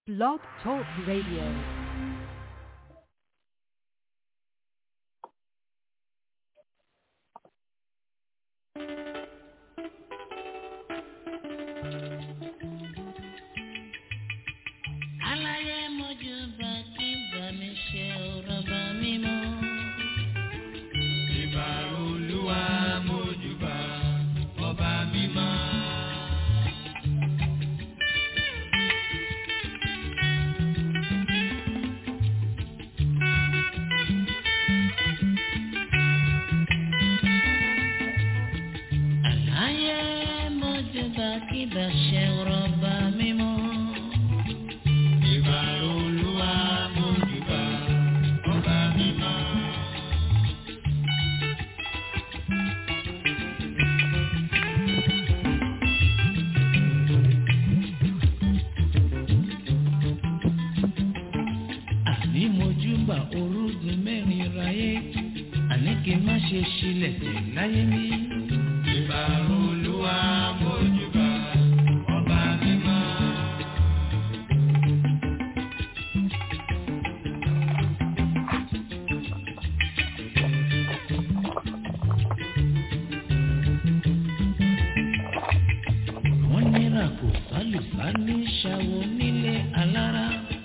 Blog Talk Radio. aláyé mojú bá kí bá mi ṣe ọ̀rọ̀ bá mi mọ́. Ìbà olúwa mójúbà ọba mímọ́. aláyé mojú bá kí bá ṣe ọ̀rọ̀ bá mi mọ́. Ìbà olúwa mójúbà ọba mímọ́. àní mojú bá orúgun mẹ́rin ráyé àní kí n má ṣe ṣílẹ̀ tẹ̀ láyé mi. Ìbà olúwa mójúbà ọba mímọ́. wọ́n nira kò sálùsá ní ṣàwọ nílé alára.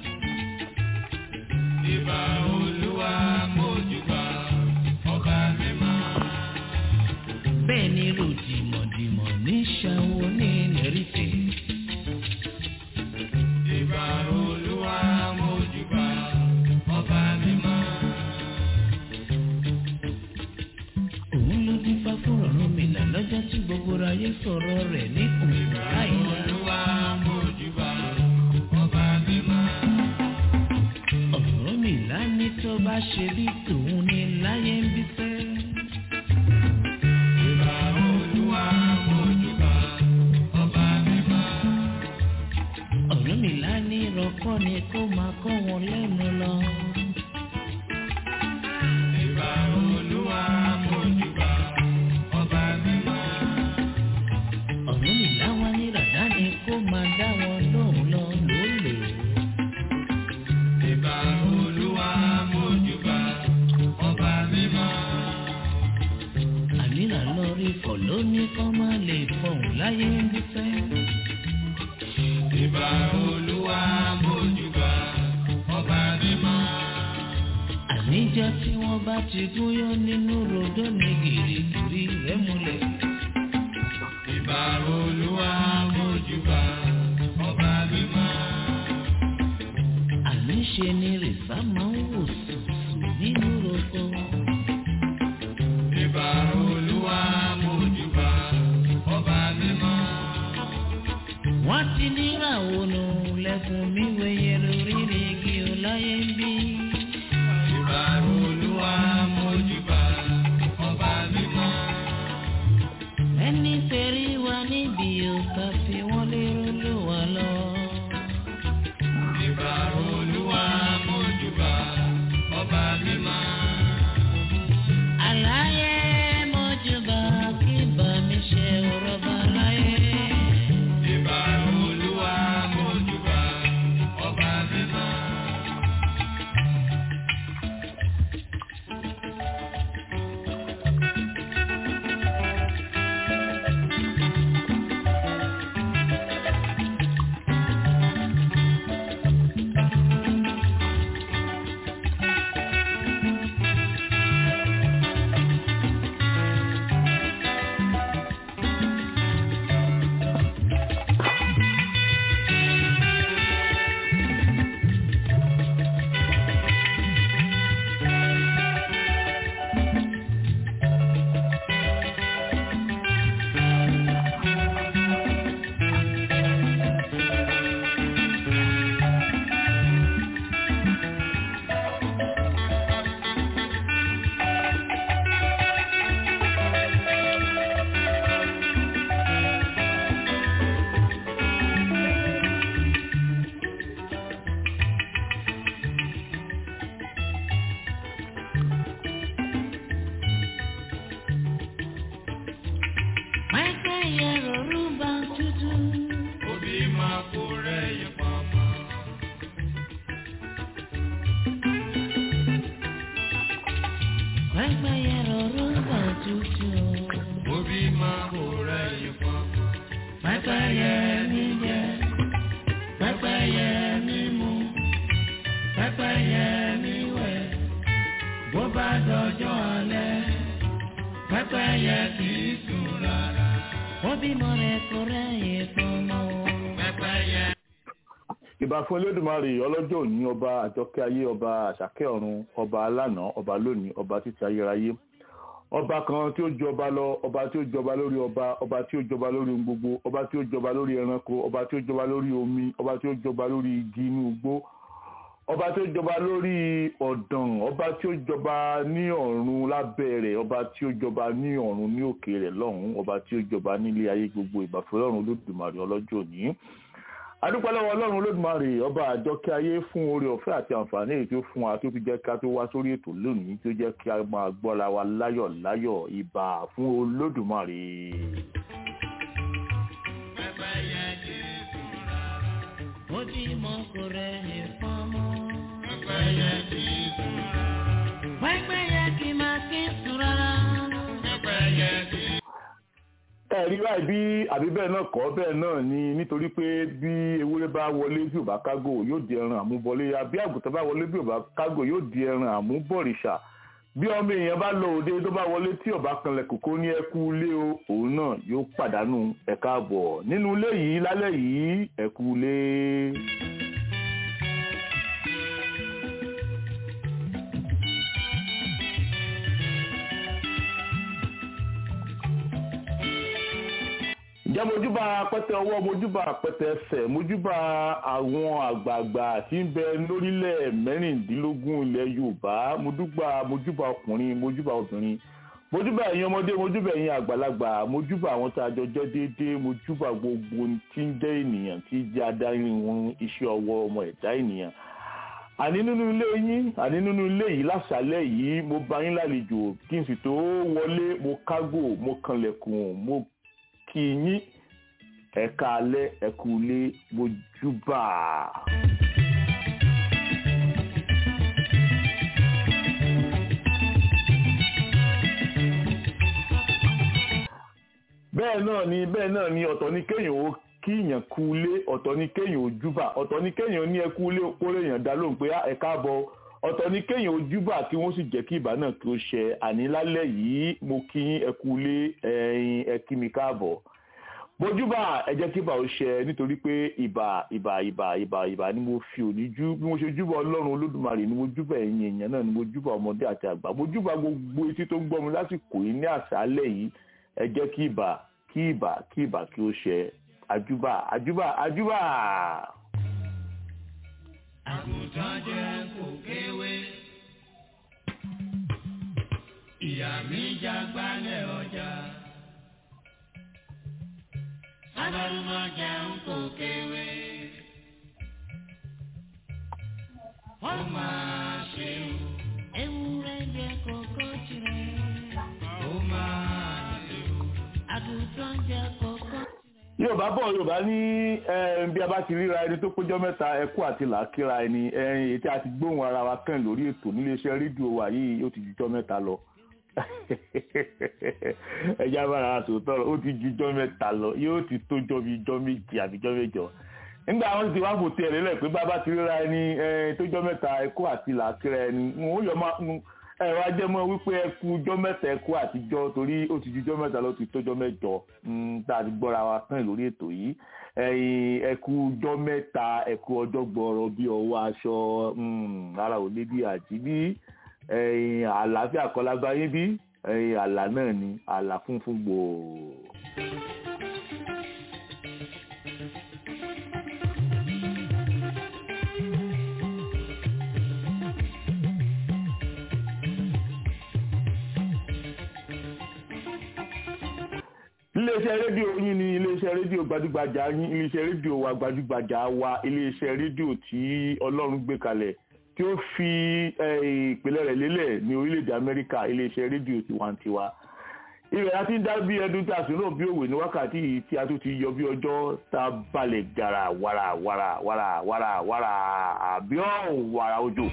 Ìbà olúwa mójúbà ọba mímọ́. bẹ́ẹ̀ ni ròdìmọ̀dìmọ̀ ní ṣàwọ ní lẹ́rìfẹ̀. Ìbà olúwa mójúbà ọba mímọ́. òun ló dín fá fún ọ̀run mi là lọ́jọ́ tí gbogbo ayé sọ̀rọ̀ rẹ̀ ní òun láìla. Olúwa mójúbà ọba mímọ́. ọ̀run mi là ní tó bá ṣe bí tòun ní láyé ń bí fẹ́. Ìbà olúwa mójúbà ọba mímọ́. ọ̀run mi là ní rọ́kọ́ ni kó máa kọ́ wọn lẹ́nu lọ. Ìbà olúwa mójúbà ọba mímọ́. ọ̀run mi là wá ní ràdá ni kó máa dá wọn lóhùn lọ lólè. Ìbà olúwa mójúbà ọba mímọ́. àmìlà lọ rí fọ̀ lóní kọ́ máa lè fọ̀hún láyé ń bí fẹ́. Ìbà olúwa mójúbà ọba mímọ́. àníjọ́ tí wọ́n bá ti gúnyán nínú rodó ní gìrìgìrì rẹ̀ múlẹ̀. Ìbà olúwa mójúbà ọba mímọ́. àníṣe ni rìsá máa ń wò sùsù nínú roko. Ìbà olúwa mójúbà ọba mímọ́. wọ́n ti níràwọ̀ nù lẹ́kùn mi wẹ̀yẹ lórí igi ọláyé ń bí. Ìbà olúwa mójúbà ọba mímọ́. ẹni tẹ̀rí wa níbi òkà fi wọ́n lérò ló wà lọ. Ìbà olúwa mójúbà ọba mímọ́. àlàyé mọ́júbà kí bá mi ṣe ọ̀rọ̀ bá láyé. Ìbà olúwa mójúbà pẹ́pẹ́yẹ mi wẹ̀ bó bá dọjọ́ alẹ́ pẹ́pẹ́yẹ kì í sùn rárá. ó bímọ rẹ̀ kó rẹ́yìn fọmọ. pẹ́pẹ́yẹ. ìbà fún Olódùmarè ọlọ́jọ́ òní ọba àjọkẹ́ ayé ọba àṣàkẹ́ ọ̀run ọba alánà ọba lónìí ọba títí ayérayé ọba kan tí ó jọba lọ ọba tí ó jọba lórí ọba ọba tí ó jọba lórí ohun gbogbo ọba tí ó jọba lórí ẹranko ọba tí ó jọba lórí omi ọba tí ó jọba lórí igi inú igbó ọba tí ó jọba lórí ọ̀dàn ọba tí ó jọba ní ọ̀run lábẹ́ rẹ̀ ọba tí ó jọba ní ọ̀run ní òkè rẹ̀ lọ́hùn ọba tí ó jọba nílé ayé gbogbo ìbàfẹ́ ọlọ́run olódùmarè ọlọ́jọ́ òní adúpẹ́ lọ́wọ́ ọlọ́run olódùmarè ọba àjọkẹ́ ayé fún oore ọ̀fẹ́ àti àǹfààní èyí tó fún wa tó fi jẹ́ ká tó wá sórí ètò lónìí tó jẹ́ kí a máa gbọ́ra wa láyọ̀ láyọ̀ ìbà fún olódùmarè. Pẹ́pẹ́yẹ kì í sùn rárá. ó bímọ kó rẹ́yìn fọmọ. Pẹ́pẹ́yẹ kì í sùn rárá. pẹ́pẹ́yẹ kì máa kí sùn rárá. Pẹ́pẹ́yẹ kì í ẹ̀rí báyìí bí àbí bẹ́ẹ̀ náà kọ́ bẹ́ẹ̀ náà ni nítorí pé bí ewúrẹ́ bá wọlé bí ò bá kágò yóò di ẹran àmúbọlé àbí àgùntàn bá wọlé bí ò bá kágò yóò di ẹran àmúbọ̀rìṣà bí ọmọ èèyàn bá lọ òde tó bá wọlé tí ọba kanlẹ̀ kòkó ní ẹkú ilé o òun náà yóò pàdánù ẹ̀ka àbọ̀ nínú ilé yìí lálẹ́ yìí ẹkú ilé. ǹjẹ́ mojúbà pẹ́tẹ ọwọ́ mojúbà pẹ́tẹ ẹsẹ̀ mojúbà àwọn àgbààgbà tí ń bẹ lórílẹ̀ mẹ́rìndínlógún ilẹ̀ yorùbá mojúbà mojúbà ọkùnrin mojúbà obìnrin mojúbà ẹ̀yin ọmọdé mojúbà ẹ̀yin àgbàlagbà mojúbà àwọn tá a jọ jẹ́ déédéé mojúbà gbogbo tí ń jẹ́ ènìyàn tí jẹ́ adarí wọn iṣẹ́ ọwọ́ ọmọ ẹ̀dá ènìyàn àní nínú ilé yín àní nínú ilé yìí lásàálẹ̀ yìí mo bá yín lálejò kí n sì tó wọlé mo kágò mo kanlẹ̀kùn mo kí yín ẹ̀ka alẹ́ ẹ̀kú ilé mojúbà. bẹ́ẹ̀ náà ni bẹ́ẹ̀ náà ni ọ̀tọ̀ ni kéèyàn ó kíyàn kú ilé ọ̀tọ̀ ni kéèyàn ó júbà ọ̀tọ̀ ni kéèyàn ní ẹkú ilé kórè èèyàn dá lóhùn pé ẹ káàbọ̀ ọ̀tọ̀ ni kéèyàn ó júbà kí wọ́n sì jẹ́ kí ìbá náà kí ó ṣẹ àní lálẹ́ yìí mo kí yín ẹkú ilé ẹ̀yin ẹ kí mi káàbọ̀ bójúbà ẹ jẹ́ kí ìbà ó ṣẹ nítorí pé ìbà ìbà ìbà ìbà ìbà ni mo fi òní jú bí mo ṣe júbà ọlọ́run olódùmarè ni mo júbà ẹ̀yin èèyàn náà ni mo júbà ọmọdé àti àgbà mo júbà gbogbo etí tó ń gbọ́ mi lásìkò yìí ní àṣálẹ́ yìí ẹ jẹ́ kí ìbà kí ìbà kí ìbà kí ó ṣẹ àjúbà àjúbà àjúbà. àgùntàn jẹ́ kò kéwé. Ìyá mi jágbálẹ̀ ọjà. Sábàlùmọ̀ jẹun kò kéwé. Ó máa ṣe o. ewúrẹ́ jẹ kókó tirẹ̀. Ó máa ṣe o. àgùntàn jẹ kókó. yorùbá bọ̀ yorùbá ní eh, bí a bá ti ríra ẹni tó péjọ mẹ́ta ẹkú àti làákìra ẹni ẹyin ètí àti gbóhùn ara wa kàn lórí ètò níléeṣẹ́ rédíò wa yìí ó ti jùjọ́ mẹ́ta lọ ẹjẹ abára wa tòótọ́ ó ti jùjọ́ mẹ́ta lọ yóò ti tójọ́ bí jọ́ méjì àbí jọ́ mẹ́jọ nígbà wọn ti wá fò tiẹ̀ lélẹ̀ pé bàbá ti ríra ẹni tójọ́ mẹ́ta ẹkú àti làákìra ẹni wọn ó yọ máa ẹ wá jẹ́ mọ́ wípé ẹkú jọ́ mẹ́ta ẹkú àtijọ́ torí ó ti jùjọ́ mẹ́ta lọ ti tójọ́ mẹ́jọ tá a ti gbọ́ra wa kàn lórí ètò yìí ẹyin ẹkú jọ́ mẹ́ta ẹkú ọjọ́ gbọ́rọ̀ bí ọwọ́ aṣọ ara ò lé bí àjí bí ẹyin àlàáfíà kọlágbá yín bí ẹyin àlà náà ni àlà funfun gbòò. iléeṣẹ́ rédíò yín ni iléeṣẹ́ rédíò gbajúgbajà yín iléeṣẹ́ rédíò wa gbajúgbajà wa iléeṣẹ́ rédíò tí ọlọ́run gbé kalẹ̀ tí ó fi ìpìlẹ̀ rẹ̀ lélẹ̀ ní orílẹ̀-èdè amẹ́ríkà iléeṣẹ́ rédíò tiwantiwa ibẹ̀ a ti ń dá bí ẹdun tí a sùn náà bí òwe ní wákàtí yìí tí a tún ti yọ bí ọjọ́ tá a balẹ̀ gàrà wàrà wàrà wàrà wàrà wàrà àbí ọ̀hún wàrà òjò.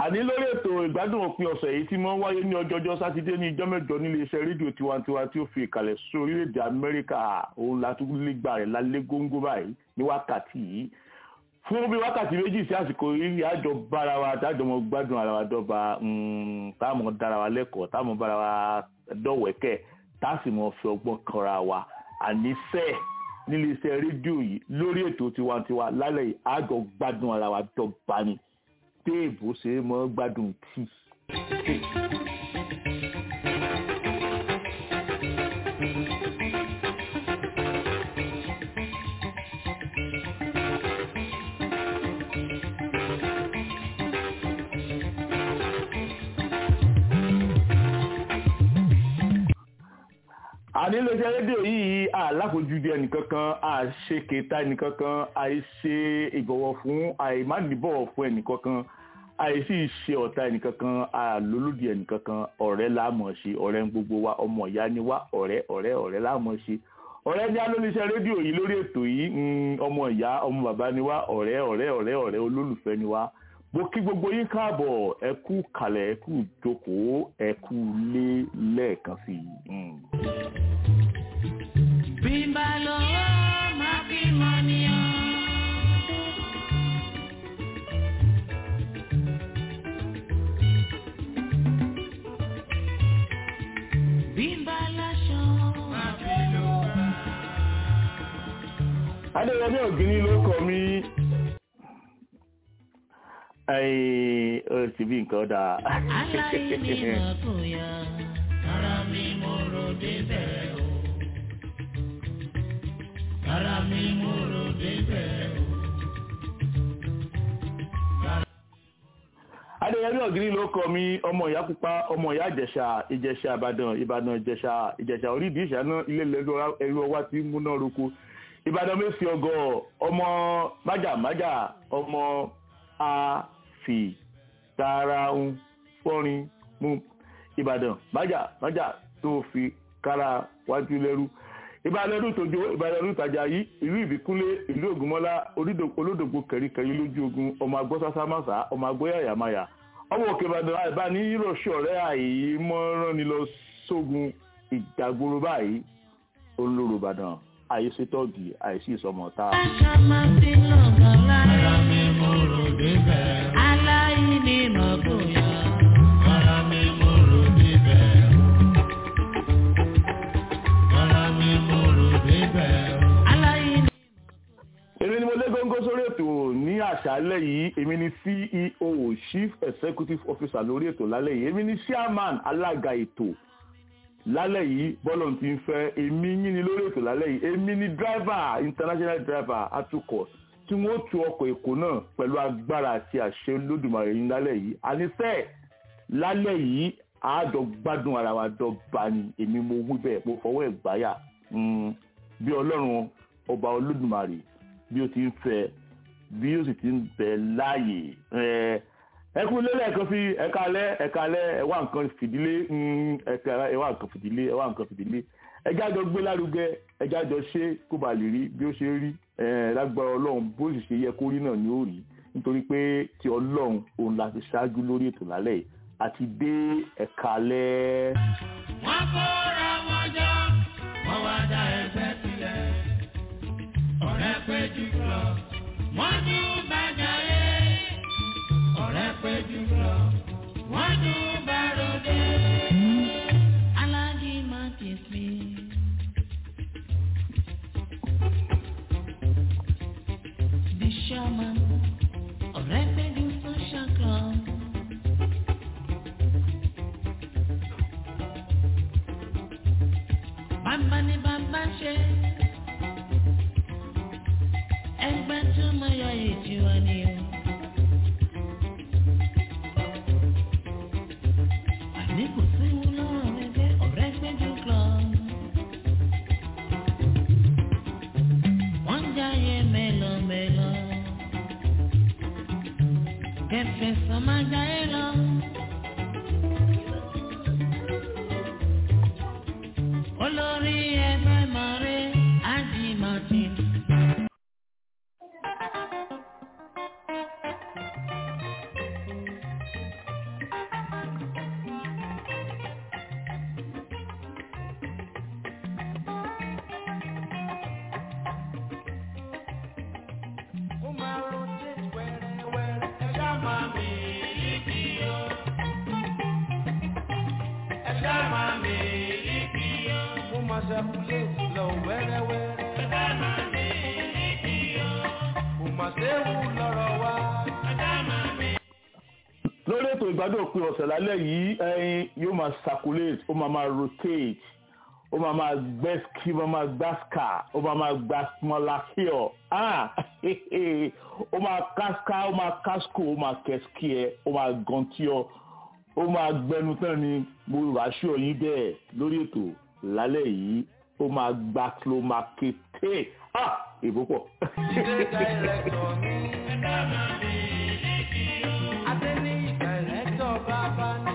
àní lórí ètò ìgbádùn òpin ọ̀sẹ̀ yìí tí wọ́n wáyé ní ọjọ́jọ́ sátidé ní ijọ́ mẹ́jọ nílé iṣẹ́ rédíò tiwantiwa tí ó fi ìkàlẹ̀ sí orílẹ̀-èdè amẹ́ríkà òun látúgbà rẹ̀ lálẹ́ góńgó báyìí ní wákàtí yìí fún bí wákàtí méjì sí àsìkò yìí àjọ bára wa tájọ mọ gbádùn ara wa dọ́ba táàmù dára wa lẹ́kọ̀ọ́ táàmù bára wa dọ̀wẹ́kẹ̀ táàsì mọ fi ọgbọ́n kanra wa àníṣe nílé iṣẹ́ rédíò yìí lórí ètò tiwantiwa lálẹ́ yìí àjọ gbádùn ara wa dọ́ba ni téèbù ṣe é mọ́ gbádùn tíì. àníléeṣẹ́ rédíò yìí àláfojúdi ẹnìkankan àṣekèta ẹnìkankan àìṣe ìbọ̀wọ̀ fún àìmánìbọ̀wọ̀ fún ẹnìkankan àìsí ṣe ọ̀tá ẹnìkankan àlólódì ẹnìkankan ọ̀rẹ́ láàmọ̀ ṣe ọ̀rẹ́ ń gbogbo wa ọmọ ìyá ni wá ọ̀rẹ́ ọ̀rẹ́ ọ̀rẹ́ láàmọ̀ ṣe ọ̀rẹ́ ní alóníṣẹ́ rédíò yìí lórí ètò yìí ọmọ ìyá ọmọ bàbá ni wá ọ̀rẹ́ ọ̀rẹ́ ọ̀rẹ́ ọ̀rẹ́ olólùfẹ́ ni wá mo kí gbogbo yín káàbọ̀ ẹ kú kalẹ̀ ẹ kú jókòó ẹ kú lé lẹ́ẹ̀kan sí i. bí n bá lọ́wọ́ máa fi mọ́ níyàn. bí n bá láṣọ máa fi lò wá. adéyẹmí ògiri ló kọ mí ó ti bí nǹkan dáa. aláìní mọ̀ kò yá. ara mi mo rò débẹ̀ o. ara mi mo rò débẹ̀ o. adéyẹmí ògiri ló kọ mí ọmọ ìyá pupa ọmọ ìyá ìjẹ̀ṣà ìjẹ̀ṣà ìbàdàn ìbàdàn ìjẹ̀ṣà ìjẹ̀ṣà orídìí ìṣáná ilé lẹ́nu ẹrú ọwá tí ń múná roko ìbàdàn mẹ́sì ọgọ́ ọmọ májàmájà ọmọ a fi tara ń fọ́rin mú ìbàdàn májà májà tó fi kára wájú lẹ́rú ìbàdàn ọdún tòjó ìbàdàn ọdún tàjà yìí ìlú ìbíkúnlé ìlú ògúnmọ́lá olódògbò kẹ̀ríkẹ̀rí lójú ogun ọmọ agbọ́sásámásá ọmọ agbóyàyàmáyà ọmọ òkè ìbàdàn àìbá ní ìrọ̀ṣẹ́ ọ̀rẹ́ àìmọ́ràn ni lọ sógun ìjàgboro báyìí olóró ìbàdàn àìsítọ́ọ̀gì àìsí ìsọmọ̀ta. aṣọ máa fi lọ́gàn lára. Ara mi mo rò débẹ̀. aláìní mọ̀ kò yá. Ara mi mo rò débẹ̀. Ara mi mo rò débẹ̀. aláìní. èmi ni mo lé góńgó sórí ètò ní àṣálẹ́ yìí èmi ni ceo chief executive officer lórí ètò lálẹ́ yìí èmi ni chairman alága ètò lálẹ́ yìí bọ́lọ̀ ti ń fẹ́ èmi yín ni lórí ètò lálẹ́ yìí èmi ni driver international driver atukọ̀ tí wọ́n tu ọkọ̀ èkó náà pẹ̀lú agbára àti àṣẹ olódùmarè yín lálẹ́ yìí àníṣe lálẹ́ yìí àádọ́ gbádùn ara wa dọ́gba ni èmi mo wí bẹ́ẹ̀ mo fọwọ́ ẹ̀ gbáyà Mm, bí ọlọ́run ọba olódùmarè bí ó ti ń fẹ́ bí ó sì ti ń bẹ láàyè ẹ ẹ kú lélẹ̀ kan sí ẹ̀ka alẹ́ ẹ̀ka alẹ́ ẹ̀wá nǹkan fìdílé mm, ẹ̀ka ẹ̀wá nǹkan fìdílé ẹ̀wá nǹkan fìdílé ẹjá jọ gbé lárugẹ ẹjá jọ ṣe kó ba lè rí bí ó ṣe rí ẹ lágbára ọlọ́run bó sì ṣe yẹ kó rí náà ni ó rí nítorí pé ti ọlọ́run òun la ti ṣáájú lórí ètò lálẹ́ yìí àti dé ẹ̀ka alẹ́. Wọ́n kóra wọn jọ, wọ́n wá dá ẹgbẹ́ sílẹ̀. Ọ̀rẹ́ péjú lọ, wọ́n tún bàjá yé. Ọ̀rẹ́ péjú lọ, wọ́n tún bá ròde. aláàjì máa ti fi. the shaman ọ̀rẹ́ pẹ̀lú social club. bàbá ni bàbá ṣe. ẹgbẹ́ tó mọ yọ èjì wa ni o. àní kò sí lọ́rọ̀ ẹgbẹ́ ọ̀rẹ́ pẹ̀lú club. wọ́n ń jáyé mélòmélò. kẹfẹ́ sọ máa jáyé lọ. olórí ẹgbẹ́ mọ̀rẹ́ ájì martin. lórí ètò ìgbádùn òpin ọ̀sẹ̀ lálẹ́ yìí ẹyin yóò máa circulate ó máa máa rotate ó máa máa gbẹ́sìkì ó máa máa gbáṣkà ó máa máa gbàsmọ́lákíọ̀ ó máa káská ó máa káskò ó máa kẹ́sìkì ẹ̀ ó máa gàntíọ̀ ó máa gbẹnu tán ni mo ràṣọ yín bẹ́ẹ̀ lórí ètò lálẹ́ yìí ó máa gbà ló máa kété ìbò pọ̀. Jíde dàìrẹ́tọ̀ mi. Adéníyì dàìrẹ́tọ̀ bàbá ni.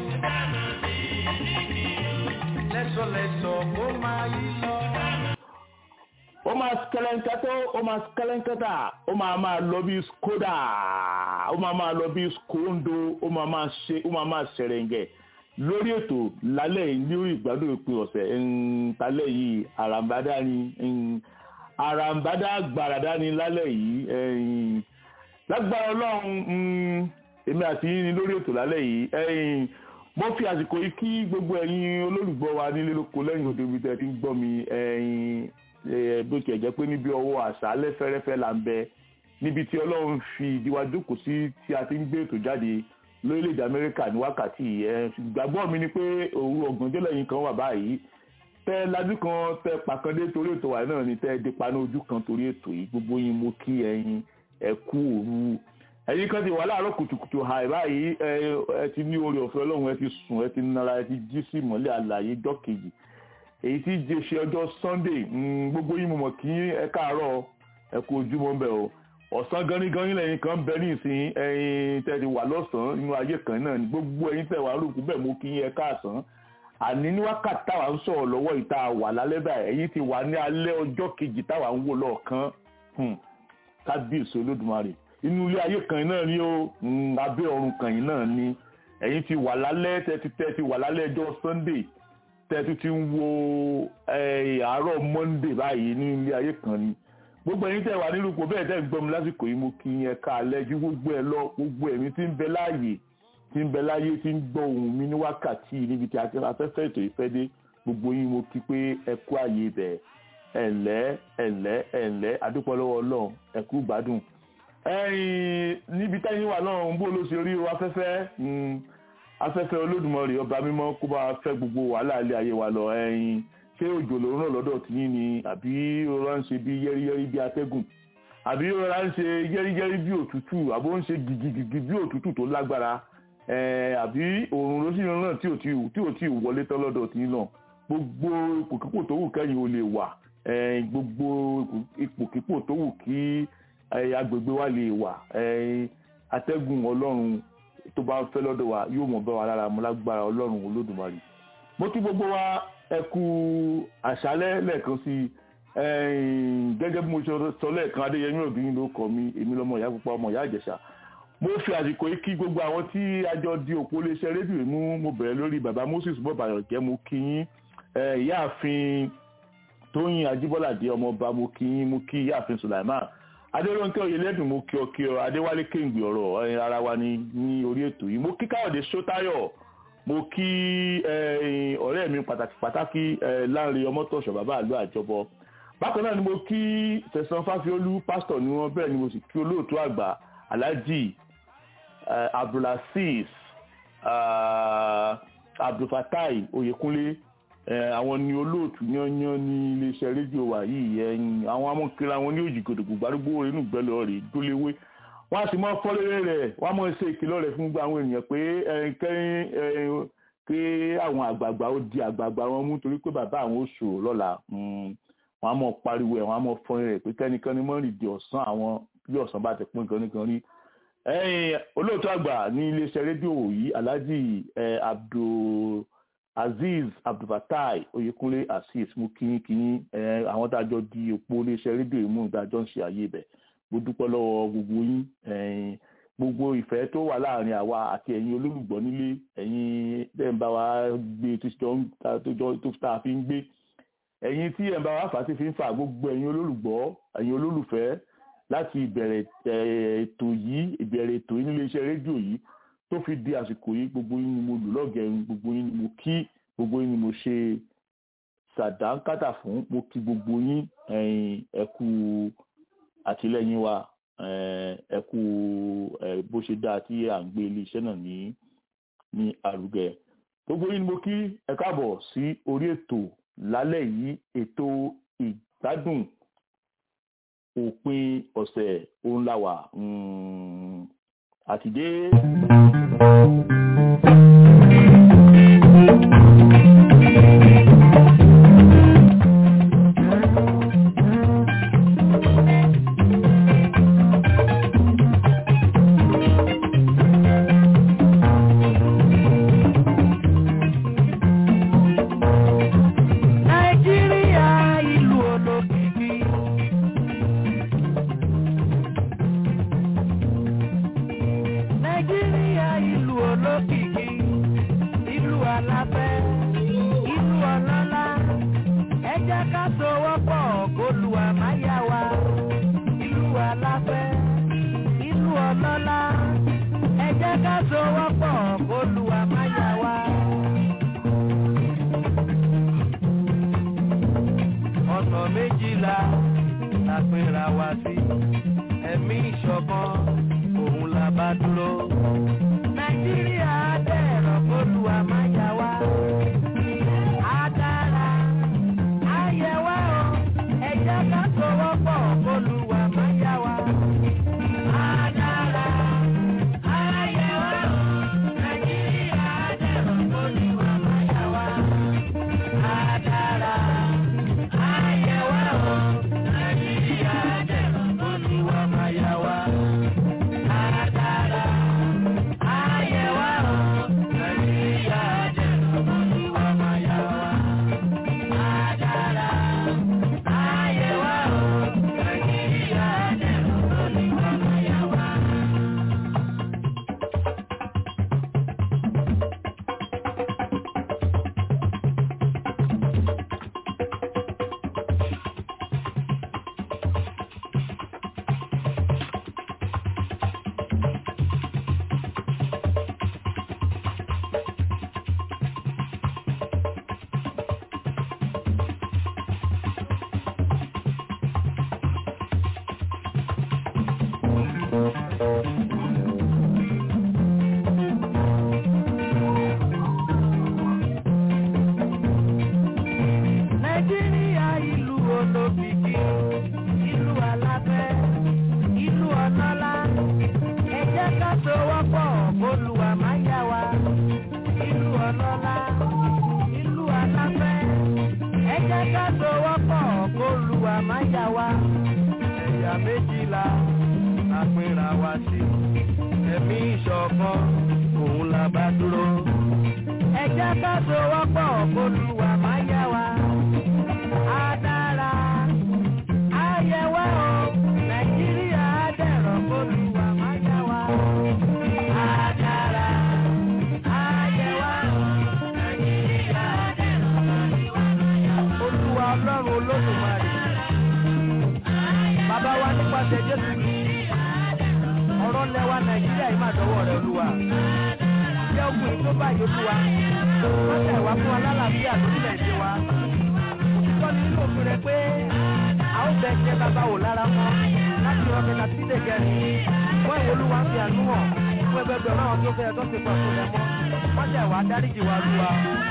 Lẹ́sọ̀lẹ́sọ̀ kó máa yí lọ. ó máa skẹlẹńkẹtọ ó máa skẹlẹńkẹta ó máa máa lọ bí skoda ó máa máa lọ bí skondo ó máa máa ṣe ó máa máa ṣẹrẹǹgẹ lórí ètò lálẹ́ yìí lórí ìgbádùn ìpín ọ̀sẹ̀ ńtalẹ́ yìí àràǹbádá ni ń, àràǹbádá gbàràdá ni lálẹ́ yìí ẹ̀yìn, lágbára ọlọ́run ń, èmi àti yín ni lórí ètò lálẹ́ yìí ẹ̀yìn, mo fi àsìkò yìí kí gbogbo ẹ̀yin olólùgbọ́ wa nílé lóko lẹ́yìn òde ibi tẹ́ ẹ ti ń gbọ́ mi ẹ̀yìn, ẹ̀, bó tiẹ̀ jẹ́ pé níbi ọwọ́ àṣálẹ́ fẹ́rẹ́fẹ́ là ń bẹ níbi tí ọlọ́run fi ìdíwá jókòó sí tí a ti ń gbé ètò jáde lórílẹ̀‐èdè amẹ́ríkà ní wákàtí yìí ẹ ìgbàgbọ́ mi ni pé òru ọ̀gànjọ́ lẹ́yìn kan wà báyìí tẹ lajú kan tẹ pàkàndé torí ètò wa náà ni tẹ dé paná ojú kan torí ètò yìí gbogbo yín mo kí ẹ̀yin ẹ kú òru ẹ̀yin kan ti wà láàárọ̀ kùtùkùtù hàì báyìí ẹ ẹ ti ní oore ọ̀fẹ́ ọlọ́run ẹ ti sùn ẹ ti nara ẹ ti jí sí ìmọ́lẹ̀ àlàyé jọ́ kejì èyí tí jẹ́ ṣe ọjọ́ sunday mm, gbogbo yín mo mọ̀ kí ẹ káàárọ̀ ẹ kú ojúmọ́ ń bẹ̀ o ọ̀sán ganigani lẹ́yìn kan bẹ ní ìsìn ẹyin tẹ́ ti wà lọ́sàn-án nínú ayé kan náà ni gbogbo ẹyin tẹ́ wà rúkú bẹ́ẹ̀ mo kí yẹn káàsán àní ní wákàtí táwa ń sọ̀rọ̀ lọ́wọ́ ìta wà lálẹ́ báyìí ẹ̀yin ti wà ní alẹ́ ọjọ́ kejì táwa ń wò lọ́ọ̀kan kábíyèsí olódùmarè inú ilé ayé kan náà ni ó mm, abẹ́ ọ̀run kan yìí náà ni ẹ̀yin ti wà lálẹ́ tẹ́ ti tẹ́ ti wà lálẹ́ ọjọ́ sunday tẹ́ ti ti ń wo eh, àárọ̀ monday báyìí ní ilé ayé kan ni gbogbo ẹ̀yin tẹ́ wà nínú ipò bẹ́ẹ̀ tẹ́ ń gbọ́ mi lásìkò yìí mo kí yẹn ká alẹ́ ju gbogbo ẹ lọ gbogbo ẹ̀mí tí ń bẹ láàyè tí ń bẹ láyé tí ń gbọ́ ohùn mi ní wákàtí yìí níbi tí a ti afẹ́fẹ́ ètò ìfẹ́ dé gbogbo yín mo kí pé ẹ kú àyè bẹ̀ ẹ̀lẹ́ ẹ̀lẹ́ ẹ̀lẹ́ àdúpọ̀ lọ́wọ́ ọlọ́run ẹ kú gbádùn. ẹ̀yin níbi táyìn wà náà ń bó ló ṣe rí o afẹ́fẹ́ mm, afẹ́fẹ́ olódùmarè ọba mímọ́ kó bá fẹ́ gbogbo wàhálà ilé ayé wa lọ ẹ̀yin ṣé òjò ló ń ràn lọ́dọ̀ tí yín ni àbí ọ̀rọ̀ ń ṣe bí yẹ́rìyẹ́rì bí atẹ́gùn àbí ọ̀rọ̀ ń ṣe yẹ́rìyẹ́rì bí òtútù àbó ń ṣe gìgìgìgì bí òtútù tó lágbára ẹ̀ẹ́ àbí òòrùn ló sì ń ràn tí ò tí tí ò tí ì wọlé tán lọ́dọ̀ tí yín náà gbogbo ipòkípò tó wù kẹ́yìn ò lè wà ẹ̀ẹ́ gbogbo ipòkípò tó wù kí agbègbè wa lè wà ẹ̀ẹ́ atẹ́gùn ọlọ́run tó bá ń fẹ́ lọ́dọ̀ wa yóò mọ̀ bá wa lára mu lágbára ọlọ́run olódùmarè mo kí gbogbo wa ẹ kú àṣálẹ́ lẹ́ẹ̀kan sí i gẹ́gẹ́ bí mo ṣe sọ lẹ́ẹ̀kan adéyẹmí òbí ló kọ mi èmi lọ́mọ ìyá pupa ọmọ ìyá àjẹsà mo fi àsìkò yìí kí gbogbo àwọn tí àjọ di òpó iléeṣẹ́ rédíò mú mo bẹ̀rẹ̀ lórí bàbá moses bọ́bàyànjẹ́ mo kí yín ìyáàfin tóyìn ajíbọ́ládé ọmọọba mo kí yín mo kí ìyáàfin sulaiman adérónkẹ́ oyèlẹ́dùn mo kí ọ kí ọ adéwálé kéǹgbì ọ̀rọ̀ ara wa ní ní orí ètò yìí mo kí káyọ̀dé sótáyọ̀ mo kí ọ̀rẹ́ mi pàtàkì pàtàkì láàrin ọmọtọ̀ṣọ̀ bàbá àlọ́ àjọbọ bákan náà ni mo kí tẹ̀sán fáfiolú pásítọ̀ ni wọ́n bẹ́ẹ̀ ni mo sì kí olóòtú àgbà alhaji abdulaziz abdulfatai oyekunle àwọn ni olóòtú yányán ní iléeṣẹ́ rédíò wa yìí ẹ̀yìn àwọn amọ̀kiri àwọn ní òjì gòdògbò gbárùgbò inú gbẹ́lẹ̀ rẹ̀ dóléwé wọ́n á sì mọ́ fọ́lẹ́rẹ́ rẹ̀ wọ́n á mọ́ ṣe ìkìlọ̀ rẹ̀ fún gbogbo àwọn ènìyàn pé kẹ́yìn pé àwọn àgbààgbà ó di àgbààgbà wọn mú torí pé bàbá àwọn ó ṣòro lọ́la wọ́n á mọ̀ pariwo ẹ̀ wọ́n á mọ̀ fọ́nrin rẹ̀ pé kẹ́nikẹ́ni mọ́ rìn di ọ̀sán àwọn bí ọ̀sán bá ti pín gangan rí ẹ̀yìn olóòtú àgbà ní iléeṣẹ́ rédíò yìí alhaji abdul azeez abdulfatai oyekunle azeez mú kíyín kíyín àwọn tá a jọ di òpó iléeṣẹ́ rédíò yìí mú ìdájọ́ ń ṣe àyè ibẹ̀ mo dúpẹ́ lọ́wọ́ gbogbo yín gbogbo ìfẹ́ tó wà láàrin àwa àti ẹ̀yin olólùgbọ́ nílé ẹ̀yin tẹ́ ń bá wa gbé tó tá a fi ń gbé ẹ̀yin tí ẹ̀ ń bá wa fà á ti fi ń fà gbogbo ẹ̀yin olólùgbọ́ ẹ̀yin olólùfẹ́ láti ìbẹ̀rẹ̀ ètò yìí ìbẹ̀rẹ̀ ètò yìí nílé iṣẹ́ rédíò yìí tó fi di àsìkò yìí gbogbo yín ni mo lù lọ́gẹ̀ẹ́rin gbogbo yín ni mo kí gbogbo yín ni mo ṣe sàdánkátà fún mo kí gbogbo yín ẹ kú àtìlẹ́yìn wa ẹ kú bó ṣe dáa tí à ń gbé iléeṣẹ́ náà ní ní àrùgẹ gbogbo yín ni mo kí ẹ káàbọ̀ sí orí ètò lálẹ́ yìí ètò ìgbádùn òpin ọ̀sẹ̀ òun la wà àtìdé. Nàìjíríà ìlú olókìkí. Nàìjíríà ìlú olókìkí. Ìlú aláfẹ́, ìlú ọlọ́lá. Ẹ jẹ́ ká sowọ́pọ̀ kólúwa máa yá wa. Ìlú aláfẹ́, ìlú ọlọ́lá. Ẹ jẹ́ ká sowọ́pọ̀ kólúwa máa yá wa. ọ̀nà méjìlá la pera wa sí ẹ̀mí ìṣọ̀kan òun la bá dúró. nàìjíríà dẹ̀rọ̀ kólúwa máa yá wa. á dára á yẹ wá o ẹ jẹ́ ká sowọ́pọ̀ kólúwa máa yá wa. á dára á yẹ wá o nàìjíríà dẹ̀rọ̀ kólúwa máa yá wa. á dára. Nàìjíríà ìlú olókìkí, ìlú aláfẹ́, ìlú ọlọ́lá. Ẹ jẹ́ ká sowọ́pọ̀ kólúwa máa yá wa. Ìlú ọlọ́lá, ìlú aláfẹ́. Ẹ jẹ́ ká sowọ́pọ̀ kólúwa máa yá wa. Ẹ̀yà méjìlá la pera wa sí. Ẹ̀mí ìṣọ̀kan òun la bá dúró. Ẹ jẹ́ ká sowọ́pọ̀ kólúwa máa yá wa. Á dára, á yẹ wá o, Nàìjíríà á dẹ̀rọ̀ kólúwa máa yá wa. Á dára, á yẹ wá o, Nàìjíríà á dẹ̀rọ̀ kólúwa máa yá wa. Olúwa Ọlọ́run Olódùmarè. Bàbá wa nípasẹ̀ Jésù Kristi. Ọ̀rọ̀ lẹ́wà Nàìjíríà yìí máa dọ́wọ́ rẹ̀ Olúwa. Jẹ́ ogun yìí tó báyìí Olúwa. Wọ́n tẹ̀ wá fún wa lálàáfíà lórílẹ̀-èdè wa. Òtítọ́ ni nínú òfin rẹ̀ pé a ó bẹ jẹ́ bàbá wò lára mọ́ láti rọ kẹta sí ilé kẹrin. Wọ́n ìwé Olúwa ń fi àánú hàn fún ẹgbẹgbẹ̀rún àwọn tó fẹ́ tó ti pọ̀ tó lẹ̀ mọ́. Wọ́n tẹ̀ wá dáríjì wa Olúwa.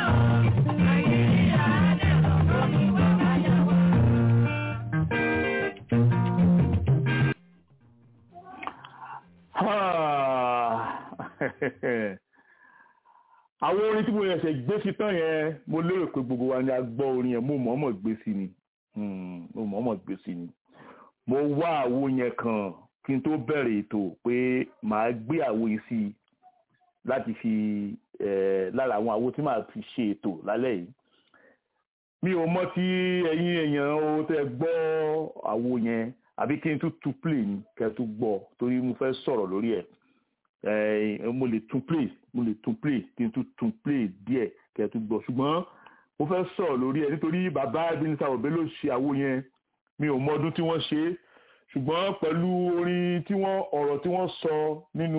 àwọn orin tí mo yẹsẹ̀ gbé sí tán yẹn mo lérò pé gbogbo wa ni a gbọ́ orin yẹn mo mọ̀ọ́mọ̀ gbé sí ni Hmm, mo mọ̀ọ́mọ̀ gbé sí ni mo wá àwo yẹn kan kí n tó bẹ̀rẹ̀ ètò pé màá gbé àwo yìí sí i láti fi eh, lára àwọn àwo tí màá fi ṣe ètò lálẹ́ yìí mi ò mọ̀ tí ẹ̀yin èèyàn o tẹ́ gbọ́ àwo yẹn àbí kí n tún tún play ni kẹ́ tún gbọ́ torí mo fẹ́ sọ̀rọ̀ lórí ẹ̀ Eh, mo lè tún play mo lè tún play kí n tún tún play díẹ̀ kẹ́ tún gbọ́ ṣùgbọ́n mo fẹ́ sọ̀rọ̀ lórí ẹ̀ nítorí bàbá Ebenezer Obey ló ṣe àwo yẹn mi ò mọ ọdún tí wọ́n ṣe é ṣùgbọ́n pẹ̀lú orin tí wọ́n ọ̀rọ̀ tí wọ́n sọ nínú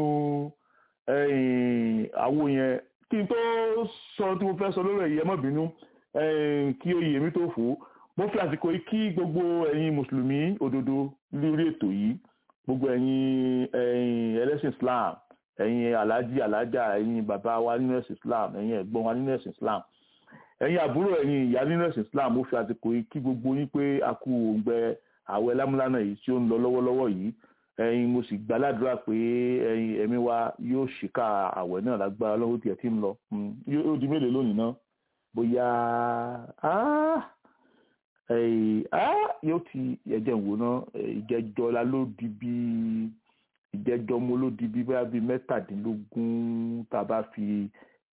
eh, àwo yẹn kí n tó sọ tí mo fẹ́ sọ lórí ẹ̀yẹ mọ́ bínú eh, kí oyè mi tó fò ó mo fi àsìkò yìí kí gbogbo ẹ̀yin mùsùlùmí òdodo lórí ètò yìí gbogbo ẹ̀yin ẹ̀yin ẹlẹ́sìn Islam ẹ̀yin aláàjì aláàjà ẹ̀yin bàbá wa nínú ẹ̀sìn islam ẹ̀yin ẹ̀gbọ́n wa nínú ẹ̀sìn islam ẹ̀yin àbúrò ẹ̀yin ìyá nínú ẹ̀sìn islam ó fi àsìkò yìí kí gbogbo yín pé a kú òǹgbẹ àwẹ̀ lámúlánà yìí tí ó ń lọ lọ́wọ́lọ́wọ́ yìí ẹ̀yin mo sì gbàládùra pé ẹ̀yin ẹ̀mí wa yóò ṣìkà àwẹ̀ náà lágbára lọ́wọ́ tiẹ̀ tí ń lọ yóò di mélòó lónìí náà bóyá yóò ti ẹ̀jẹ̀ ń wò náà ìjẹ́jọ́la ló di bí ìjẹ́jọ́ mo ló di bí bóyá bíi mẹ́tàdínlógún tá a bá fi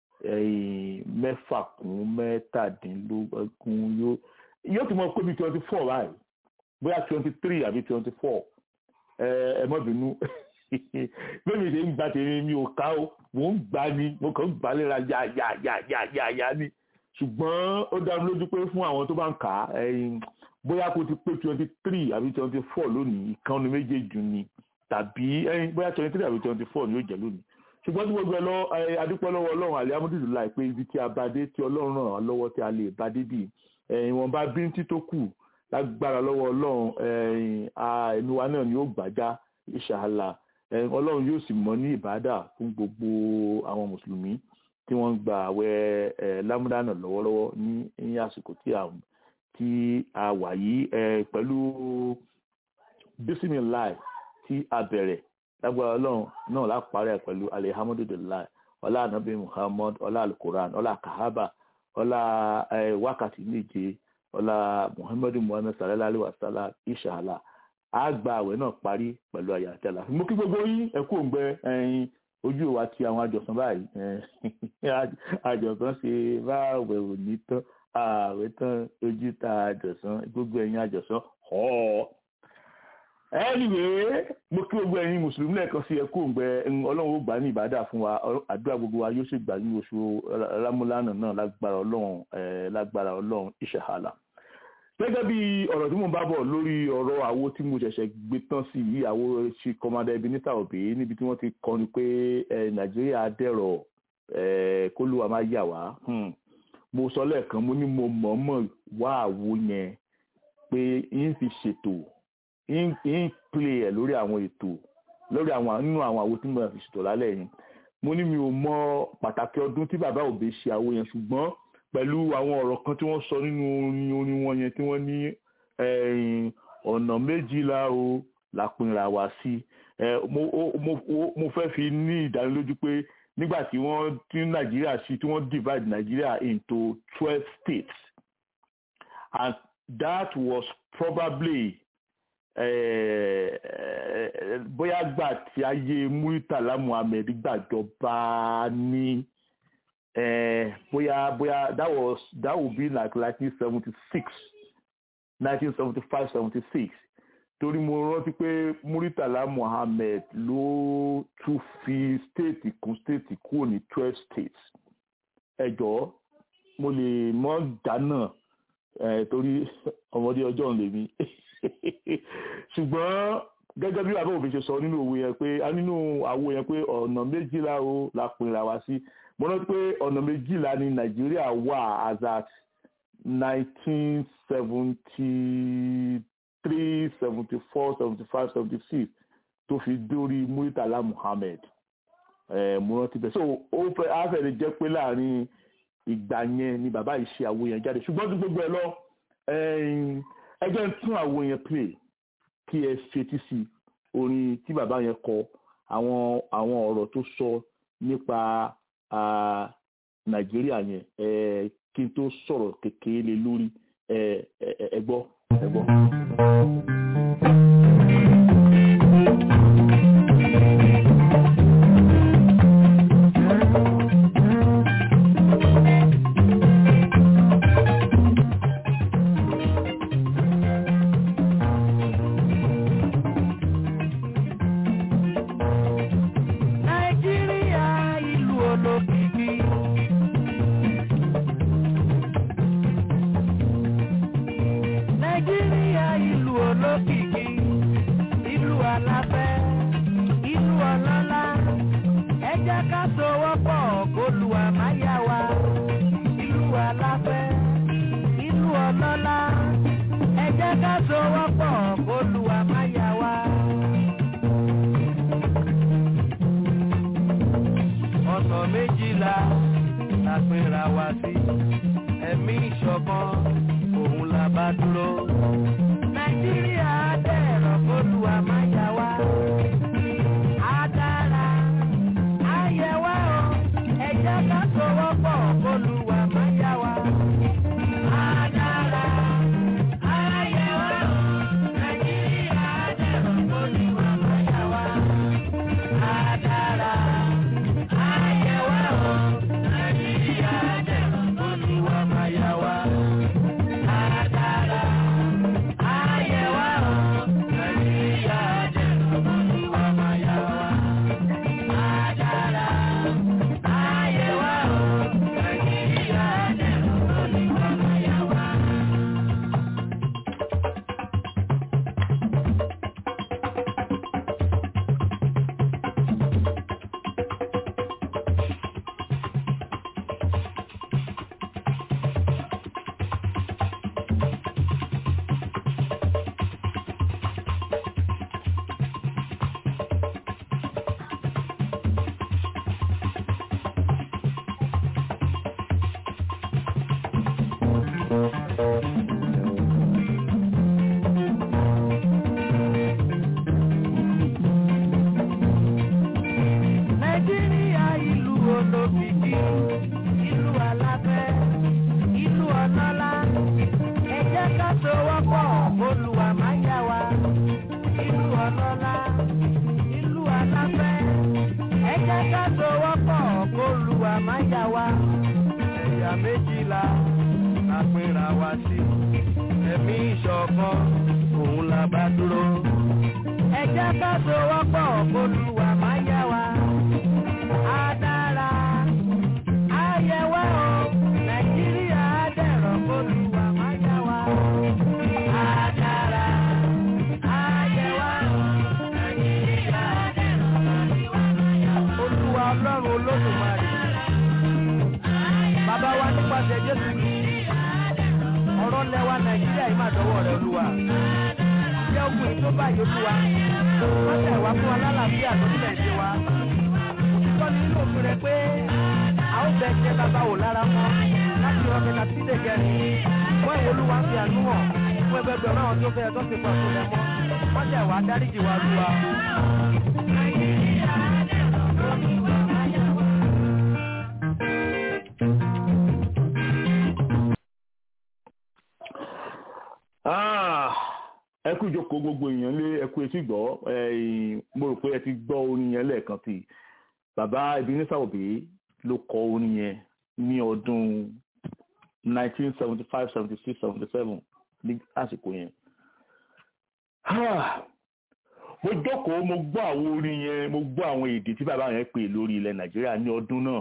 mẹ́fà kún mẹ́tàdínlógún yóò yóò ti mọ pé bíi twenty four báyìí bóyá twenty three àbí twenty four ẹ mọ́ bínú bẹ́ẹ̀ mi ṣe ń gba tèmi mi ò ká o mò ń gbà ni mo kàn ń gbà léra yá yá yá yá yá yá ni ṣùgbọ́n ó dá mi lójú pé fún àwọn tó bá ń kà á bóyá kó ti pé twenty three àbí twenty four lónìí ìkànnì méjèèjì ni tàbí bóyá twenty three àbí twenty four ni yóò jẹ́ lónìí ṣùgbọ́n tí gbogbo ẹ lọ adúpẹ́ lọ́wọ́ ọlọ́run alihamudulilayi pé ibi tí a bá dé tí ọlọ́run ràn án lọ́wọ́ tí a lè bá dé bì ìwọ̀nba bíntí tó kù lágbára lọ́wọ́ ọlọ́run ẹ̀mí wa náà ni ó gbàjá ìṣàlà ọlọ́run yóò sì mọ́ ní ìbádà fún gbogbo àwọn mùsùlùmí tí wọ́n ń gba àwẹ̀ lámúdánà lọ́wọ́lọ́wọ́ ní àsìkò tí a wà yìí pẹ̀lú bísímìláì tí a bẹ̀rẹ̀ lágbára ọlọ́run náà lápárẹ̀ pẹ̀lú alihamudulilayi ọlá anabi muhammad ọlá alukoran ọlá kahaba ọlá wákàtí méje ọlá muhammadu muhammad sallallahu alayhi wa sallam inshallah a gba àwẹ̀ náà parí pẹ̀lú àyà àti àlàáfíà mo kí gbogbo yín ẹ kú òǹgbẹ ẹyin ojú wa ti àwọn àjọsán báyìí àjọsán ṣe bá àwẹ̀ ò ní tán àwẹ̀ tán ojú ta àjọsán gbogbo ẹ̀yin àjọsán họ́ọ́ anyway mo kí gbogbo ẹ̀yin mùsùlùmí lẹ́ẹ̀kan sí ẹkú òǹgbẹ ọlọ́run ó gbà ní ìbádà fún wa àdúrà gbogbo wa yóò sì gbà ní oṣù rámúlánà náà lágbára ọlọ́run lágbára ọlọ́run ìṣẹ̀hàlà gẹ́gẹ́ bí ọ̀rọ̀ tí mo bá bọ̀ lórí ọ̀rọ̀ àwo tí mo ṣẹ̀ṣẹ̀ gbé tán sí yìí àwo ṣe kọ́mádà Ebenezer Obey níbi tí wọ́n ti kọrin pé nàìjíríà dẹ̀rọ̀ kólúwa máa yà wá mo sọ lẹ́ẹ̀kan mo ní mo mọ̀ọ́mọ̀ wá àwo yẹn pé yín fi ṣètò ń play ẹ̀ lórí àwọn ètò lórí àwọn nínú àwọn àwo tí mo fi ṣètò lálẹ́ yìí mo ní mi ò mọ pàtàkì ọdún tí bàbá Obey ṣe àwo yẹn ṣùgbọ́n pẹ̀lú àwọn ọ̀rọ̀ kan tí wọ́n sọ nínú orin orin wọn yẹn tí wọ́n ní ọ̀nà méjìlá o la pinra wá sí mo fẹ́ fi ní ìdánilójú pé nígbà tí wọ́n tí Nàìjíríà sí tí wọ́n divide Nàìjíríà into twelve states and that was probably bóyá gbà tí ayé Muritala Muhammed gbàjọba ní bóyá bóyá that was that would be like nineteen seventy six nineteen seventy five seventy six torí mo rántí pé Muritala Muhammed ló tún fi state kún state kúrò ní twelve states ẹ jọ̀ọ́ mo lè mọ dáná torí ọmọdé ọjọ́ ń lè mí ṣùgbọ́n gẹ́gẹ́ bí bàbá òfin ṣe sọ nínú òwe yẹn pé nínú àwo yẹn pé ọ̀nà méjìlá o la pinra wá sí mo rántí pé ọ̀nà méjìlá ní nàìjíríà wà as at nineteen seventy three seventy four seventy five seventy six tó fi dórí Muritala Muhammed mo rántí bẹ́ẹ̀ so ó fẹ́ á fẹ́ lè jẹ́ pé láàrin ìgbà yẹn ni bàbá yìí ṣe àwo yẹn jáde ṣùgbọ́n tí gbogbo ẹ lọ ẹ jẹ́ ń tún àwo yẹn play kí ẹ fetí sí orin tí bàbá yẹn kọ àwọn àwọn ọ̀rọ̀ tó sọ nípa nàìjíríà yẹn kí n tó sọ̀rọ̀ kékeré lé lórí ẹ gbọ́ ẹ gbọ́. Nàìjíríà ìlú olókìkí. Nàìjíríà ìlú olókìkí. Ìlú aláfẹ́, ìlú ọlọ́lá. Ẹ jẹ́ ká sowọ́pọ̀ kólúwa má yà wá. Ìlú aláfẹ́, ìlú ọlọ́lá. Ẹ jẹ́ ká sowọ́pọ̀ kólúwa má yà wá. méjìlá la pínra wá sí ẹ̀mí ìṣọ̀kan òun la bá dúró. nàìjíríà dẹ̀rọ̀ kólúwa máa yá wa. á dára á yẹ wá o ẹ jẹ́ ká sowọ́pọ̀ kólúwa máa yá wa. á dára á yẹ wá o nàìjíríà dẹ̀rọ̀ kólúwa máa yá wa. á dára á yẹ wá o nàìjíríà dẹ̀rọ̀ kólúwa máa yá wa. á dára á yẹ wá o nàìjíríà dẹ̀rọ̀ kólúwa máa yá wa. á dára á yẹ wá o nàìjíríà dẹ̀rọ̀ kólúwa máa yá wa. nàìjíríà ìlú olókìkí ìlú aláfẹ́ ìlú ọlọ́lá ẹ jẹ́ ká sowọ́pọ̀ olúwa máa yá wa ìlú ọlọ́lá ìlú aláfẹ́ ẹ jẹ́ ká sowọ́pọ̀ olúwa máa yá wa ẹ̀yà méjìlá la pínra wá sí ẹ̀mí ìṣọ̀kan òun la bá dúró ẹ jẹ́ ká sowọ́pọ̀ olúwa máa yá wa á dára á yẹ wá o nàìjíríà á dẹ̀rọ̀ kólúwa má yá wa. á dára á yẹ wá o nàìjíríà á dẹ̀rọ̀ kólúwa má yá wa. olúwa ọlọ́run olódùmarè bàbá wa nípasẹ̀ jésù kìí ọ̀rọ̀ lẹ́wà nàìjíríà yìí má dọ́wọ́ rẹ olúwa jẹ́ ogun yìí tó báyìí olúwa wọ́n tẹ̀ wá fún wa lálàáfíà lórílẹ̀‐èdè wa òtítọ́ ni nínú òfin rẹ pé a ó bẹ jẹ́ bàbá wò lára mọ́ láti rọ kẹta sí lè gẹ̀rì wọ́n ìwé olúwa ń fi àánú hàn fún ẹgbẹgbẹ̀rún àwọn tó fẹ́ tó ti pọ̀ tó lẹ mọ́ wọ́n tẹ̀ wá dáríjì wá lúwa. Ah, ẹ kú ìjókòó gbogbo èèyàn lé ẹ kú etí gbọ́ ẹ̀yin, mo rò pé ẹ ti gbọ́ orin yẹn lẹ́ẹ̀kan tí bàbá Ebenezer Obey ló kọ orin yẹn ní ọdún 1975 76 77 ní àsìkò yẹn. Ah, mo jókòó mo gbọ́ àwọn orin yẹn mo gbọ́ àwọn èdè tí bàbá yẹn pè lórí ilẹ̀ Nàìjíríà ní ọdún náà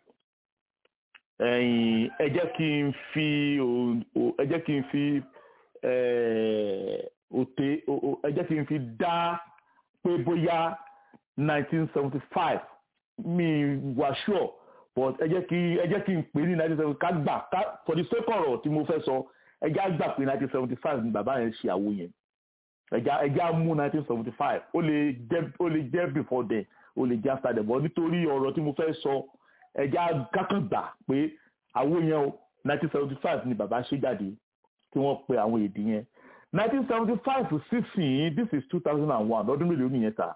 ẹ̀yin, ẹ jẹ́ kí n fi o- o- ẹ jẹ́ kí n fi eh, òtè o- o- ẹ jẹ́ kí n fi dá pé bóyá 1975 mi wà sure but ẹ jẹ́ kí ẹ jẹ́ kí n pè ní 1975 ká gbà ká for the sake ọ̀rọ̀ tí mo fẹ́ sọ ẹ jẹ́ á gbà pé 1975 ni bàbá yẹn ṣe àwo yẹn ẹ jẹ́ á- ẹ jẹ́ á mú 1975 ó lè jẹ́ ó lè jẹ́ before then ó lè jẹ́ after then but nítorí ọ̀rọ̀ tí mo fẹ́ sọ ẹ jẹ́ á kákan gbà pé àwo yẹn o 1975 ni bàbá ṣe jáde tí wọ́n pe àwọn èdè yẹn nineteen seventy five to sixteen this is two thousand and one ọdún mélòó nìyẹn ta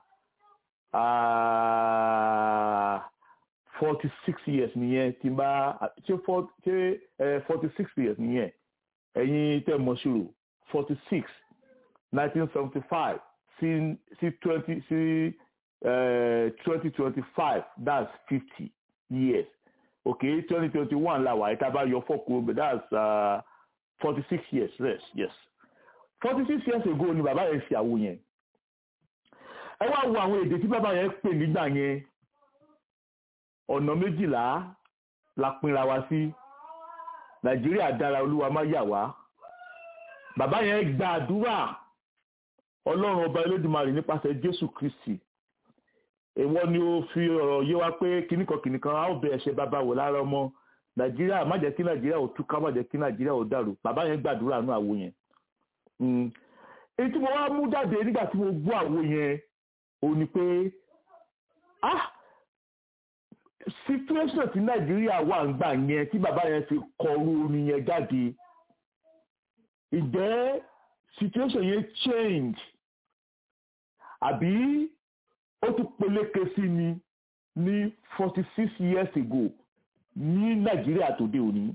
forty six years nìyẹn tí n bá ṣé forty six years nìyẹn ẹ̀yin tẹ́ mọ̀ ṣòro forty six nineteen seventy five sí sí twenty sí twenty twenty five that's fifty years okay twenty twenty one la wà ẹ̀ka bá yọ fọ́kù but that's forty uh, six years yes yes forty six years ago ni bàbá yẹn ṣe àwo yẹn ẹ wá wo àwọn èdè tí bàbá yẹn pè nígbà yẹn ọ̀nà méjìlá la pinra wa sí nàìjíríà dára olúwa má yà wá bàbá yẹn gba àdúrà ọlọ́run ọba elédùmarè nípasẹ̀ jésù kristi èwọ ni ó fi ọ̀rọ̀ yé wa pé kìnnìkan kìnnìkan a ó bẹ ẹ̀ṣẹ̀ bàbá wò lára ọmọ nàìjíríà má jẹ́ kí nàìjíríà ò túká má jẹ́ kí nàìjíríà ò dàrú bàbá yẹn gbàdúrà nú àwo yẹn èyí tí mo wá mú jáde nígbà tí mo gbọ́ àwo yẹn ò ní pé ah situation tí nàìjíríà wà ń gbà yẹn tí bàbá yẹn fi kọrú orin yẹn jáde ìjẹ́ situation yẹn change àbí ó tún peléke sí ni ní forty six years ago ní nàìjíríà tòde òní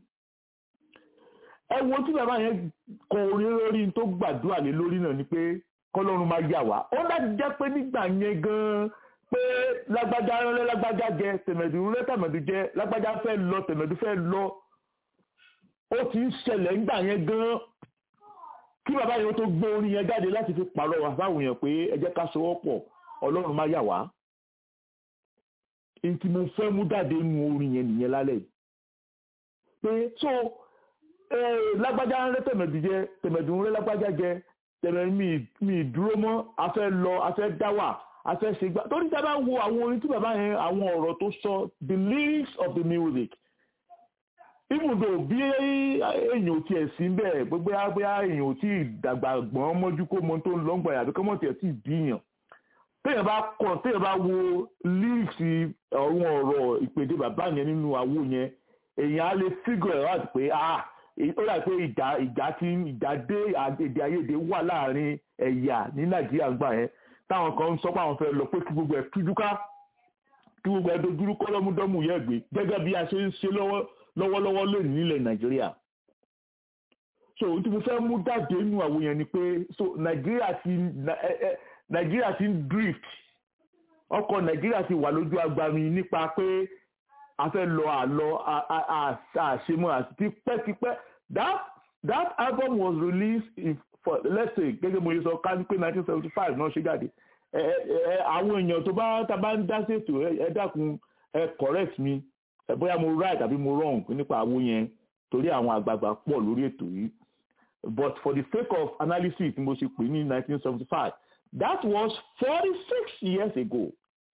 ẹ wo tí bàbá yẹn kọ orin lórí tó gbàdúrà lé lórí náà ni pé kọlọ́run máa yà wá ó láti jẹ́ pé nígbà yẹn gan-an pé lágbájá rẹ lágbájá jẹ tẹ̀mẹ̀dù rẹ tẹ̀mẹ̀dù jẹ lágbájá fẹ́ lọ tẹ̀mẹ̀dù fẹ́ lọ ó ti ń ṣẹlẹ̀ nígbà yẹn gan-an kí bàbá yẹn tó gbé orin yẹn jáde láti fi pàrọ̀ wá fáwọn èèyàn pé ẹ jẹ́ ká sowọ́ pọ̀ ọlọ́run máa yà wá èyí tí mo fẹ́ mú jáde nu orin yẹn nìyẹn lálẹ́ pé so lágbájá rẹ tẹ̀mẹ̀dù jẹ tẹ̀mẹ̀dù rẹ lágbájá jẹ tẹ̀mẹ̀dù mi dúró mọ́ a fẹ́ lọ a fẹ́ dá wà a fẹ́ ṣe gbá torí tí a bá wo àwọn orin tí bàbá yẹn àwọn ọ̀rọ̀ tó sọ the lyrics of the music even though bí èèyàn ò tiẹ̀ sí bẹ́ẹ̀ gbogbo bóyá èèyàn ò tí ì dàgbà gbọ́n mọ́jú kó mọ tó ń lọ́ngbọ̀n yàtọ̀ kọ́mọ̀ tiẹ̀ tí ì bíyàn téèyàn bá kọ téèyàn bá wo lyrics àwọn ọ̀rọ̀ ìpèdè bàbá yẹn nínú àwo yẹn èèyàn á lè figure out pé ah ó dà pé ìjà ìjà tí ìjà dé èdè àìyedè wà láàrin ẹ̀yà ní nàìjíríà gbà yẹn táwọn kan ń sọ pé àwọn fẹ́ lọ pé kí gbogbo ẹ̀ tújúká kí gbogbo ẹ̀ dojúrú kọ́lọ́múdọ́mù yẹ gbé gẹ́gẹ́ bí a ṣe ń ṣe lọ́wọ́lọ́wọ́ lónìí nílẹ̀ nàìjíríà so ohun tí mo fẹ́ mú jáde nínú àwọn yẹn ni pé so nàìjíríà ti nàìjíríà ti ń drift ọkọ̀ nàìjíríà ti wà lójú agbami nípa pé a fẹ́ lọ àlọ́ àṣemọ́ àti tipẹ́tipẹ́ that that album was released in for let's say gẹ́gẹ́ mo yẹ sọ ká ní pé nineteen seventy five náà ṣe jáde ẹ ẹ àwọn èèyàn tó bá tá bá ń dá ṣètò ẹ dákun ẹ correct mi ẹ bóyá mo right àbí mo wrong nípa àwo yẹn torí àwọn àgbààgbà pọ̀ lórí ètò yìí but for the sake of analysis mo ṣe pè ní nineteen seventy five that was forty six years ago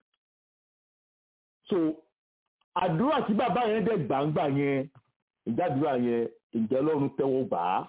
so àdúrà tí bàbá yẹn dẹ̀ gbàǹgbà yẹn ìjádùúrà yẹn ìjẹ́ ọlọ́run tẹ́wọ́ gbà á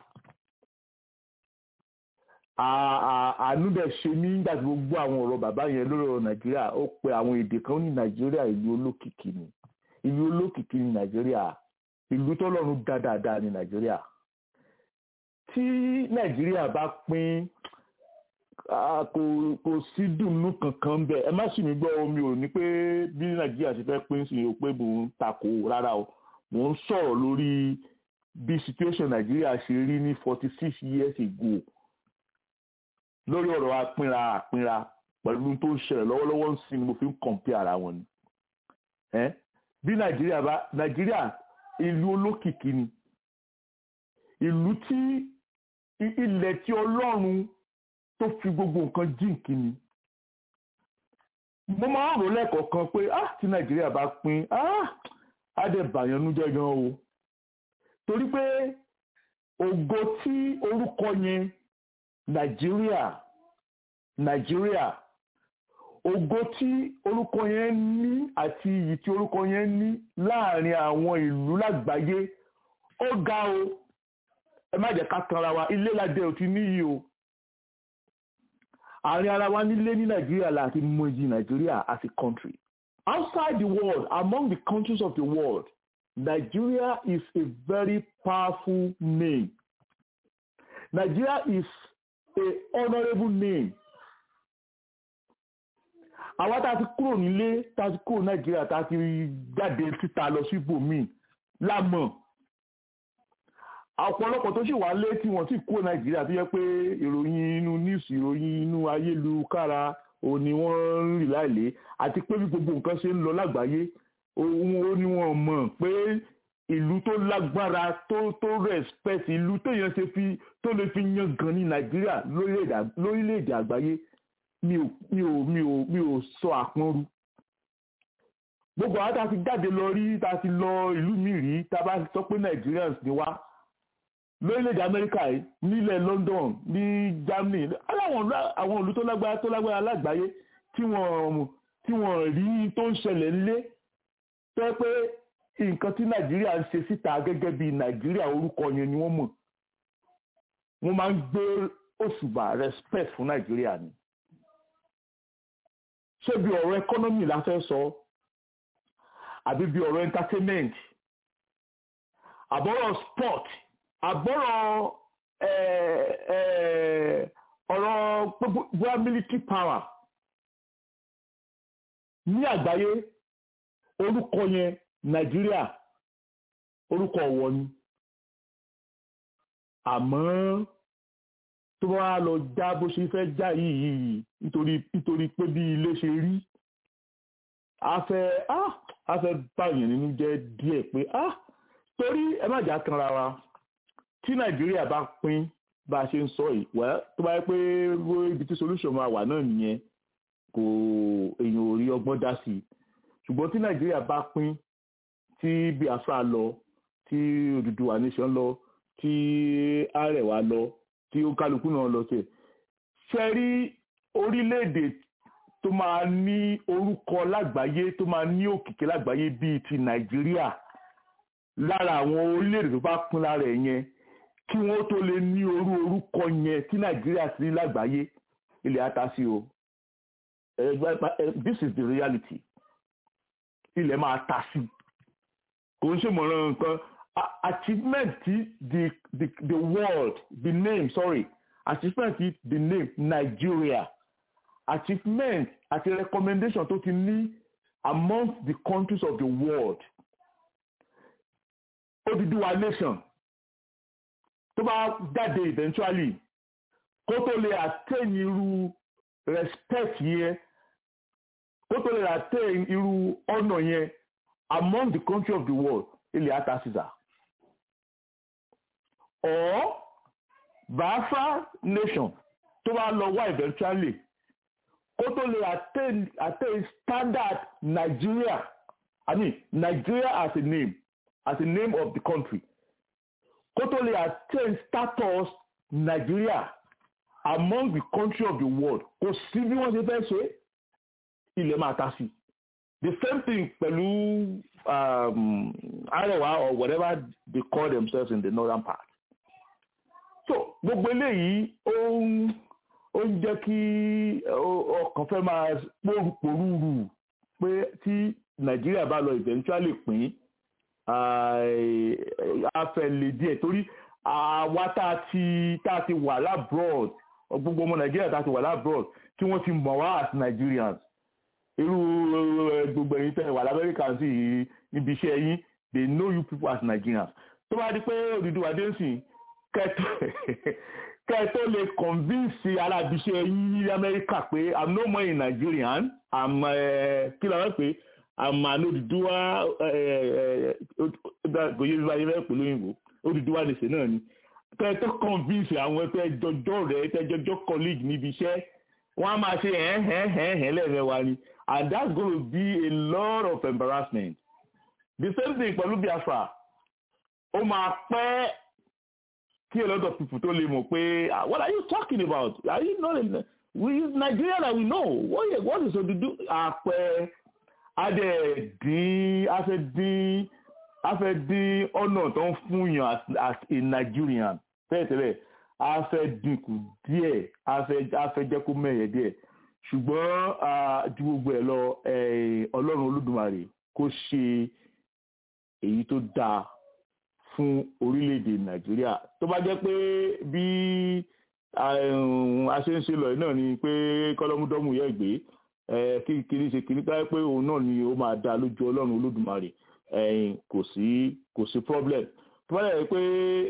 àánú dẹ̀ ṣe mí nígbà tí gbogbo àwọn ọ̀rọ̀ bàbá yẹn lórí ọ̀rọ̀ nàìjíríà ó pe àwọn èdè kan ní nàìjíríà ìlú olókìkí ni ìlú olókìkí ní nàìjíríà ìlú tọ́lọ́run dá dáadáa ní nàìjíríà tí nàìjíríà bá pín kò kò sí dùnnú kankan bẹ́ẹ̀ ẹ má sì mí gbọ́ omi ò ní pé bí nàìjíríà ti fẹ́ pín sí i pé mò ń takò rárá o mò ń sọ̀rọ̀ lórí bí situation nàìjíríà ṣe rí ní forty six years ago lórí ọ̀rọ̀ apínra àpínra pẹ̀lú tó ń ṣẹlẹ̀ lọ́wọ́lọ́wọ́ ń sin ni mo fi ń kọ̀m̀pé ara wọn ni bí nàìjíríà bá nàìjíríà ìlú olókìkí ni ìlú tí ilẹ̀ tí ọlọ́run tó fi gbogbo nǹkan jíǹkí ni mo máa ń rò lẹ́ẹ̀kọ̀ọ̀kan pé ah tí nàìjíríà bá pín ah á dẹ̀ bàyànnú jẹ́ gan o torí pé ògo tí orúkọ yẹn nàìjíríà nàìjíríà ògo tí orúkọ yẹn ní àti iyì tí orúkọ yẹn ní láàrin àwọn ìlú lágbàáyé ó ga o ẹ má jẹ́ ká tanra wa ilé ládé ò ti níyì o àárín ara wa nílé ní nàìjíríà láti mọ iyì nàìjíríà as a country outside the world among the countries of the world Nigeria is a very powerful name Nigeria is a honourable name àwa tá a ti kúrò nílé tá a ti kúrò nàìjíríà tá a ti jáde síta lọ sí ibòmíì lámọ̀ ọ̀pọ̀lọpọ̀ tó sì wà lé tí wọ́n sì kúrò nàìjíríà tó yẹ pé ìròyìn inú níìsì ìròyìn inú ayélujára òun ni wọ́n ń rì láìlé àti pé bí gbogbo nǹkan ṣe ń lọ lágbàáyé òun ó ní wọ́n mọ̀ pé ìlú tó lágbára tó tó respect ìlú téèyàn ṣe fi tó lè fi yan gan ní nàìjíríà lórílẹ̀‐èdè àgbáyé mi ò mi ò mi ò mi ò sọ àpọ́nrú gbogbo àwọn tá a ti jáde lọ rí tá a ti lọ ìlú mi rí tá a bá sọ pé Nigerians ni wá lórílẹ̀‐èdè Amẹ́ríkà yìí nílẹ̀ London ní Germany aláwọn àwọn ìlú tó lágbára tó lágbára lágbàáyé tí wọ́n tí wọ́n rí tó ń ṣẹlẹ̀ ńlé tó yẹ pé nǹkan tí Nàìjíríà ń ṣe síta gẹ́gẹ́ bí Nàìjíríà orúkọ yẹn ni wọ́n mọ̀ wọ́n máa ń gbé òṣùbà respect fún Nàìjíríà ni ṣé bí ọ̀rọ̀ economy la fẹ́ sọ àbí bí ọ̀rọ̀ entertainment àbọ̀rọ̀ sport àbọ̀rọ̀ ọ̀rọ̀ bóyá military power ní àgbáyé orúkọ yẹn nàìjíríà orúkọ ọ̀wọ̀ ni àmọ́ tó bá lọ já bó ṣe fẹ́ já yìí yìí nítorí nítorí pé bí ilé ṣe rí a fẹ́ a fẹ́ báyìí nínú jẹ́ díẹ̀ pé ah torí ẹ má jà kanra wa tí nàìjíríà bá pín bá a ṣe ń sọ yìí wẹ́ tó bá yẹ pé ibi tí solution máa wà náà nìyẹn kò èèyàn ò rí ọgbọ́n dá sí i ṣùgbọ́n tí nàìjíríà bá pín tí biafra lọ tí Odùduwà nation lọ tí Arewa lọ tí ó kálukú náà lọ sí ṣe rí orílẹ̀-èdè tó máa ní orúkọ lágbàáyé tó máa ní òkìkí lágbàáyé bíi ti nàìjíríà lára àwọn orílẹ̀-èdè tó bá pín lára ẹ̀ yẹn kí wọ́n tó lè ní orú orúkọ yẹn tí nàìjíríà sí lágbàáyé ilẹ̀ atasi o this is the reality ilẹ̀ máa ta sí kò ń ṣèmọ̀ràn nǹkan achievement ti the the the world the name sorry achievement ti the name Nigeria achievement àti recommendation tó ti ní among the countries of the world Odùduwà nation tó bá jáde eventually kó tó lè attain irú respect yẹn kó tó lè attain irú honour yẹn among the country of the world ilẹ̀ atasisa or Biafra nation tó bá lọ wá eventually kó tó lè attain attain standard Nigeria I mean Nigeria as a name as a name of the country kó tó lè attain status Nigeria among the country of the world kò sí bí wọ́n ṣe fẹ́ ṣe ilẹ̀ máa ta sí the same thing pẹ̀lú um, Arewa or whatever they call themselves in the northern part so gbogbo eléyìí ó ń ó ń jẹ́ kí ọkàn fẹ́ máa pòrúurú pé tí Nàìjíríà bá lọ eventually pín a fẹ́ lè díẹ̀ torí àwa tá a ti tá a ti wà labroad gbogbo ọmọ Nàìjíríà tá a ti wà labroad tí wọ́n ti mọ̀ wá as Nigerians irú gbogbo ẹ̀yin tẹ́ wà lamẹ́ríkà sí ibi iṣẹ́ yín they know you people as Nigerians tó bá di pé Odùduwà dé sí kẹ́ẹ̀tọ́ lè convince alábìṣẹ́ yín ní Amẹ́ríkà pé I'm no more a Nigerian I'm kí ló wá pé I'm an Odùduwà gòyè bí wáyé fẹ́ pẹ̀lú òyìnbó Odùduwà nìṣẹ́ náà ni kẹ́ẹ̀tọ́ convince àwọn ẹgbẹ́ jọjọ́ rẹ̀ ẹgbẹ́ colleague níbi iṣẹ́ wọ́n á máa ṣe ẹ̀hẹ́hẹ́hẹ́ lẹ́ẹ̀mẹ́wàá ni and that's going to be a lot of embarrassment the same thing pẹ̀lú Biafra ó máa pẹ́ kí a lot of people tó lè mọ̀ pé what are you talking about are you not in we is Nigeria that we know what, what is Odudu àpẹ adẹ dín afẹ dín afẹ dín ọ̀nà tó ń fún yàn as, as a Nigerian tẹ́lẹ̀tẹ́lẹ̀ a fẹ́ dínkù díẹ̀ a fẹ́ jẹ́ kó mẹ́yẹ díẹ̀ ṣùgbọ́n ju gbogbo ẹ̀ lọ ọlọ́run olódùmarè kó ṣe èyí tó dáa fún orílẹ̀-èdè nàìjíríà tó bá jẹ́ pé bí a ṣe ń ṣe lọ náà ni pé kọ́lọ́múdọ́mù yẹ gbé kí kiri ṣe kiri táyé pé òun náà ni ó máa dá lójú ọlọ́run olódùmarè kò sí kò sí problem tó bá jẹ́ pé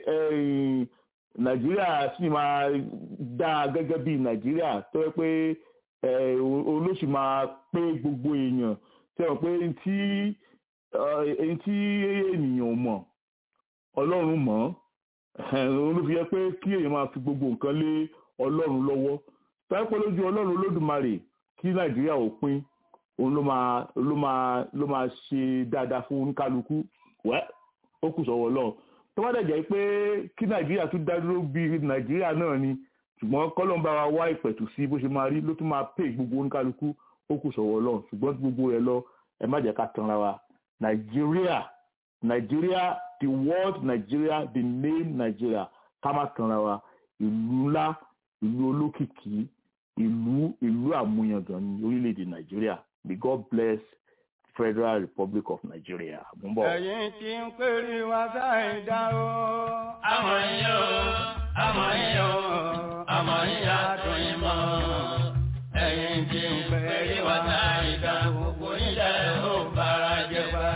nàìjíríà sì máa dá gẹ́gẹ́ bí nàìjíríà tó yẹ pé olóṣù máa pé gbogbo èèyàn tí wọ́n pé tí tí ènìyàn mọ̀ ọlọ́run mọ̀ olófi yẹ pé kí èèyàn máa fi gbogbo nǹkan lé ọlọ́run lọ́wọ́ tó yẹ pé lójú ọlọ́run olódùmarè kí nàìjíríà ò pín òun ló máa ló máa ló máa ṣe dáadáa fún oníkálukú wẹ́ ó kù sọ́wọ́ ọlọ́run tó bá dẹ̀ jẹ́ pé kí nàìjíríà tún dá dúró bí nàìjíríà náà ni ṣùgbọ́n kọ́lọ́n bá wa wá ìpẹ̀tù sí bó ṣe máa rí ló tún máa pè gbogbo oníkálukú ó kù sọ̀wọ́ lọ ṣùgbọ́n gbogbo rẹ̀ lọ ẹ má jẹ́ ká tanra wa nàìjíríà nàìjíríà the word nàìjíríà the name nàìjíríà ká má tanra wa ìlú ńlá ìlú olókìkí ìlú ìlú àmúyangàn ní orílẹ̀-èdè nàìjíríà may God bless federal republic of nigeria mo ń bọ̀. ẹ̀yin tí ń pèrè wá sáì dá o. àmọ́ yín o àmọ́ yín o àmọ́ yín àtún yín mọ́. ẹ̀yin tí ń pèrè wá sáì dá gbogbo yín lẹ́ ò bára jẹ wá.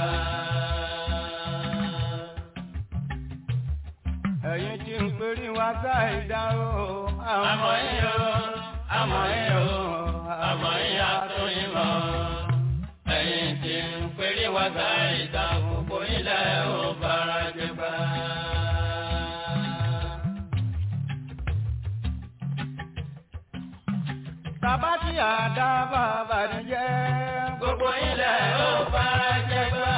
ẹ̀yin tí ń pèrè wá sáì dá o. àmọ́ yín o àmọ́ yín o àmọ́ yín àtún yín mọ́ ẹ̀yin tí ń pèrè wá sáì dá gbogbo yín lẹ́ ò bára jẹ wá. Bàbá tí àdá bàbá ní jẹ́. Gbogbo ilẹ̀ ó fara jẹ gbà.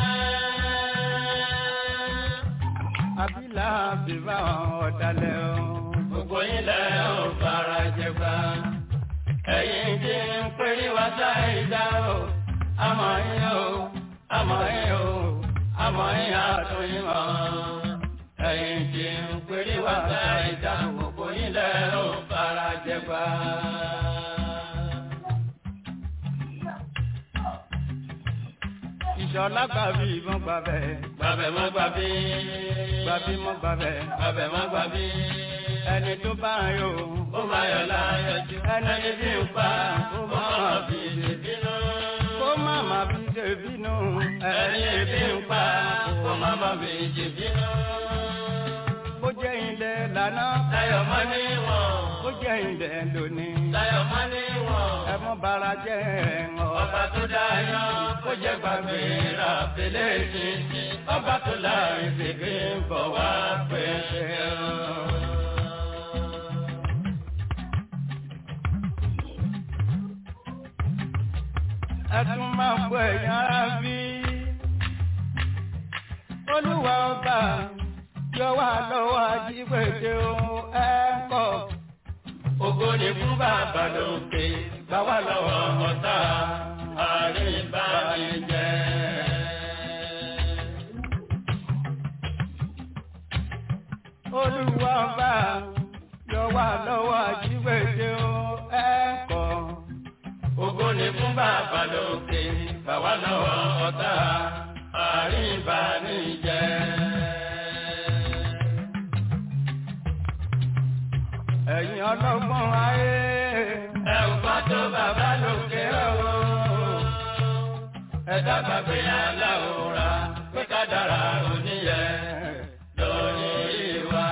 Àbílà bíbá ọ̀dàlẹ̀ o. Gbogbo ilẹ̀ ó fara jẹ gbà. Ẹ̀yin tí ń pèrè wá sáìdá o. Àmọ́ yín o, àmọ́ yín o, àmọ́ yín àtúnyìn mọ́. Ẹ̀yin tí ń pèrè wá sáìdá gbogbo ilẹ̀ ó fara jẹ gbà. ìṣọ̀lá gbàbí ìbọn gbàbẹ̀. gbàbẹ̀ mọ́ gbàbí. gbàbí mọ́ gbàbẹ̀. gbàbẹ̀ mọ́ gbàbí. ẹni tó bá ń yò. ó máa yọ̀ láyọ̀jú. ẹni tí ń pa. ó máa fi ṣe bínú. kó má má fi ṣe bínú. ẹni tí ń pa. kó má má fi ṣe bínú. bó jẹ́ ilẹ̀ lánàá. láyọ̀ mọ́ ní wọ̀n. bó jẹ́ ilẹ̀ lónìí. láyọ̀ mọ́ ní wọ̀n. ẹ mọ́ bara jẹ́ ẹ̀ràn. ọba tó dáyọ̀ kó jẹ́ gbàgbé ra fèlè títí ọba tó láàrin fèké ń bọ̀ wá pẹ̀lẹ́ ẹ tún máa ń bọ ẹ̀yìn ara bí olúwa ọba yọ wá lọ́wọ́ ajígbèdè ohun ẹ̀ kọ́ ògo ni fún bàbá lókè gbà wá lọ́wọ́ ọ̀tá àríbánijẹ́. Olúwa bá yọ wá lọ́wọ́ àjíwèdè o ẹ̀kọ́. Ògo ni fún bàbá lókè, gbà wá lọ́wọ́ ọ̀tá àríbánijẹ́. Ẹ̀yin ọlọ́gbọ́n ayé. Ẹ ò bá tó bàbá lókè o ẹ̀dá gbàgbé aláwòrán pé ká dára oníyẹ lórí wa.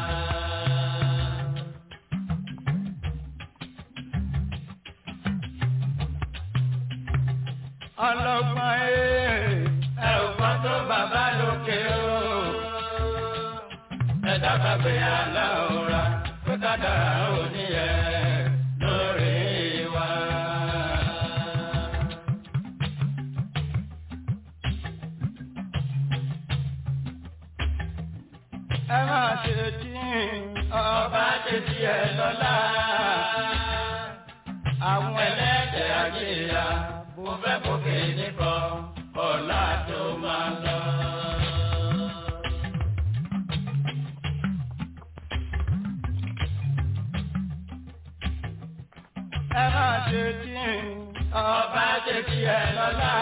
ọlọ́gbọ́n ẹ̀ ẹ̀ ò gbọ́n tó bàbá lókè o. ẹ̀dá gbàgbé aláwòrán pé ká dára oníyẹ lórí wa. ẹ máa ṣe tí ọba ṣe ti ẹ lọ́la. Àwọn ẹlẹ́dẹ̀ àjíyà mo fẹ́ gòkè nìkan ọ̀la tó máa lọ. Ẹ máa ṣe tí ọba ṣe ti ẹ lọ́la.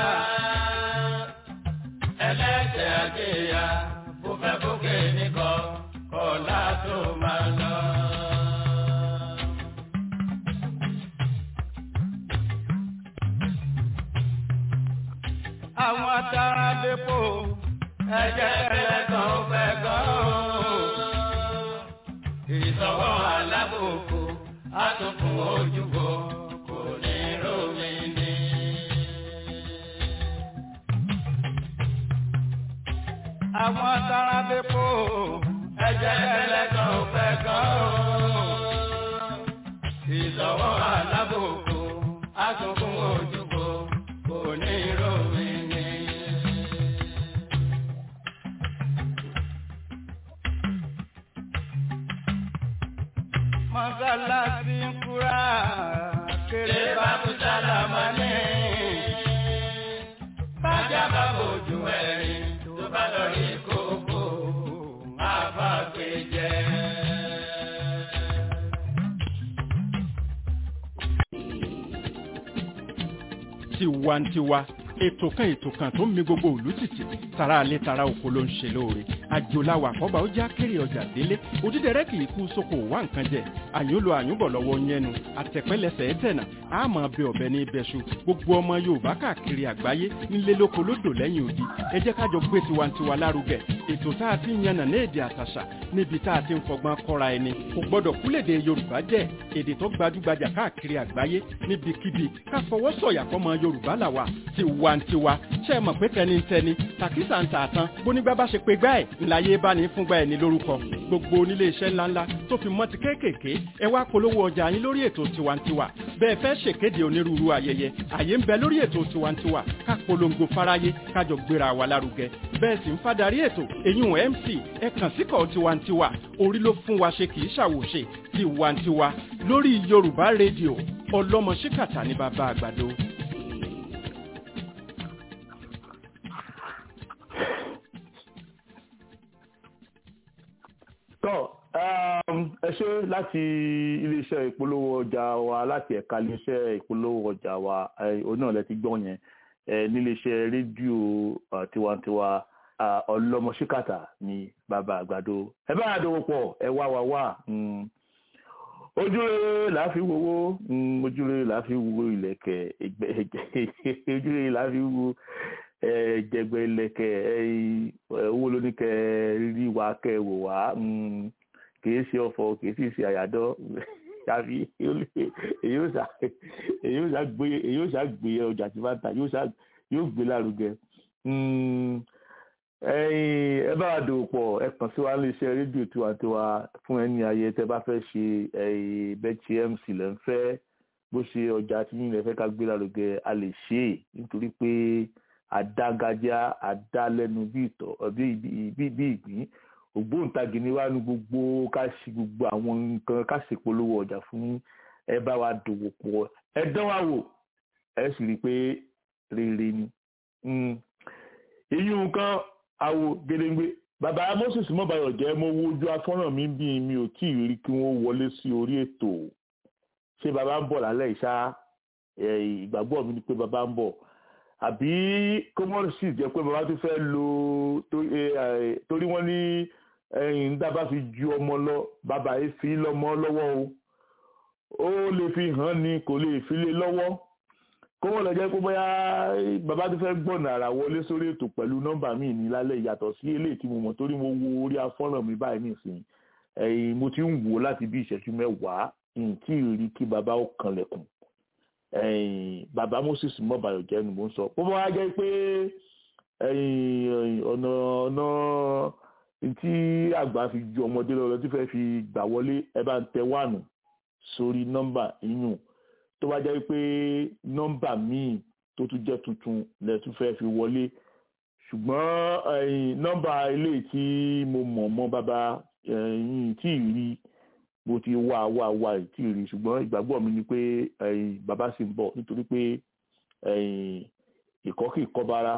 Ẹlẹ́dẹ̀ àjíyà mo fẹ́ gòkè nìkan ọ̀la tó máa lọ. àwọn atara depo ẹ̀jẹ̀ tẹ́lẹ̀ kan ó fẹ́ gan o. ìsọwọ́ alábòkò àtúnkùn ojúbọ kò ní rómi ní. àwọn atara depo ẹ̀jẹ̀ tẹ́lẹ̀ kan ó fẹ́ gan o. ìsọwọ́ alábòkò àtúnkùn ojúbọ kò ní rómi ní. mọ́sálásí ń kúrà kéré bá kú sálámà ní. bájá bá bójú ẹ̀rín tó bá lọ rí kókó àbágbé jẹ́. tiwantiwa ètò kan ètò kan tó ń mi gbogbo òlú tìtì tara alẹ́ tara oko ló ń ṣe lóore àjòláwà àkọ́bà ó já kéré ọjà délé òdídẹrẹ́ kì í kú sóko wá nǹkan jẹ àyùnlò àyùnbọ̀ lọ́wọ́ yẹnu àtẹ̀pẹ́lẹsẹ̀ ẹ̀tẹ̀nà àmọ́ bẹ ọ̀bẹ ní ibẹ̀ṣu gbogbo ọmọ yorùbá káàkiri àgbáyé nílé lóko lódò lẹ́yìn odi ẹ jẹ́ kájọ gbé tiwantiwa lárugẹ ètò tá a ti ń yànnà ní èdè àtàṣà níbi tá a ti ń fọgbọ́n kọ́ra ẹni kò gbọ́dọ̀ kúlèdè yorùbá jẹ́ èdè tó gbajúgbajà káàkiri àgbáyé níbikíbi ká fọwọ́ sọ̀yà fọmọ yorùbá làwà tiwantiwa ṣe é mọ̀ pé tẹnitẹni tàkísà ń tààtàn bónígbà bá ṣe pé gbá ẹ̀ ńláyé bá ní fúngbà ẹ̀ ní lórúkọ gbogbo onílé iṣẹ́ ńláńlá tó fi mọ́ ti kéékèèké ẹ wá polówó ọjà yín lórí ètò tiwantiwa bẹ́ẹ̀ fẹ́ ṣèkéde onírúurú ayẹyẹ àyè ń bẹ lórí ètò tiwantiwa ká polongo fáráyé kájọ gbéra wa lárugẹ bẹ́ẹ̀ sì ń fadarí ètò eyín mc ẹ kàn síkọ̀ tiwantiwa orí ló fún wa ṣe kì í ṣàwòṣe tiwantiwa lórí yorùbá rédíò ọlọ́mọ ṣíkàtà ní bàbá àgbàdo. tọ́ ẹ ṣe láti iléeṣẹ́ ìpolówó ọjà wa láti ẹ̀ka iléeṣẹ́ ìpolówó ọjà wa òun náà lẹ ti gbọ́ yẹn níléeṣẹ́ rédíò tiwantiwa ọlọ́mọṣíkàtà ní bàbá àgbàdo ẹ bá àdówó pọ̀ ẹ wá wá wá ojúrere là á fi wowó ojúrere là á fi wo ìlẹ̀kẹ̀ ojúrere là á fi wo jẹgbẹ lẹkẹ owó lóníkẹ rí wa kẹ wò wá kìí ṣe ọ̀fọ̀ kìí sì ṣe àyàdọ tàbí èyí ó ṣá gbé ọjà tí máa ń ta yóò gbé lárugẹ ẹ bá wa dòwò pọ̀ ẹ kàn sí wa iléeṣẹ́ rédíò tiwantiwa fún ẹni ayẹyẹ tẹ́ bá fẹ́ ṣe bẹ́ẹ̀tì mc lẹ́ ń fẹ́ bó ṣe ọjà tí yín lẹ fẹ́ ká gbé lárugẹ a lè ṣe é nítorí pé àdágajá àdálẹ́nu bí ìtọ̀ bí ìgbín ògbóǹtagì ni wá ní gbogbo ká ṣe gbogbo àwọn nǹkan ká ṣe polówó ọjà fún ẹ bá wa dòwò pọ̀ ẹ dán wa wò ẹ sì rí i pé rere ni. ìyún nǹkan àwo gédéǹgbé bàbá moses mọ́bàyọ̀ jẹ́ mo wo ojú afọ́nrán mi bí mi ò tí ì rí kí wọ́n wọlé sí orí ètò ṣé bàbá ń bọ̀ lálẹ́ ìṣá ìgbàgbọ́ mi ni pé bàbá ń bọ̀ àbí kọ́mọ́rì sì jẹ́ pé bàbá tó fẹ́ lo torí wọ́n ní ẹ̀yìn dábà fi ju ọmọ lọ bàbá yìí fi lọ́mọ lọ́wọ́ o ó lè fi hàn ní kò lè fi lé lọ́wọ́ kọ́mọ́ lọ jẹ́ pé bóyá bàbá tó fẹ́ gbọ̀nà àrà wọlé sórí ètò pẹ̀lú nọ́mbà mi ní lálẹ́ ìyàtọ̀ sí eléyìí tí mo mọ̀ torí mo wo orí afọ́nrán mi báyìí nìsín ẹ̀yìn mo ti ń wò láti bí ìṣẹ́jú mẹ́wàá tí ì rí kí bàbá ó kanlẹ̀kùn bàbá moses mọbàyọ jẹ ni mò ń sọ bó bá wá jẹ́ pé ọ̀nà ọ̀nà tí àgbà fi ju ọmọdé lọ tí fẹ́ẹ́ fi gbà wọlé ẹ bá ń tẹ wánù sórí nọ́mbà inú tó bá jẹ́ pé nọ́mbà míì tó tún jẹ́ tuntun lẹ tún fẹ́ẹ́ fi wọlé ṣùgbọ́n nọ́mbà ilé tí mo mọ̀ mọ́ bàbá tí ì rí bó ti wá wá wá tí ì rí ṣùgbọ́n ìgbàgbọ́ mi ni pé bàbá sì ń bọ̀ nítorí pé ìkọ́kì kọ́bára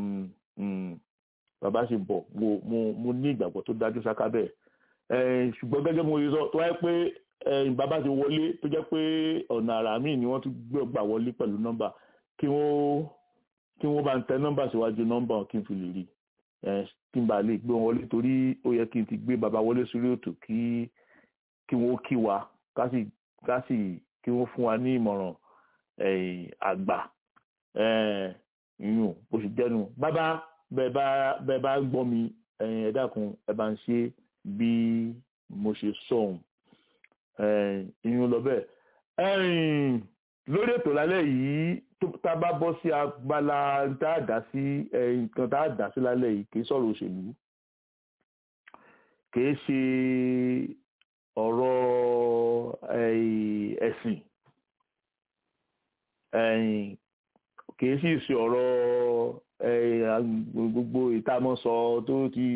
bàbá sì ń bọ̀ mo mo mo ní ìgbàgbọ́ tó dájú sáká bẹ́ẹ̀ ṣùgbọ́n gẹ́gẹ́ mo sọ tó wáyé pé bàbá ti wọlé tó jẹ́ pé ọ̀nà àrà míì ni wọ́n tún gbà wọlé pẹ̀lú nọ́mbà kí wọ́n kí wọ́n bá ń tẹ nọ́mbà síwájú nọ́mbà kí n fi lè rí kí n bá lè gbé wọn wọlé torí ó yẹ kí n ti gbé bàbá wọlé sórí ètò kí kí wọ́n kí wa ká sì ká sì kí wọ́n fún wa ní ìmọ̀ràn àgbà yùn bó ṣe jẹ́nu bàbá bẹ́ẹ̀ bá bẹ́ẹ̀ bá gbọ́ mi ẹ dákun ẹ bá ń ṣe bí mo ṣe sọ̀hún ìyún lọ bẹ́ẹ̀ lórí ètò lálẹ́ yìí tá a bá bọ́ sí abala tá a dá sí nǹkan tá a dá sí lálẹ́ yìí kì í sọ̀rọ̀ òṣèlú kì í ṣe ọ̀rọ̀ ẹ̀sìn kìí sì ṣe ọ̀rọ̀ gbogbo ìtamọ̀sọ tó ti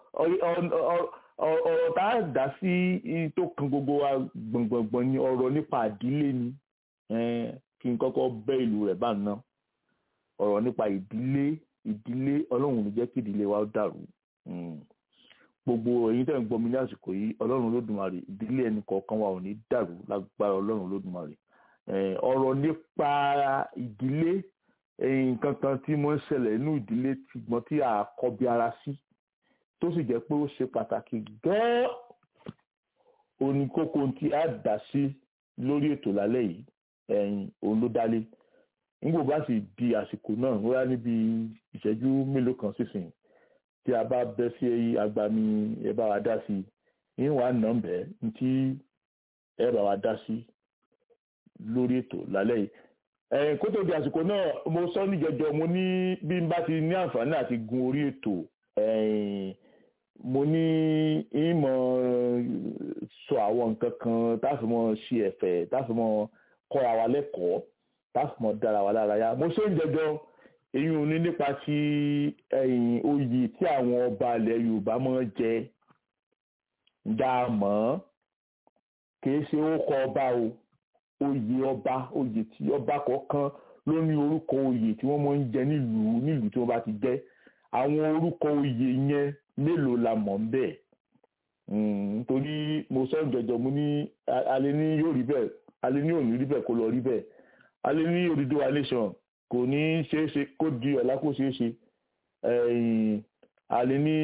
ọ̀rọ̀ tá a dá sí tó kan gbogbo wa gbọ̀ngbọ̀ngbọ̀n ni ọ̀rọ̀ nípa ìdílé ni kí n kọ́kọ́ bẹ́ ìlú rẹ̀ bá ná ọ̀rọ̀ nípa ìdílé ìdílé ọlọ́run ní jẹ́ kí ìdílé wa dàrú gbogbo ẹ̀yin tẹ́ ń gbọ́ mi ní àsìkò yìí ọlọ́run lódùmarè ìdílé ẹnì kọ̀ọ̀kan wa ò ní dàrú lágbára ọlọ́run lódùmarè ọ̀rọ̀ nípa ìdílé nǹkan kan tí mo ń ṣẹlẹ̀ inú ìdílé ṣùgbọ́n tí a kọ bí ara sí tó sì jẹ́ pé ó ṣe pàtàkì gan-an òní kókó tí a dá sí lórí ètò lálẹ́ yìí ẹ̀yìn òun ló dálé nígbò bá sì di àsìkò náà wọ́n á níbi ìṣẹ́jú mélòó kan sísìn tí a bá bẹ́ sí agbami ẹ bá wa dá sí i ní wàá nà ń bẹ́ẹ̀ ní tí ẹ bá wa dá sí lórí ètò lálẹ́ yìí ẹ̀yìn kó tó di àsìkò náà mo sọ níjẹjọ mo ní bí n bá ti ní àǹfààní àti gun orí ètò ẹ̀yìn mo ní ìmọ̀ sọ àwọn nǹkan kan táfìmọ̀ ṣe ẹ̀fẹ̀ táfìmọ̀ kọ́ra wa lẹ́kọ̀ọ́ táfìmọ̀ dára wa lára yá mo ṣe ń jẹjọ èyí ò ní nípa ti ẹ̀yìn oyè tí àwọn ọba ilẹ̀ Yorùbá máa ń jẹ dá mọ́ kìí ṣe ó kọ ọba o oyè ọba oyè tí ọba kọ̀ọ̀kan ló ní orúkọ oyè tí wọ́n máa ń jẹ nílùú nílùú tí wọ́n bá ti jẹ́ àwọn orúkọ oyè yẹn mélòó la mọ̀ ń bẹ̀ nítorí mo sọ jọjọ mo ní alẹ́ ní yóò rí bẹ́ẹ̀ alẹ́ ní òní rí bẹ́ẹ̀ kó lọ rí bẹ́ẹ̀ alẹ́ ní Odùduwà nation kò ní ṣeé ṣe kó di ọ̀la kó ṣeé ṣe alẹ́ ní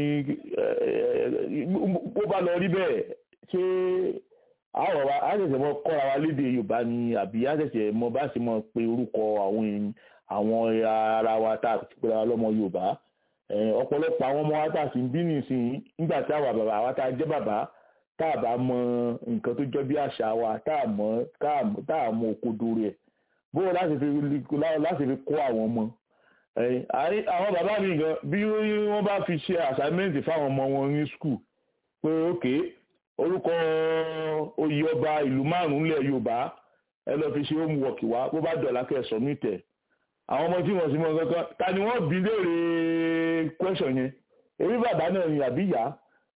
bó bá lọ rí bẹ́ẹ̀ ṣé àwọn wa á ṣẹ̀ṣẹ̀ mọ kọ́ra wa lédè Yorùbá ni àbí á ṣẹ̀ṣẹ̀ mọ bá ṣe mọ pé orúkọ àwọn àwọn ara wa tá a ti pera wa lọ́mọ Yorùbá ọ̀pọ̀lọpọ̀ àwọn ọmọ wa tá a sì ń bí nìsín nígbà tí àwa bàbá wa tá a jẹ́ bàbá tá a bá mọ nǹkan tó jọ bí àṣà wa tá a mọ tá a mọ òkodo rẹ̀ bóyá láti fi láti fi kó àwọn ọmọ àwọn bàbá mi gan bí wọ́n bá fi ṣe àṣàmẹ́ǹtì fáwọn ọmọ wọn ní skul pé ókè orúkọ oyè ọba ìlú márùn-ún lẹ̀ Yorùbá ẹ lọ fi ṣe homework wá bó bá dọ̀là kẹsàn-án mítẹ̀ àwọn ọmọ tí wọ́n sì mọ kankan ta ni wọ́n bí léèrè question yẹn èmi bàbá náà ni àbí ìyá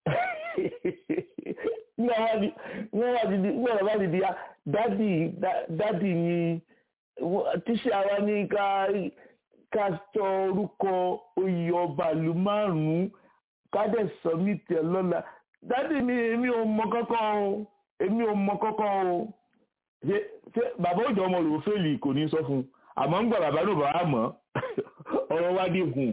ní wọ́n wá ti di wọ́n bá ti di dádì dádì ni tíṣe àwa ní ká ká sọ orúkọ oyè ọba ìlú márùn-ún ká dẹ̀ submit ẹ̀ lọ́la dádì mi èmi ò mọ kankan o èmi ò mọ kankan o ṣe bàbá òjò ọmọ rò fèlì kò ní sọ fún un àmọ́ ń gbà bàbá ló bàbá mọ̀ ọ̀rọ̀ wá dé hùn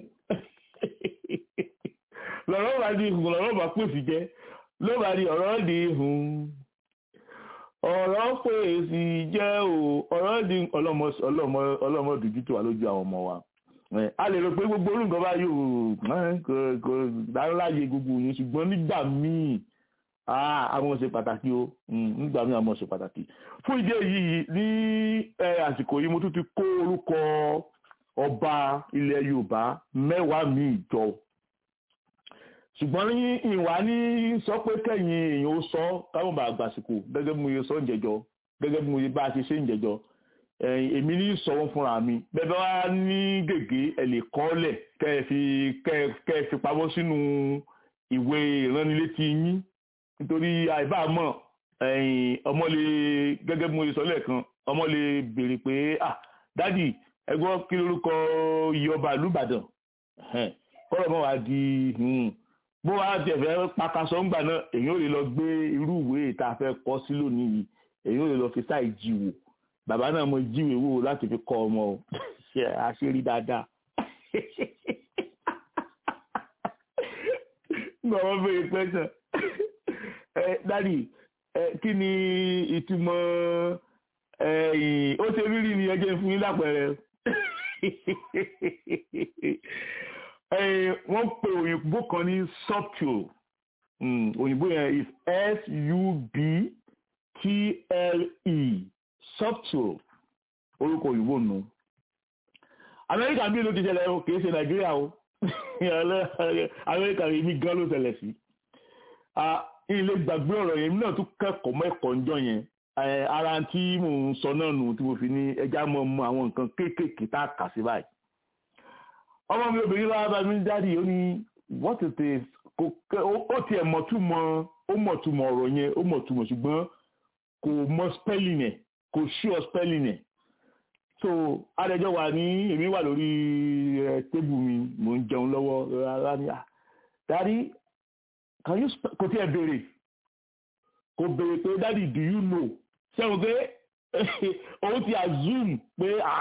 lọ́rọ̀ bá dé hùn lọ́rọ̀ bá pèsè jẹ́ ló bá di ọ̀rọ̀ dé hùn ọ̀rọ̀ pèsè jẹ́ o ọ̀rọ̀ di ọlọ́mọ dùjú tó wà lójú àwọn ọmọ wa a lè rò pé gbogbo orúkọ bá yóò kò dáńláyé gbogbo yẹn ṣùgbọ́n nígbà míì àwọn ṣe pàtàkì o nígbà míì àwọn ṣe pàtàkì fún ìdí èyí ní àsìkò yìí mo tún ti kó orúkọ ọba ilẹ̀ Yorùbá mẹ́wàá míì jọ ṣùgbọ́n ní ìwà ní sọ pé kẹ́yìn èèyàn ó sọ káwọn bá gbàsìkò gẹ́gẹ́ bí mo yẹ sọ ń jẹjọ gẹ́gẹ́ bí mo yẹ bá a ṣe ṣe ń jẹjọ èmi ní sọ wọn fúnra mi bẹ́ẹ̀ bá wá ní gègé ẹ lè kọ́lẹ̀ kẹ́ ẹ fi kẹ́ ẹ fi pamọ́ sínú ìwé ìránnilétí yín nítorí àìbámọ̀ ọmọ lè gẹ́gẹ́ bí mo sọ lẹ́ẹ̀kan ọmọ lè béèrè pé ah dádì ẹgbọ́n kí lórúkọ iye ọba ìlú Ìbàdàn kọ́rọ̀ mọ́ wá di bó wá tiẹ̀ fẹ́ pakasọ ńgbà náà èyí ò lè lọ gbé irú ìwé tá a fẹ́ kọ́ sí lónìí yìí èyí ò lè lọ fi sáì jíwò bàbá náà mo jíwèé wò láti fi kọ́ ọmọ o ṣe àṣírí dáadáa nígbà wọn bèèrè pẹ́sàn ẹ dádì ẹ kí ni ìtumọ̀ ẹ̀yìn ó ṣe rírì ni ẹ jẹ́ fún yín lápẹẹrẹ wọ́n pe òyìnbó kan ní subtle òyìnbó yẹn is s-u-b-t-l-e subtle orúkọ òyìnbó nù amẹ́ríkà bí ló ti ṣẹlẹ̀ o kìí ṣe nàìjíríà o amẹ́ríkà yìí mi gan ló ṣẹlẹ̀ sí ilé gbàgbé ọ̀rọ̀ yẹn náà tún kẹ́kọ̀ọ́ mẹ́kọ̀ọ́ ńjọ́ yẹn ara tí mò ń sọ náà nù tí mo fi ní ẹja mọ́ mọ́ àwọn nǹkan kéékèèké tá a kà sí báyìí ọmọ mi obìnrin bá bá mi dáàdi ó ní what it is ó tiẹ̀ mọ̀túmọ̀ ó mọ̀túmọ̀ ọ̀rọ̀ yẹn ó mọ̀túmọ̀ ṣùgbọ́n kò mọ spelling ẹ̀ kò sure spelling ẹ̀ so adẹjọ́ wà ní èmi wà lórí tébù mi mò ń jẹun lọ́wọ́ rárá ní à dáàdi can you kò tí ẹ béèrè kò béèrè pé dáàdi do you know ṣẹ́wọ̀n pé òun ti assume pé ah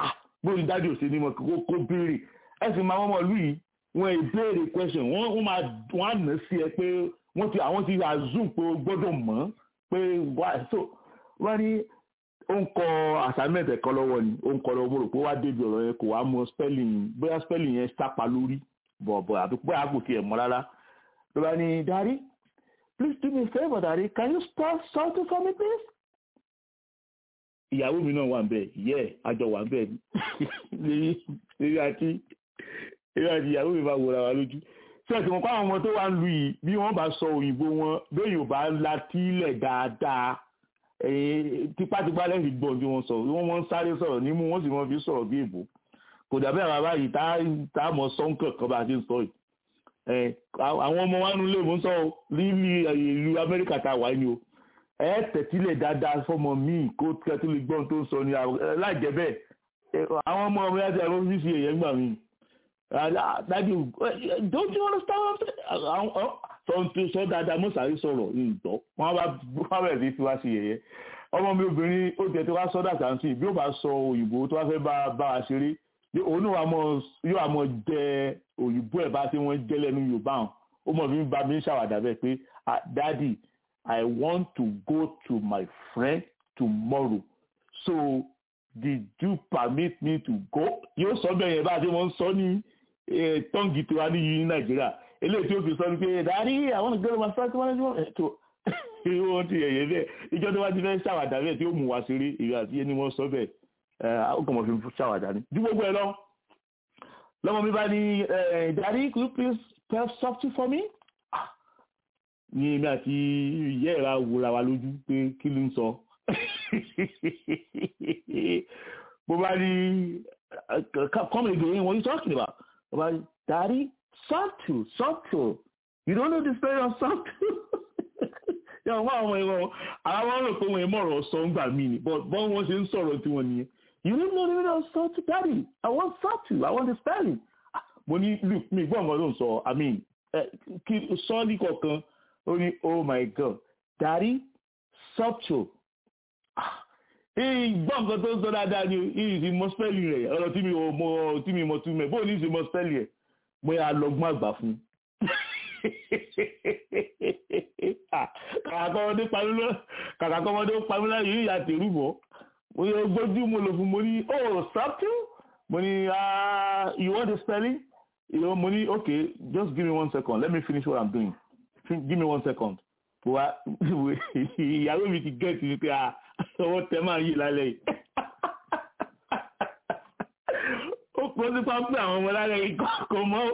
bóyá dájú òsè ni mo kó kó béèrè ẹ sì máa wọ́n mọ̀ lù yìí wọ́n ì béèrè question wọ́n wọ́n máa wọ́n á nà sí ẹ pé wọ́n ti àwọn ti assume pé o gbọ́dọ̀ mọ̀ pé wá so wọ́n ní ó ń kọ assignment ẹ̀kọ́ lọ́wọ́ ni ó ń kọ lọ́wọ́ mo rò pé wá débi ọ̀rọ̀ yẹn kò wá mọ spelling bóyá spelling yẹn sápa lórí bọ̀bọ̀ àbí bóyá kò tiẹ̀ mọ́ rárá ló bá ní daddy please do me a favour daddy can you spell something for me please. ìyàwó mi náà wà ń bẹ̀ yẹ àjọ wà ń bẹ̀ lérí àti lérí àti ìyàwó mi bá wòra wa lójú ṣé ẹ̀sìn wọn kó àwọn ọmọ tó wà ń lu yìí bí wọ́n bá sọ òyìnbó wọn bẹ́ẹ̀ yóò bá latílẹ̀ dáadáa tipátipá lẹ́yìn gbọ́n tí wọ́n sọ wọ́n wọ́n sáré sọ̀rọ̀ nímú wọ́n sì wọ́n fi sọ̀rọ̀ bí èbó kò dàbí àwọn báyìí tá a mọ̀ sọ́ńkàn kan bá a ti ń sọ yìí àwọn ọmọ wa nulẹ̀ mò ń sọ líli ìlú amẹ́ríkà tá a wà ní o ẹ tẹ̀tílẹ̀ dáadáa fọmọ míì kó kẹ́tù lè gbọ́n tó ń sọ ní láìjẹ́ bẹ́ẹ̀ àwọn ọmọ ọmọ yàtọ̀ ẹ̀rọ fífi èèyàn gbà mí dájú don't you understand sọ sọ dáadáa mo sáré sọ̀rọ̀ ìgbọ́ wọn bá wọn bẹ̀rẹ̀ sí fi wá sí yẹ̀yẹ́ ọmọ mi obìnrin ó tẹ̀ tó wá sọ́dà sáǹsì bí ó bá sọ òyìnbó tó wá fẹ́ bá bá wa ṣeré òun náà yóò àmọ́ jẹ òyìnbó ẹ̀ bá tí wọ́n jẹ́ lẹ́nu yorùbá hàn ó mọ̀ fi bá mi ṣàwàdà bẹ́ẹ̀ pé daddy i want to go to my friend tomorrow so did you permit me to go yóò sọ bẹ́ẹ̀ yẹn bá tí wọ́n sọ ní tọ́ǹgì tó wá níyì ní nàìjíríà eléyìí tí ó fi sọ ní pé daddy i want to go to my friend tomorrow tó wọ́n ti yẹ̀yẹ́ bẹ́ẹ̀ ìjọ tó bá ti fẹ́ ṣàwàdà bẹ́ẹ̀ tí ó mú wa ṣeré ìrìn àti ẹni wọ́n sọ bẹ́ẹ̀ ọkọ̀ fi ṣàwàdà ní. ju gbogbo ẹ lọ lọ́mọ mi bá ní daddy could you please spell something for me? ní èmi àti ìyá ẹ̀ra wòra wa lójú pé kí ló ń sọ. bó bá ní come again what you talking about? bó bá ní daddy something something you don't know the story of something yàrá wọn àwọn ẹ̀rọ àwọn rò pé wọn ẹ̀ mọ̀rọ̀ sọ ń gbà mí ni but bọ́n wọn ṣe ń sọ̀rọ̀ tí wọ́n nìyẹn you don't know the meaning of salt daddy i want salt i want the spelling mo ní luke mi gbọ́ nǹkan tó ń sọ i mean kí sọ́ọ́lì kọ̀ọ̀kan ó ní oh my god daddy subtle gbọ́ nǹkan tó ń sọ dáadáa ni ìyí ti mọ spelling rẹ̀ ọ̀rọ̀ tí mi ò mọ tí mi mọ tún mẹ́ bóun ní ti mọ spelling rẹ̀ mo yà lọ́gbọ́n àgbà fún kàkà kọ́mọdé pamílọ́ kàkà kọ́mọdé pamílọ́ yìí ìyá tèrú bọ̀ mo yẹ gbójú mo lò fún mo ní oh subtle mo ní you want the spelling you know, mo ní okay just give me one second let me finish what i'm doing give me one second wa ìyàwó mi ti gẹ̀ẹ́tì ní pé ọwọ́ tẹ máa yí lálẹ́ yìí ó pọ́ sí pápẹ́ àwọn ọmọ lálẹ́ yìí kò mọ́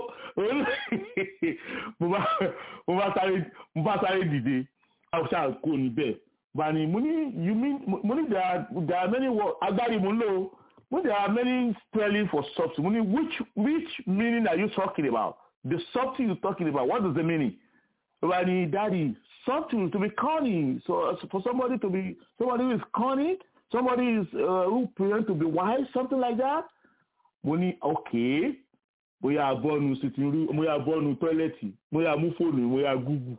mo bá sáré dìde ṣáà kó níbẹ̀ bani mo ní you mean mo ní there are there are many words agbárí mo ń lò mo there are many spelling for something mo ní which which meaning are you talking about the something you talking about what is the meaning bani daddy something to be cunning so for somebody to be somebody who is cunning somebody is uh, who pretend to be wise something like that mo ní okay bóyá bọ́ọ̀nù sitting room bóyá bọ́ọ̀nù tọ́lẹ̀tì bóyá mú fóònù bóyá google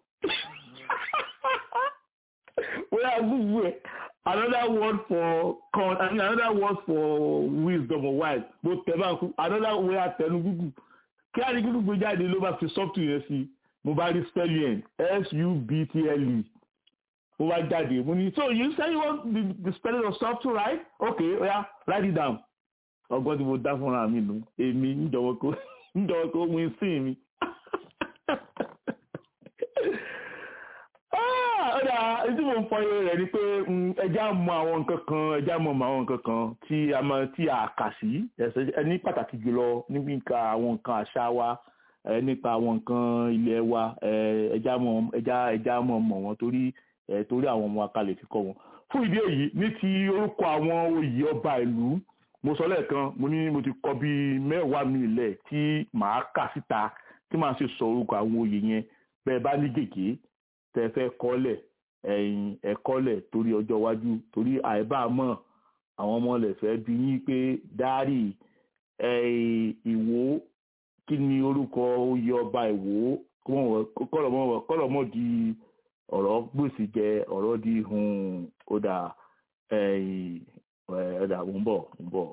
bóyá google ẹ̀ another word for con I mean, another word for wisdom or wise bó tẹ̀ bá kú another way àtẹnu google kí á ní google gbé jáde ló bá fi software yẹn sí mo bá rí spelling s u b t l e mo bá jáde mo ní so you say you want the, the spelling of software right okay oya yeah, write it down ọgbọ́n tí mo dá fúnra mi nù èmi níjọwọ́ kó níjọwọ́ kó win sí mi. ọ̀dà tí mo ń fọ eré rẹ̀ ni pé ẹja mọ àwọn nǹkan kan ẹja mọ àwọn nǹkan kan tí a mọ tí a kà sí ní pàtàkì jùlọ nípa àwọn nǹkan àṣà wa nípa àwọn nǹkan ilẹ̀ wa ẹja mọ ẹja ẹja mọ mọ wọn torí torí àwọn ọmọ akalẹ̀ fi kọ́ wọn. fún ìdí èyí ní ti orúkọ àwọn oyè ọba ìlú mo sọ lẹ́ẹ̀kan mo ní mo ti kọ bíi mẹ́wàá mi lẹ̀ tí màá kà síta tí màá ṣe sọ orúkọ àwọn oyè yẹn bẹ́ẹ̀ bá ní gègé tẹ́ fẹ́ kọ́lẹ̀ ẹ̀yìn ẹ̀kọ́lẹ̀ torí ọjọ́ iwájú torí àìbámọ̀ àwọn ọmọ rẹ̀ fẹ́ bí yín pé dáárì ìwò kí ni orúkọ oyè ọba ìwò kọ́lọ̀mọ́ di ọ̀rọ̀ gbèsè jẹ ọ̀rọ̀ di hun ọ̀dà ẹ̀ẹ́dà mò ń bọ̀ mò ń bọ̀.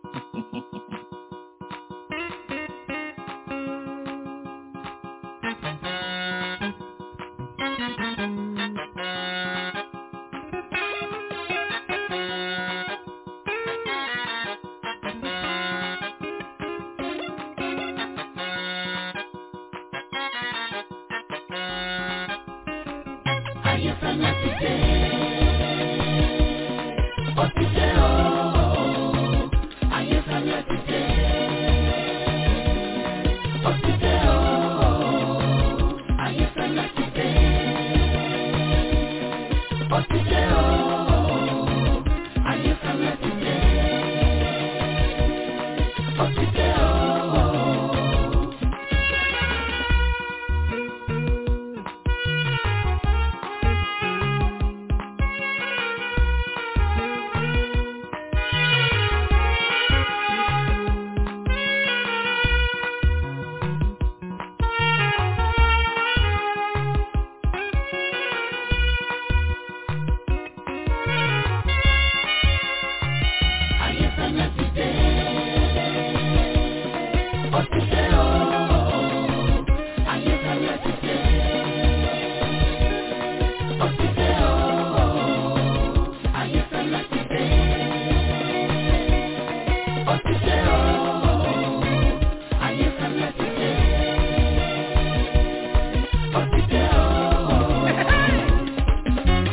Ayéfẹ́lẹ́ ti dé, ó ti dé ooo. Ayéfẹ́lẹ́ ti dé, ó ti dé ooo. Ayéfẹ́lẹ́ ti dé, ó ti dé ooo. Ayéfẹ́lẹ́ ti dé, ó ti dé ooo. Ayéfẹ́lẹ́ ti dé, ó ti dé ooo. Ayéfẹ́lẹ́ ti dé, ó ti dé ooo. Ayéfẹ́lẹ́ ti dé, ó ti dé ooo. Ayéfẹ́lẹ́ ti dé, ó ti dé ooo.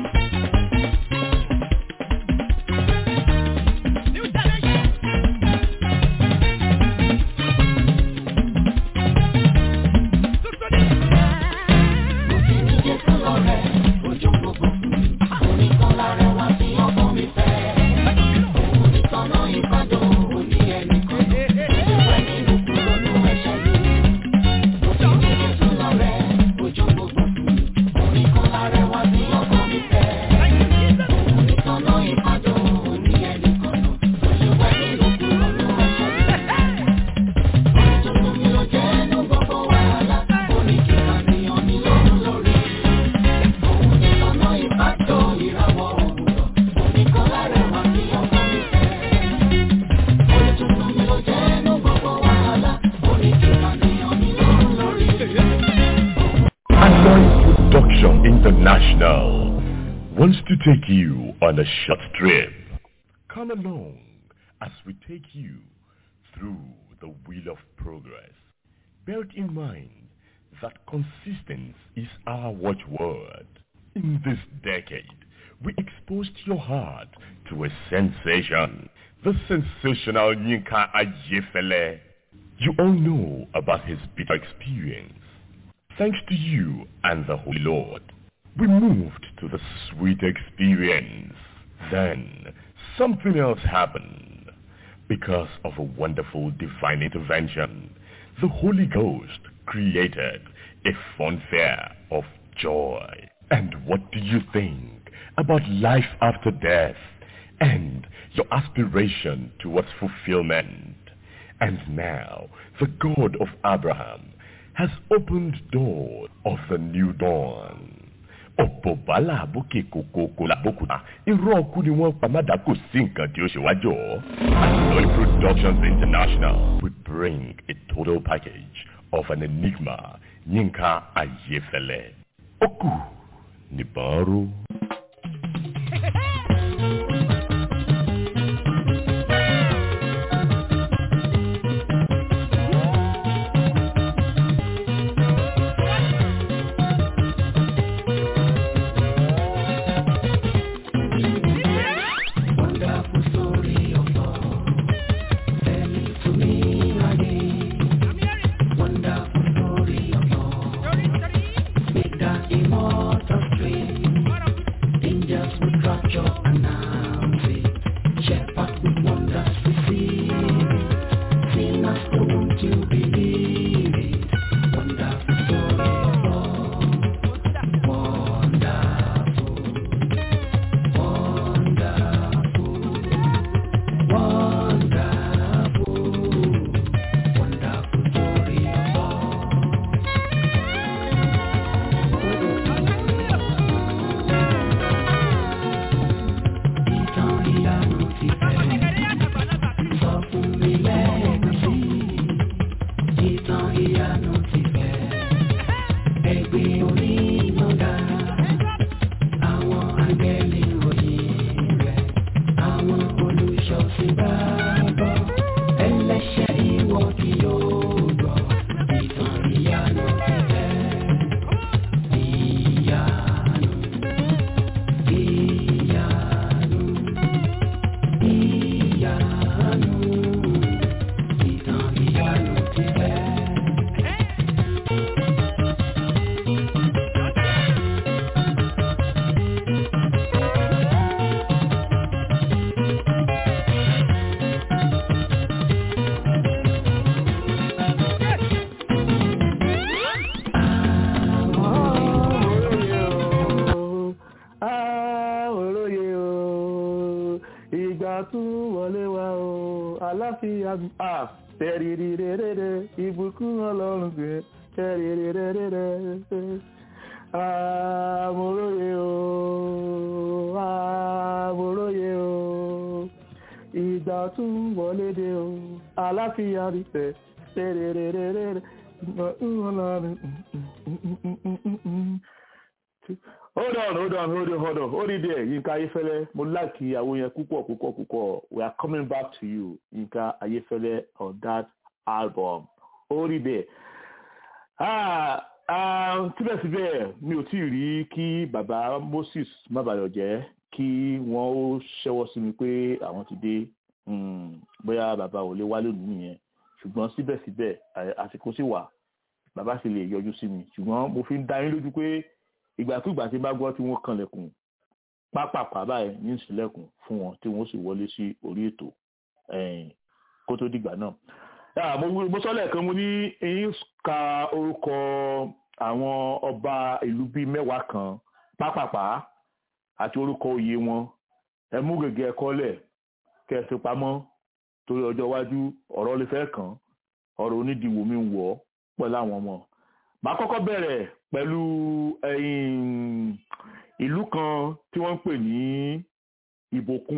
Android Production International wants to take you on a short trip. Come along as we take you through the wheel of progress. Bear it in mind that consistency is our watchword. In this decade, we exposed your heart to a sensation, the sensational Yinka Ajefele. You all know about his bitter experience. Thanks to you and the Holy Lord, we moved to the sweet experience. Then something else happened. Because of a wonderful divine intervention, the Holy Ghost created a fun fair of joy. And what do you think about life after death and your aspiration towards fulfillment? And now, the God of Abraham has opened doors of the new dawn. ọ̀pọ̀ bàálà bókè kòkòkò làbókùtà irọ́ ọkú ni wọ́n pa mádà kò sí nǹkan tí ó ṣe wájọ́. Anoy Productions International we bring a total package of an enigma Yinka Ayefele. Ó kù nìbọn ró. Wonderful story of love. Tell it to me again. Wonderful story of love. Make that immortal stream. Angels will capture and ẹgbẹ́ orí ìmọ̀dá. Àwọn àgbẹ̀lì ròyìn rẹ̀, àwọn olùṣọ́sìn bá bọ̀. Ẹlẹ́ṣẹ̀ ìwọ kì yóò gbọ́, ìtàn ìyanu ti tẹ̀. Ìyanu, ìyanu, ìyanu, ìtàn ìyanu ti tẹ̀. olóye o ìgbà tún wọlé wa o aláfíà à tẹ̀rìrìrèrèrè ìbùkún ọlọ́run gbé tẹ̀rìrìrèrèrè àmúróye o àmúróye o ìgbà tún wọlé dé o aláfíà rí tẹ̀ tẹ̀rìrìrèrè ìbùkún ọlọ́run hold on hold on hold on hold on hold it there yinka ayefẹlẹ mo like ìyàwó yẹn púpọ̀ púpọ̀ púpọ̀ we are coming back to you yinka ayefẹlẹ on that album hold it there ah ah síbẹ̀síbẹ̀ mi ò tí ì rí kí baba moses mábàyọ̀jẹ́ kí wọ́n ó ṣẹ́wọ́ sí mi pé àwọn ti dé Hmm, bóyá baba ò lè wá lónìí nìyẹn ṣùgbọ́n síbẹ̀síbẹ̀ à- àsìkò sì wà baba sì lè yọjú sí mi ṣùgbọ́n mo fi ń dá yín lójú pé ìgbàkúgbà tí bá gbọ́ tí wọ́n kanlẹ̀kùn pápápá báyìí ní ìsìlẹ̀kùn fún wọn tí wọ́n sì wọlé sí orí ètò ẹ̀yìn kó tó dìgbà náà. Ah, mo mo sọ lẹ́ẹ̀kan mo ní eyín ka orúkọ àwọn ọba ìlú bíi mẹ́wàá kan pápápá àti orúkọ oyè wọn ẹ mú gègé ẹ̀kọ́ lẹ̀ kẹ́ ẹ fi pamọ́ torí ọjọ́ iwájú ọ̀rọ̀ lè fẹ́ kàn ọ̀rọ̀ onídìíwò mi ń wọ̀ ọ́ pẹ̀lú àwọn ọmọ màá kọ́kọ́ bẹ̀rẹ̀ pẹ̀lú ẹ̀yìn ìlú kan tí wọ́n ń pè ní ìbòkun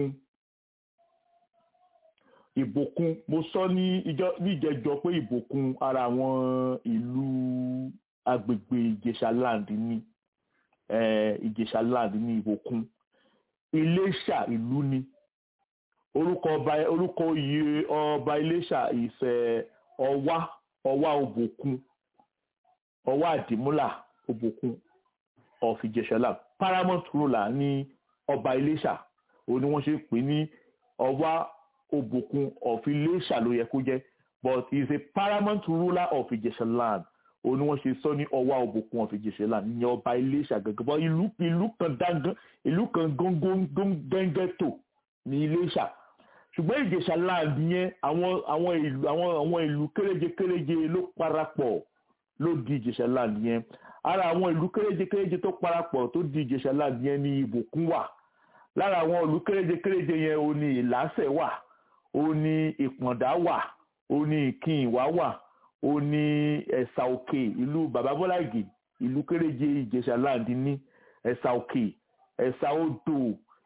ìbòkun mo sọ ní ìjọ ní ìjẹjọ pé ìbòkun ara àwọn ìlú agbègbè ìjẹ̀ṣà land ní eh, ìjẹ̀ṣà land ní ìbòkun iléṣà ìlú ni orúkọ ọba orúkọ oyè ọba iléṣà ìfẹ́ ọwá ọwá òbòkun ọwọ́ àdìmúlà òbòkun of ìjẹ̀ṣọ́lá paramount ruler ní ọba iléṣà òun ni wọ́n ṣe pè ní ọwá òbòkun of iléṣà ló yẹ kó jẹ́ but he is a paramount ruler of ìjẹ̀ṣọ́lá òun ni wọ́n ṣe sọ ní ọwá òbòkun of ìjẹ̀ṣọ́lá ní ọba iléṣà gẹ́gẹ́ bọ́ ìlú ìlú kan dángán ìlú kan góńgóńgẹ́ngẹ́tò ní iléṣà ṣùgbọ́n ìjẹ̀ṣà land yẹn àwọn àwọn ìlú àwọn àwọn ìlú kéréje kéréje ló parapọ̀ ló di ìjẹ̀ṣà land yẹn ara àwọn ìlú kéréje kéréje tó parapọ̀ tó di ìjẹ̀ṣà land yẹn ní ìbòkún wà lára àwọn ìlú kéréje kéréje yẹn ò ní ìlàsẹ̀ wà ó ní ìpọ̀ndà wà ó ní ìkìnwá wà ó ní ẹ̀sà òkè ìlú bàbá bọ́lá ìgè ìlú kéréje ìjẹ̀ṣà land ní ẹ̀sà òkè ẹ̀sà odò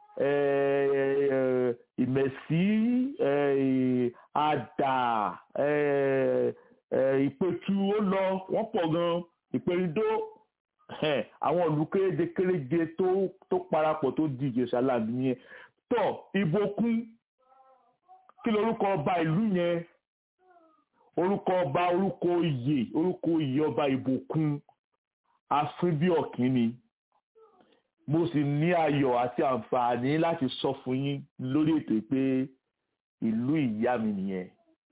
eh, ìmẹ̀sí eh, àdà eh, eh, ìpẹ̀tù ó lọ wọ́n pọ̀ gan ìpẹ̀rìndó eh, àwọn ìlú kéréje kéréje tó tó parapọ̀ tó di ìjẹ̀ṣà land yẹn tọ̀ ìbòkun kí lorúkọ ọba ìlú yẹn orúkọ ọba orúkọ oyè orúkọ oyè ọba ìbòkun afínbíọ̀kín ni mo sì ní ayọ̀ àti àǹfààní láti sọ fún yín lórí ètò pé ìlú ìyá mi nìyẹn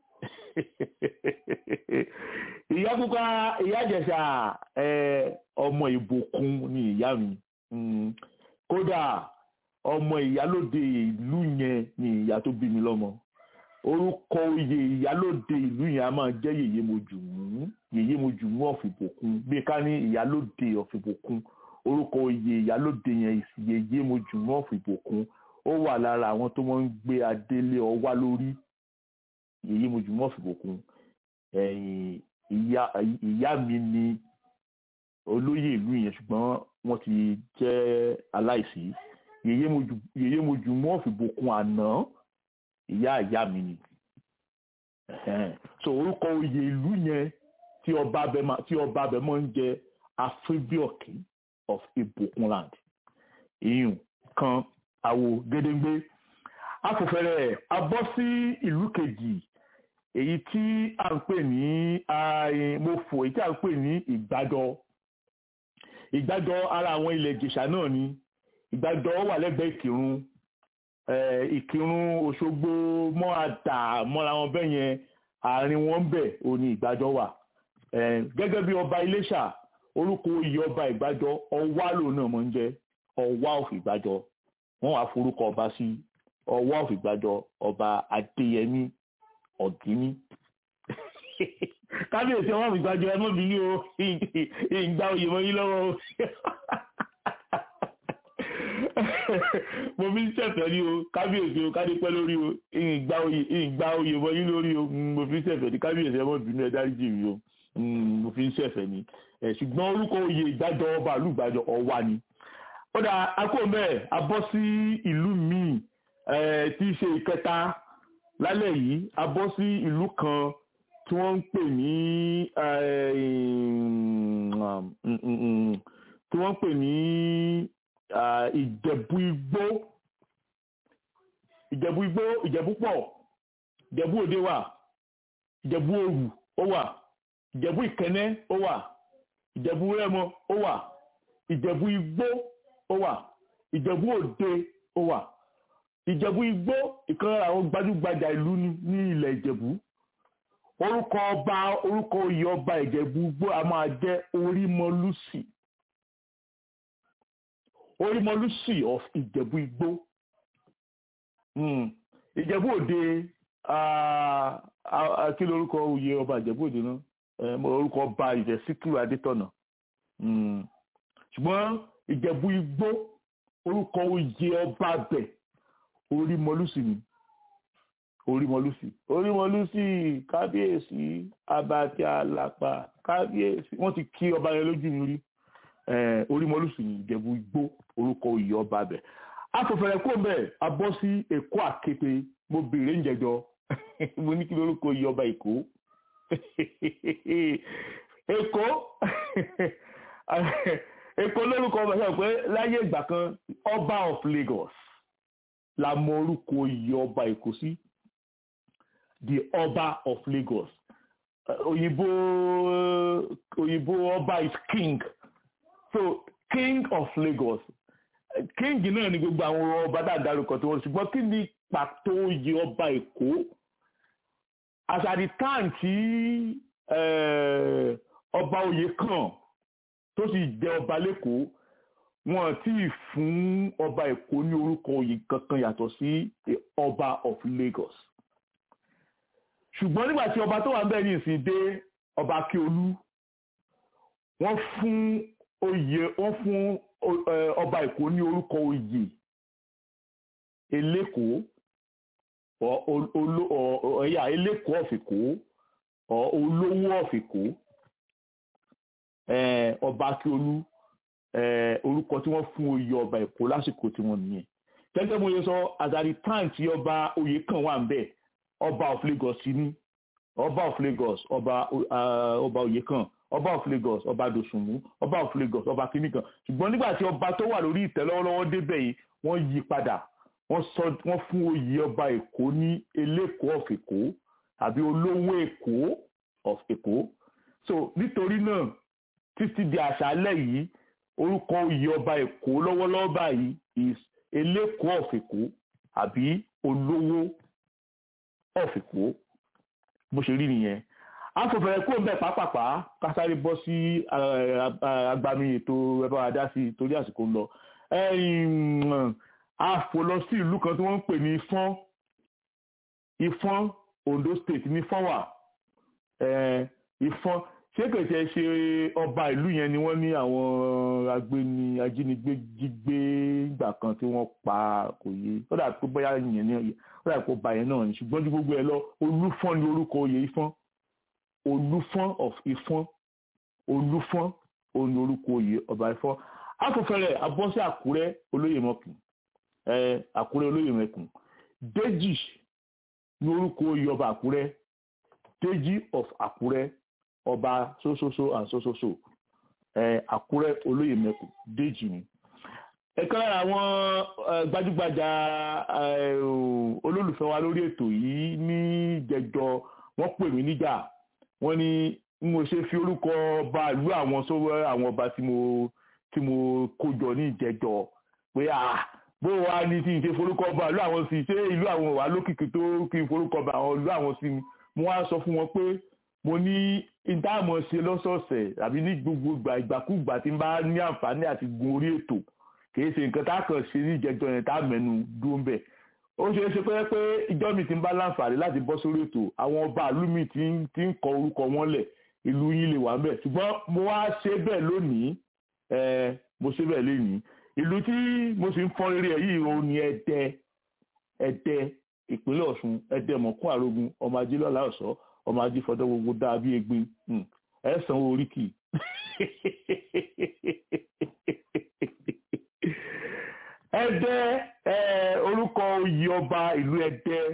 ìyá kúkà ìyá ìjẹ̀ṣà ọmọ ìbòkun ni ìyá mi Mm, kódà ọmọ ìyálóde ìlú yẹn ni ìyá tó bí mi lọ́mọ orúkọ oyè ìyálóde ìlú yẹn a máa jẹ́ yèyé mojùmú yèyé mojùmú ọ̀fìbòkun bí ká ní ìyálóde ọ̀fìbòkun orúkọ oyè ìyálóde yẹn yèyé mojùmú ọ̀fìbòkun ó wà lára àwọn tó máa ń gbé adélé ọwá lórí yèyé mojùmú ọ̀fìbòkun ẹ̀yìn ìyá ìyá mi ni olóyè ìlú yẹn ṣùgbọ́n wọ́n ti jẹ́ aláìsí yèyé mojùmú ọ̀fìbòkun àná ìyá ìyá mi ni Ẹ̀hẹ́n. so orúkọ oyè ìlú yẹn tí ọba abẹ máa tí ọba abẹ máa ń jẹ afébíọ̀kì of Ibukunland ìyún kan àwo gédéńgbé afọ̀fẹ́rẹ́ abọ́ sí ìlú kejì èyí tí a ń pè ní mofo èyí tí a ń pè ní ìgbàjọ ìgbàjọ ara àwọn ilẹ̀ ìjẹ̀ṣà náà ni ìgbàjọ wà lẹ́gbẹ̀ẹ́ ìkírun ìkírun òṣogbo mọ́ àdà mọ́ra wọn bẹ́ẹ̀ yẹn àárín wọn bẹ̀ ò ní ìgbàjọ wà gẹ́gẹ́ bí ọba iléṣà orúkọ oyè ọba ìgbàjọ ọwá lòun náà mọ̀ ń jẹ́ ọwá of ìgbàjọ wọ́n wá forúkọ ọba sí ọwá of ìgbàjọ ọba adéyẹmí ọ̀gíní kábíyèsí ọwọ́ mi gbàjọ ẹmọ́ mi ní o ìgbà oyè mọ́ yín lọ́wọ́ o mo fi ń ṣẹ̀fẹ̀ ní o kábíyèsí o kádé pẹ́ lórí o ìgbà oyè ìgbà oyè mọ́ yín lórí o mo fi ń ṣẹ̀fẹ̀ ní kábíyèsí ẹmọ́ bínú ẹ dáríjì mi o mo fi ń ṣẹ̀fẹ̀ ní ṣùgbọ́n orúkọ oyè ìgbàjọ ọba àlùgbàjọ ọwá ni ó dà akó mẹ́ẹ̀ a bọ́ sí ìlú míì tí í ṣe ìkẹta lálẹ́ yìí a bọ́ sí ìlú kan tí wọ́n ń pè ní tí wọ́n ń pè ní ìjẹ̀bú igbó ìjẹ̀bú igbó ìjẹ̀bú pọ̀ ìjẹ̀bú òde wà ìjẹ̀bú òrù ó wà ìjẹ̀bú ìkẹ́nẹ́ ó wà ìjẹ̀bú rẹ́mọ ó wà ìjẹ̀bú igbó ó wà ìjẹ̀bú òde ó wà ìjẹ̀bú igbó ìkan lára àwọn gbajúgbajà ìlú ní ilẹ̀ ìjẹ̀bú orúkọ ọba orúkọ oyè ọba ìjẹ̀bú igbó a máa jẹ́ orímọlúsì orímọlúsì of ìjẹ̀bú igbó ìjẹ̀bú òde kí lórúkọ oyè ọba ìjẹ̀bú òde náà orúkọ ọba ìjẹ̀ síkírù adétọ̀nà ṣùgbọ́n ìjẹ̀bú igbó orúkọ oyè ọba bẹ̀ orímọlúsì ni orímọlúsì orímọlúsì kábíyèsí abàtì àlàpà kábíyèsí wọ́n ti kí ọba yẹn lójú mi rí orímọlúsì ni ìjẹ̀bú igbó orúkọ oyè ọba bẹ̀ afọ̀fẹ̀rẹ̀ kó bẹ́ẹ̀ a bọ́ sí èkó àkété mo béèrè ń jẹjọ mo ní kí lórúkọ oyè ọba èkó èkó èkó lórúkọ ọba sọ pé láyé ìgbà kan ọba of Lagos la mọ orúkọ oyè ọba èkó sí the ọba of Lagos òyìnbó òyìnbó ọba is king so king of Lagos king náà ni gbogbo àwọn ọba dáadáa tó wọn ṣùgbọ́n kí ni pàtó oyè ọba èkó as at the time tí ọba oyè kan tó sì jẹ ọba lẹ́kọ̀ọ́ wọn tí ì fún ọba èkó ní orúkọ oyè kankan yàtọ̀ sí ọba of Lagos ṣùgbọ́n nígbà tí ọba tó wà ń bẹ̀ ní ìsìn dé ọba akíolú wọ́n fún oyè wọ́n fún ọba èkó ní orúkọ oyè elékòó ẹ̀yà elékòó ọ̀fìkó olówó ọ̀fìkó ọba akíolú orúkọ tí wọ́n fún oyè ọba èkó lásìkò tí wọ́n nìyẹn gẹ́gẹ́ bó ṣe sọ àzàrí time tí ọba oyè kan wà ń bẹ̀ ọba of Lagos sí ní ọba of Lagos ọba ọba oyè kan ọba of Lagos ọba dòsùnmú ọba of Lagos ọba kìíní kan ṣùgbọ́n nígbà tí ọba tó wà lórí ìtẹ́ lọ́wọ́lọ́wọ́ débẹ̀ yìí wọ́n yí padà wọ́n sọ wọ́n fún oyè ọba èkó ní elékòó of èkó àbí olówó èkó of èkó so nítorí náà títí di àṣálẹ́ yìí orúkọ oyè ọba èkó lọ́wọ́lọ́wọ́ báyìí is elékòó of èkó àbí olówó of èkó bó ṣe rí nìyẹn afọ̀fẹ̀rẹ̀ kó ń bẹ̀ pápápá kásáré bọ́ sí agbami ètò ẹ̀bá adá sí torí àsìkò ń lọ a fò lọ sí ìlú kan tí wọ́n ń pè ní Ifọ̀n Ifọ̀n Ondo State ní Ifọ̀n wà Ifọ̀n ṣé kèsì ṣe ọba ìlú yẹn ni wọ́n ní àwọn agbéni ajínigbé jígbé ìgbà kan tí wọ́n pa kò yé ó dà pé bóyá yẹn ní ó dà pé ó ba yẹn náà ni ṣùgbọ́n ju gbogbo ẹ lọ Olúfọ̀n ní orúkọ oyè Ifọ̀n Olúfọ̀n of Ifọ̀n Olúfọ̀n òní orúkọ oyè ọba Ifọ̀n afọfẹrẹ abọ́sí Àkúrẹ́ olóyè mọ́kùn Àkúrẹ́ olóyè mẹ́kùn Déjì ní orúkọ oyè ọba Àkúrẹ́ Déjì of Àkúrẹ́ ọba sososo and sososo àkúrẹ́ olóyè mẹ́kù déjì ni ẹ̀kan lára àwọn gbajúgbajà olólùfẹ́ wa lórí ètò yìí ní jẹjọ wọ́n pè mí níjà wọ́n ní n mo ṣe fi orúkọ ọba ìlú àwọn sọ́wọ́ àwọn ọba tí mo tí mo kó jọ ní ìjẹjọ pé à bó wa ní tí n ṣe forúkọ ọba ìlú àwọn sí ṣé ìlú àwọn wà lókìkí tó kí n forúkọ ọba àwọn ìlú àwọn sí mo wá sọ fún wọn pé mo ní ìdáàmú ṣe lọ́sọ̀ọ̀sẹ̀ àbí ní gbogbo ìgbà ìgbàkúgbà tí n bá ní àǹfààní àti gun orí ètò kìí ṣe nǹkan tá a kàn ṣe ní ìjẹjọ yẹn tá a mẹ́nu dúró ń bẹ̀ ó ṣe é ṣe pé pé ìjọ mi ti ń bá láǹfààní láti bọ́ sórí ètò àwọn ọba ìlú mi ti ń kọ orúkọ wọn lẹ̀ ìlú yín lè wà ń bẹ̀ ṣùgbọ́n mo wá ṣe bẹ́ẹ̀ lónìí mo ṣe bẹ́ẹ̀ lénìí ìlú tí mo sì ń fọ́n rere ẹ̀ yìí òun ni ẹ̀dẹ́ ẹ̀dẹ́ ìpínlẹ̀ ọ̀ṣun ẹ̀dẹ́ mọ̀kún àrògùn ọmọ ajé lọ́la ọ̀ṣọ́ ọmọ ajé fọdọ́ gbogbo dáa bí egbin ẹ̀ sanwó oríkì ẹ̀dẹ́ orúkọ oyè ọba ìlú ẹ̀dẹ́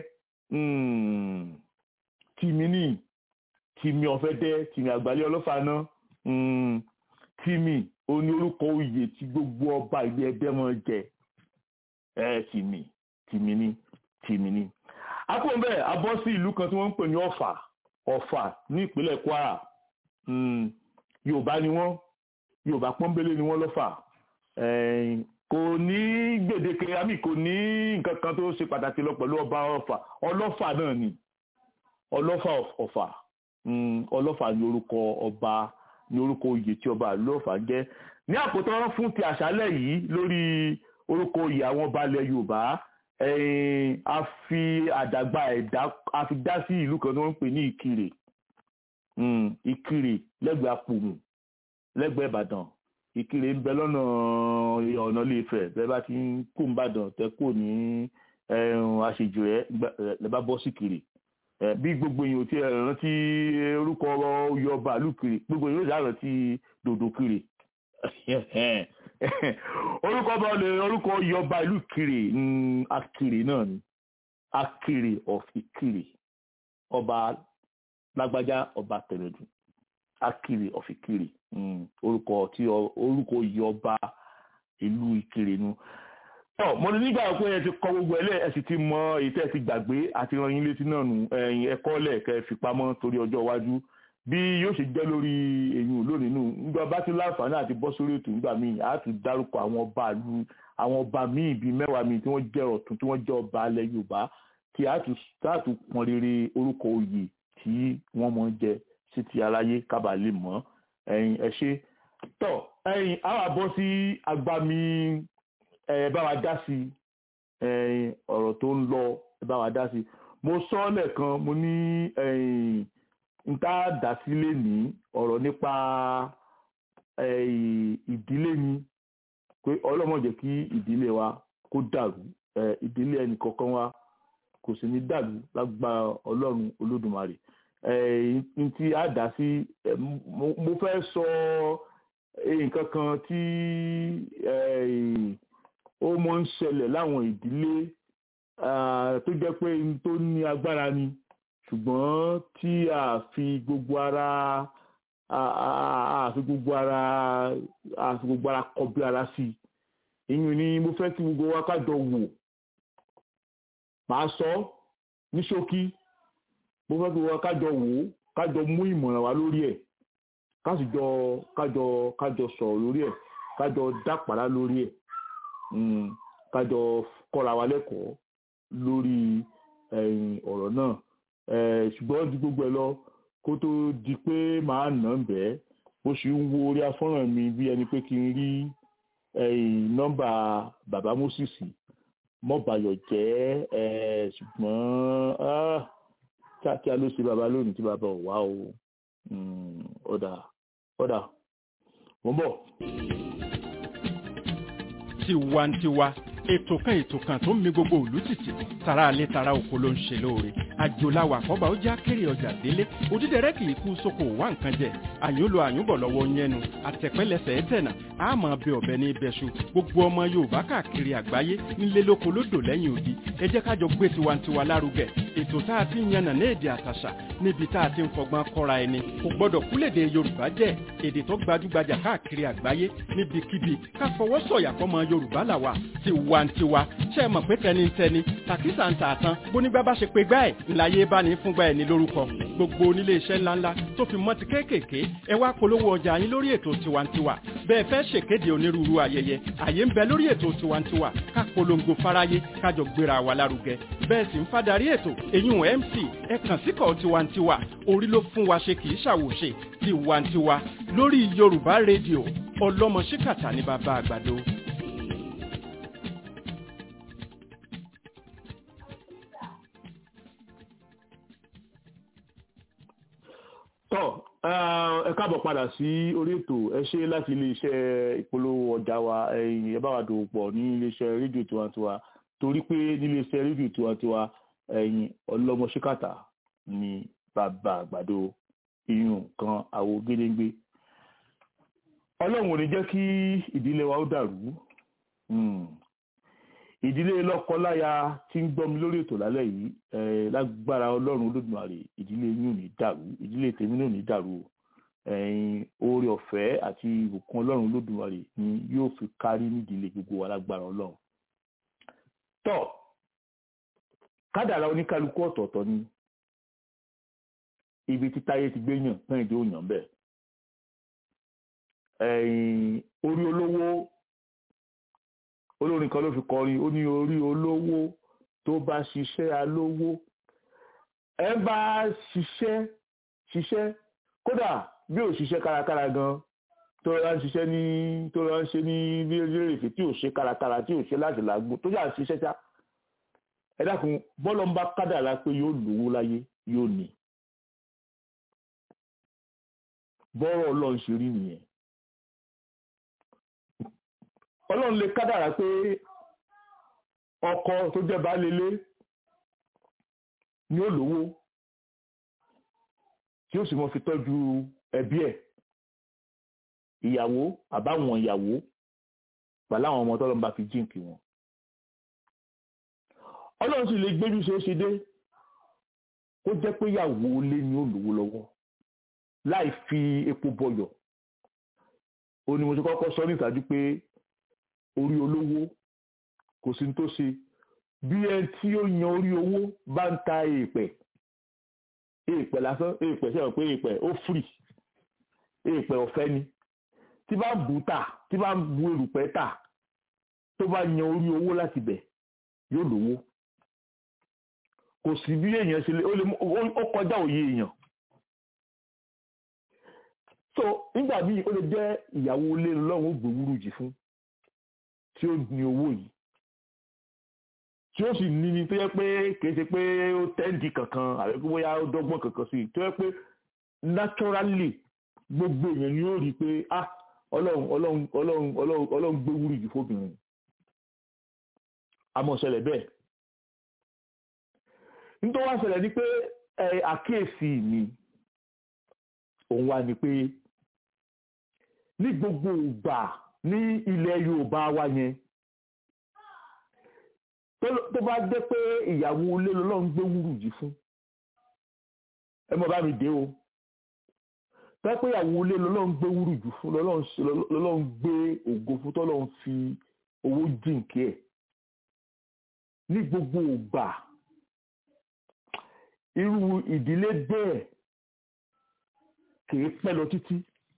tìmí ní tìmí ọ̀fẹ́dẹ́ tìmí àgbálẹ̀ ọlọ́fààná tìmí oní orúkọ oyè tí gbogbo ọba ìlú ẹ̀dẹ́ mọ̀ jẹ ẹ tìmí tìmí ní tìmí ní. akóńbẹ́ abọ́ sí ìlú kan tí wọ́n ń pè ní ọ̀fà ọ̀fà ní ìpínlẹ̀ kwara yorùbá ni wọ́n yorùbá pọ́nbélé ni wọ́n lọ́fà kò ní gbèdéke àmì kò ní nǹkan kan tó ṣe pàtàkì lọ pẹ̀lú ọba ọ̀fà ọlọ́fà náà ni ọlọ́fà ọ̀fà ọlọ́fà ní orúkọ ọba ní orúkọ oyè tí ọba lọ́fà jẹ́ ní àkótán fún ti àṣálẹ̀ yìí lórí orúkọ oyè àwọn ọba ilẹ̀ yorùbá a fi àdàgbà ẹ̀dá a fi dá sí ìlú kan tí wọ́n ń pè ní ìkirè ìkirè lẹ́gbẹ̀ẹ́ apòmù lẹ́gbẹ̀ẹ́ ìbàdàn ìkirè ń bẹ lọ́nà ọ̀nà ilé-ifẹ̀ bẹ́ẹ̀ bá ti ń kó nìbàdàn tẹ́ kó ní àṣejù rẹ̀ lẹ́ bá bọ́ sí kiri bí gbogbo èèyàn ti rántí orúkọ oyè ọba ìlú kiri gbogbo èèyàn yóò rántí dòdò kiri orúkọ ọba olè orúkọ oyè ọba ìlú kiri akiri náà ni akiri of ìkiri ọba lágbájá ọba tẹ̀lẹ̀dù akiri of ìkiri orúkọ tí orúkọ oyè ọba ìlú ìkiri nu. ọ mo ní nígbà pé ẹ ti kọ gbogbo ẹlẹ ẹ sì ti mọ èyí tẹ́ ẹ ti gbàgbé àti ran yín létí náà nù ẹ̀yin ẹ̀kọ́ lẹẹkẹ fipamọ́ torí ọjọ́ iwájú bí yóò ṣe jẹ́ lórí èyí lónìí nù nígbà bá ti láǹfààní àti bọ́ sórí ètò nígbà míì á tún dárúkọ àwọn ọba ìlú àwọn ọba míì bíi mẹ́wàá míì tí wọ́n jẹ́ ọ̀tún tí wọ́n jẹ́ ọba alẹ́ Yorùbá tí á tún pọn rere orúkọ oyè tí wọ́n mọ̀ jẹ sí ti aráyé kábà lè mọ̀ ẹ̀yin ẹ ṣe tọ́ ẹ̀yin á wà bọ́ sí agbami ẹ̀ bá wa dá sí ẹ̀yin ọ̀rọ̀ tó ń lọ ẹ̀ bá wa dá sí mo sọ ọ́ lẹ́ẹ̀kan mo ní ẹ̀yin n tá dá sílé ní ọ̀rọ̀ nípa ìdílé ni pé ọlọ́mọ jẹ́ kí ìdílé wa kó dàrú ìdílé ẹnì kọ̀ọ̀kan wa kò sì ní dàrú lágbára ọlọ́run olódùmarè n tí a dá sí mo fẹ́ sọ nǹkan kan tí ó mọ̀ ń ṣẹlẹ̀ láwọn ìdílé tó jẹ́ pé n tó ní agbára ni ṣùgbọ́n tí a fi gbogbo ara a fi gbogbo ara a fi gbogbo ara kọbi ara sí ìyún ni mo fẹ́ kí gbogbo wa kájọ wò màá sọ ní ṣókí mo fẹ́ kí gbogbo wa kájọ wò kájọ mú ìmọ̀ràn wa lórí ẹ̀ kájọ kájọ kájọ sọ̀rọ̀ lórí ẹ̀ kájọ dápàrá lórí ẹ̀ kájọ kọ́ra wa lẹ́kọ̀ọ́ lórí ọ̀rọ̀ náà ṣùgbọ́n ju gbogbo ẹ lọ kó tó di pé màá nà ń bẹ́ẹ̀ bó ṣe ń wo orí afọ́nrán mi bí ẹni pé kí n rí nọ́mbà bàbá Moses mọ́bàyọ̀ jẹ́ ṣùgbọ́n kíákíá ló ṣe bàbá lónìí tí bàbá ò wá o ọ̀dà ọ̀dà mo ń bọ̀. tiwantiwa ètò kan ètò kan tó ń mi gbogbo òlú tìtì tara alẹ́ tara oko ló ń ṣe lóore àjòláwà kọ́ba ó já kéré ọjà délé òdídẹrẹ́ kì í kú sóko wá nǹkan jẹ àyúnlò àyúnbọ̀ lọ́wọ́ yẹnu àtẹ̀pẹ́lẹsẹ̀ ẹ̀tẹ̀nà àmọ́ bẹ ọ̀bẹ ní ibẹ̀ṣu gbogbo ọmọ yorùbá káàkiri àgbáyé nílé lóko lódò lẹ́yìn odi ẹ jẹ́ kájọ gbé tiwantiwa lárugẹ ètò tá a ti ń yànnà ní èdè àtàṣà níbi tá a ti ń fọgbọ́n kọ́ra ẹni kò gbọ́dọ̀ kúlèdè yorùbá jẹ́ èdè tó gbajúgbajà káàkiri àgbáyé níbikíbi ká fọwọ́ sọ̀yà fọmọ yorùbá làwà tiwantiwa ṣe é mọ̀ pé tẹnitẹni tàkísà ń tà tán bónígbà bá ṣe pé gbá ẹ̀ ńláyé bá ní fúngbà ẹ̀ ní lórúkọ gbogbo onílé iṣẹ́ ńláńlá tó fi mọ́ ti kéékèèké ẹ wá polówó ọjà yín lórí ètò tiwantiwa bẹ́ẹ̀ fẹ́ ṣèkéde onírúurú ayẹyẹ àyè ń bẹ lórí ètò tiwantiwa ká polongo fáráyé kájọ gbéra wa lárugẹ bẹ́ẹ̀ sì ń fadarí ètò èyún mc ẹ kàn síkọ̀ tiwantiwa orí ló fún wa ṣe kì í ṣàwòṣe tiwantiwa lórí yorùbá rédíò ọlọ́mọ ṣíkàtà ní bàbá àgbàdo. tọ́ ẹ káàbọ̀ padà sí orí ètò ẹ ṣe láti iléeṣẹ́ ìpolówó ọjà wa ẹ̀yìn ẹ bá wa dòwò pọ̀ ní iléeṣẹ́ rédíò tiwantiwa torí pé níléeṣẹ́ rédíò tiwantiwa ẹ̀yìn ọlọ́mọ ṣíkàtà ní bàbá àgbàdo iyùn kan àwo gédéńgbé ọlọ́run ò ní jẹ́ kí ìdílé wa ó dàrú ìdílé lọ́kọláya tí ń gbọ́ mi lórí ètò lálẹ́ yìí lágbára ọlọ́run olódùmarè ìdílé yín ò ní dàrú ìdílé tèmi náà ò ní dàrú oore ọ̀fẹ́ àti ìbùkún ọlọ́run olódùmarè ni yóò fi kárí nídìílé gbogbo wa lágbára ọlọ́run. tọ́ kádàrá oníkálukú ọ̀tọ̀ọ̀tọ̀ ni ibi tí táyé ti gbé yàn pẹ́yìn tí ó yàn bẹ́ẹ̀. orí olówó olórin kan ló fi kọrin ó ní orí olówó tó bá ṣiṣẹ́ alówó ẹ bá ṣiṣẹ́ ṣiṣẹ́ kódà bí ò ṣiṣẹ́ kárakára gan tó rọra ń ṣiṣẹ́ ní tó rọra ń ṣe ní bí rèrèfé tí ò ṣe kárakára tí ò ṣe láti làágùn tó jà ṣiṣẹ́ ṣá ẹ dákun bọ́lọ̀ ń bá kádàrá pé yóò lówó láyé yóò ní bọ́rọ̀ ọlọ́run ṣe rí nìyẹn ọlọ́run lè kádàrá pé ọkọ tó jẹ́ baálé ilé ni ó lówó tí ó sì mọ́ fi tọ́jú ẹbí ẹ̀ ìyàwó àbáwọn ìyàwó pẹ̀lú àwọn ọmọ tọ́lọ́run bá fi jíǹkì wọn ọlọ́run sì lè gbéjú ṣe é ṣe dé kó jẹ́ pé ìyàwó ilé ni ó lówó lọ́wọ́ láì fi epo bọyọ̀ ó ní mo ti kọ́kọ́ sọ ní ìtàjú pé orí olówó kò sí tó ṣe bí ẹ tí ó yan orí owó bá ń ta èèpẹ̀ èèpẹ̀ lásán èèpẹ̀ sẹ́wọ̀n pé èèpẹ̀ ó fìrì èèpẹ̀ ọ̀fẹ́ ni tí bá ń bù tà tí bá ń bu erùpẹ̀ tà tó bá yan orí owó láti bẹ̀ yóò lówó kò sí bí èèyàn ṣe lè ó kọjá òye èèyàn so nígbà míì ó lè jẹ́ ìyàwó ilé lọ́run ó gbòwúrú jì fún tí ó ní owó yìí tí ó sì ní ni tó yẹ pé kìí ṣe pé ó tẹ́ǹdì kankan àbí pé bóyá ó dọ́gbọ́n kankan sí i tó yẹ pé naturally gbogbo èèyàn ni ó rí i pé ah ọlọ́run ọlọ́run ọlọ́run ọlọ́run ọlọ́run gbé wúrì jù fóbìnrin àmọ́ ṣẹlẹ̀ bẹ́ẹ̀ nítorí wá ṣẹlẹ̀ ni pé àkíyèsí mi òun wá ni pé ní gbogbo ìgbà ní ilẹ̀ Yorùbá wa yẹn tó bá jẹ́ pé ìyàwó ilé lọ́lọ́run gbé wúrù jì fún ẹ mọ̀ bá mi dé o tó jẹ́ pé ìyàwó ilé lọ́lọ́run gbé wúrù jù fún lọ́lọ́run gbé ògo fún tọ́lọ́run fi owó jìnkí ẹ̀ ní gbogbo ìgbà irú ìdílé bẹ́ẹ̀ kìí pẹ́ lọ títí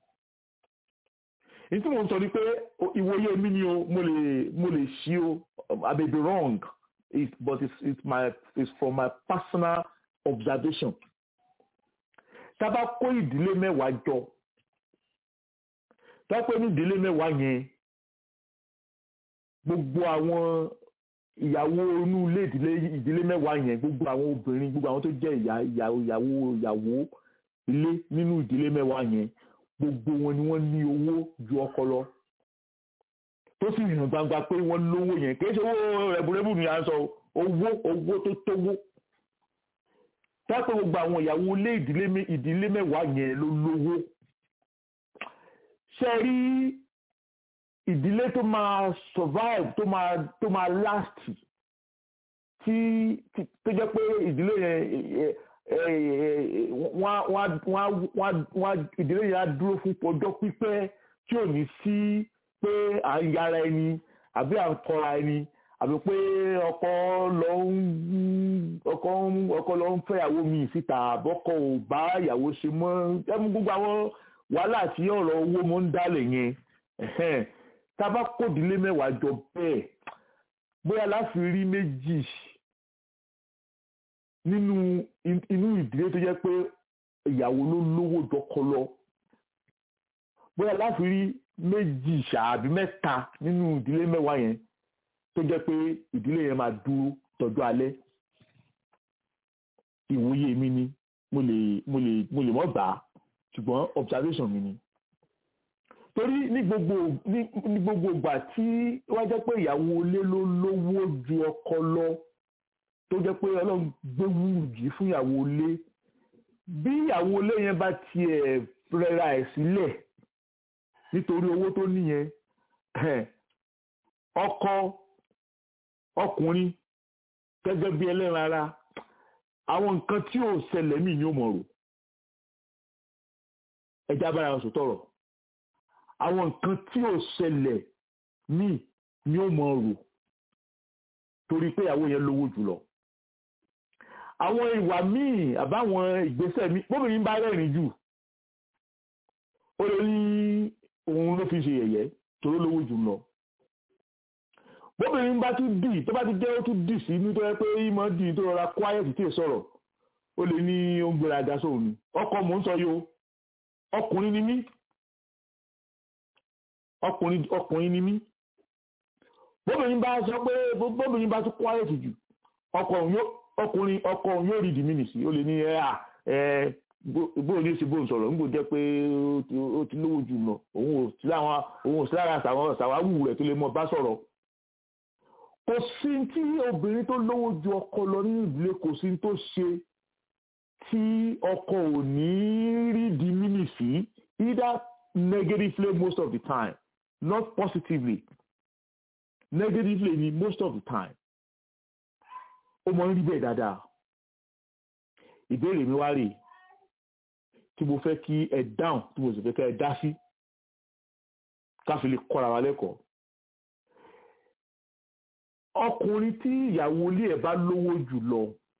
èyí tí mo ń sọ ni pé ìwòye mi ni o mo lè mo lè ṣí o I may be wrong it, but it's, it's my it's from my personal observation tá a bá kó ìdílé mẹ́wàá jọ tá a pé ní ìdílé mẹ́wàá yẹn gbogbo àwọn ìyàwó inú ilé ìdílé ìdílé mẹ́wàá yẹn gbogbo àwọn obìnrin gbogbo àwọn tó jẹ́ ìyàwó ìyàwó ilé nínú ìdílé mẹ́wàá yẹn gbogbo wọn ni wọ́n ní owó ju ọkọ lọ tó sì hàn gbangba pé wọ́n lówó yẹn kì í ṣe owó rẹ̀bùrẹ́bù ni à ń sọ owó owó tó tówó tápẹ́ gbogbo àwọn ìyàwó ilé ìdílé mẹ́wàá yẹn ló lówó ṣe rí ìdílé tó máa survive tó máa tó máa last tí tó jẹ́ pé ìdílé yẹn wọ́n ìdílé yẹn á dúró fún ọjọ́ pípẹ́ tí ò ní sí pé à ń yára ẹni àbí à ń kọra ẹni àbí pé ọkọ lọ ń ọkọ ọkọ lọ ń fẹ́yàwó mi síta àbọ̀kọ ò bá ìyàwó ṣe mọ́ ẹmu gbogbo àwọn wàhálà tí ọ̀rọ̀ owó mọ́ ń dálẹ̀ yẹn tábà kòdílé mẹ́wàá jọ bẹ́ẹ̀ bóyá láti rí méjì nínú inú ìdílé tó jẹ́ pé ìyàwó ló lówó jọkọ lọ bóyá láti rí méjì ṣáàbí mẹ́ta nínú ìdílé mẹ́wàá yẹn tó jẹ́ pé ìdílé yẹn máa dúró tọ́jú alẹ́ ìwòye mi ni mo lè mo lè mo lè mọ̀ gbà á ṣùgbọ́n observation mi ni torí ní gbogbo ní ní gbogbo ìgbà tí wọ́n jẹ́ pé ìyàwó ilé ló lówó ju ọkọ lọ tó jẹ́ pé ọlọ́run gbé wúrùjì fún ìyàwó ilé bí ìyàwó ilé yẹn bá tiẹ̀ rẹra ẹ̀ sílẹ̀ nítorí owó tó níyẹn ọkọ ọkùnrin gẹ́gẹ́ bí ẹlẹ́ran ara àwọn nǹkan tí ò ṣẹlẹ̀ mí ni ó mọ̀ rò ẹja bára wọn sòtọ̀rọ̀ àwọn nǹkan tí ò ṣẹlẹ̀ mí ni ó mọ̀ rò torí pé ìyàwó yẹn lówó jùlọ àwọn ìwà míì àbáwọn ìgbésẹ̀ míì bóbìnrin bá rẹ́rìn jù ó lè ní òun ló fi ṣe yẹ̀yẹ́ torí lówó jù lọ bóbìnrin bá tún dì tó bá ti jẹ́ ó tún dì sí nítorí pé ìmọ̀ dì tó rọra quiet tí ì sọ̀rọ̀ ó lè ní ó ń gbéra ga sóhun ni ọkọ mò ń sọ yo ọkùnrin ni mí ọkùnrin ọkùnrin ni mí bóbìnrin bá sọ pé bóbìnrin bá tún quiet jù ọkùnrin ọkọ yóò rí dìmínìsì ó lè ní ẹ à ẹ bóun ní í ṣe bóun sọ̀rọ̀ nígbò jẹ́ pé ó ti lówó jù lọ òun ò sí láwọn òun ò sí lára ṣàwáwù rẹ̀ tó lè mọ bá sọ̀rọ̀ kò sí tí obìnrin tó lówó ju ọkọ lọ nínú ìdílé kò sí tó ṣe tí ọkọ ò ní rí dìmínìsì either negatively most of the time not positively negatively ni most of the time ó mọ ń rí bẹ́ẹ̀ dáadáa ìbéèrè mi wá rèé tí mo fẹ́ kí ẹ dáhùn tí mo sì fẹ́ kẹ́ ẹ dá sí káfí lè kọ́ra wa lẹ́kọ̀ọ́ ọkùnrin tí ìyàwó ilé ẹ̀ bá lówó jù lọ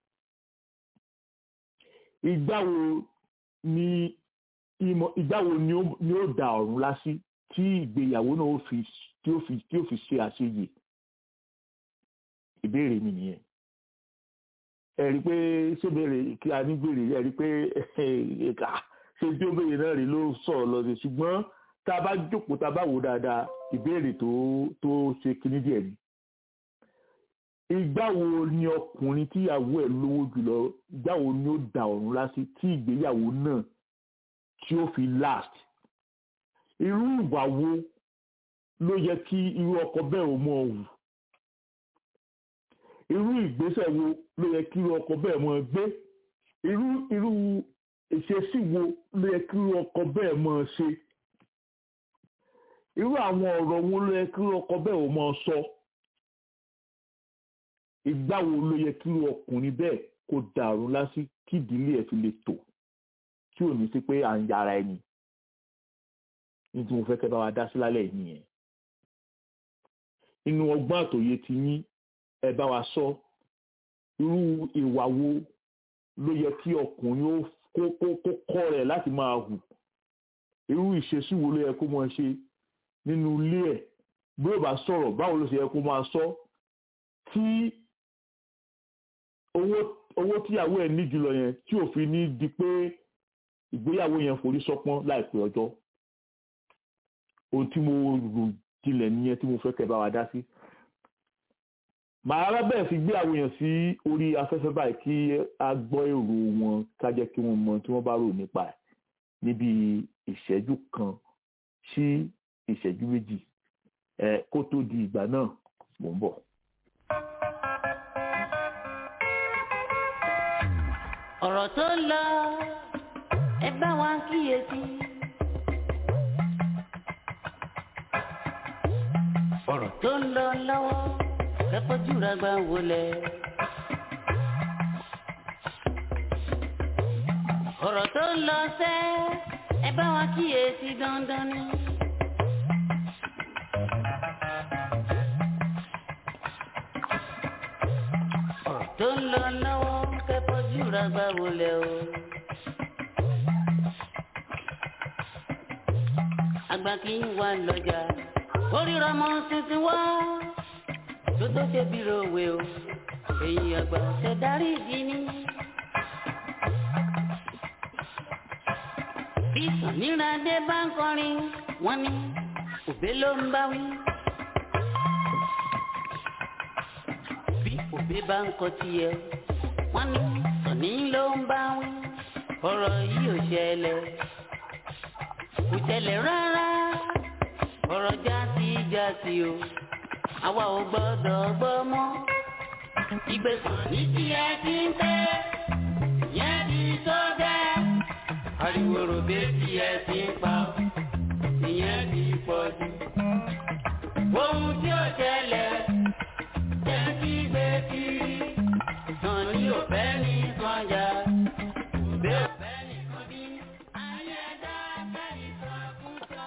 ìgbà wo ni ìmọ̀ ìgbà wo ni ó da ọ̀run lásì tí ìgbéyàwó náà ó fi tí ó fi tí ó fi ṣe àṣeyè ìbéèrè mi nìyẹn ẹ rí i pé ṣé béèrè kí a ní béèrè ẹ rí i pé ẹ̀ka ṣé tí ó béèrè náà rí ló sọ̀rọ̀ lọ sí ṣùgbọ́n tá a bá jókòó tá a bá wò dáadáa ìbéèrè tó tó ṣe kíní díẹ̀ ni ìgbà wo ni ọkùnrin tíyàwó ẹ̀ lówó jùlọ ìgbà wo ni ó da ọ̀run lásì tí ìgbéyàwó náà tí ó fi last irú ìwà wo ló yẹ kí irú ọkọ bẹ́ẹ̀ ò mọ̀ wù irú ìgbésẹ̀ wo ló yẹ kí irú ọkọ bẹ́ẹ̀ mọ̀ gbé irú irú ìṣesí wo ló yẹ kí irú ọkọ bẹ́ẹ̀ mọ̀ ṣe irú àwọn ọ̀rọ̀ wo ló yẹ kí irú ọkọ bẹ́ẹ̀ ò mọ̀ sọ ìgbà wo ló yẹ kí irú ọkùnrin bẹ́ẹ̀ kó dàrú lásì kí ìdílé ẹ̀ fi lè tò tí ò ní sí pé à ń yára ẹni ní tí mo fẹ́ kẹ́ bá wa dá sí lálẹ́ yìí nìyẹn inú ọgbọ́n àtòyé ti yín ẹ bá wa sọ irú ìwà wo ló yẹ kí ọkùnrin ó kó kó kó kọ́ rẹ̀ láti máa hù irú ìṣesí wo ló yẹ kó máa ṣe nínú ilé ẹ̀ bí ó bá sọ̀rọ̀ báwo ló ṣe yẹ kó máa sọ tí owó owó tíyàwó ẹ̀ ní jùlọ yẹn tí ò fi ní di pé ìgbéyàwó yẹn forí sọpọ́n láìpẹ́ ọjọ́ ohun tí mo rò jinlẹ̀ nìyẹn tí mo fẹ́ kẹ́ bá wa dá sí màá rábẹ̀ fi gbé àwọn èèyàn sí orí afẹ́fẹ́ báyìí kí a gbọ́ èrò wọn ká jẹ́ kí wọ́n mọ tí wọ́n bá rò nípa ẹ̀ níbi ìṣẹ́jú kan sí ìṣẹ́jú méjì ẹ kó tó di ìgbà náà mò ń bọ̀. ọ̀rọ̀ tó ń lọ ẹ bá wa kíyèsí. ọ̀rọ̀ tó ń lọ lọ́wọ́ kẹ́kọ̀ọ́ jùlọ gbà wọlé. ọ̀rọ̀ tó ń lọ sẹ́ ẹ bá wa kíyèsí dandan ni. ọ̀rọ̀ tó ń lọ lọ́wọ́ kẹ́kọ̀ọ́ jùlọ gbà wọlé o. àgbà kì í wà lọ́jà oríra mọ́ tuntun wá tó tó ṣe bí rowe o èyí àgbà ṣe darí ìdí ni. bí sàníràdé bá ń kọrin wọ́n ní òbé ló ń bá wí. bí òbé bá ń kọ tiẹ̀ wọ́n ní sàní ló ń bá wí. ọ̀rọ̀ yìí ò ṣẹlẹ̀ kò ṣẹlẹ̀ rárá ọ̀rọ̀ jásí jásí o àwa ò gbọ́dọ̀ gbọ́ mọ́. ìgbésàn ní tiẹ̀ ti ń tẹ́ yẹn ti tó bẹ́ẹ̀. ariwo ròbé tiẹ̀ ti ń pa ìyẹn ti pọ̀ jù. ohun tí ó ṣẹlẹ̀ jẹ́ kí gbé kiri. sàn ní òfẹ́ ní sànjà òbí òfẹ́ nìkan bí. ayé dá bẹ́ẹ̀ ní sọ́kúsọ.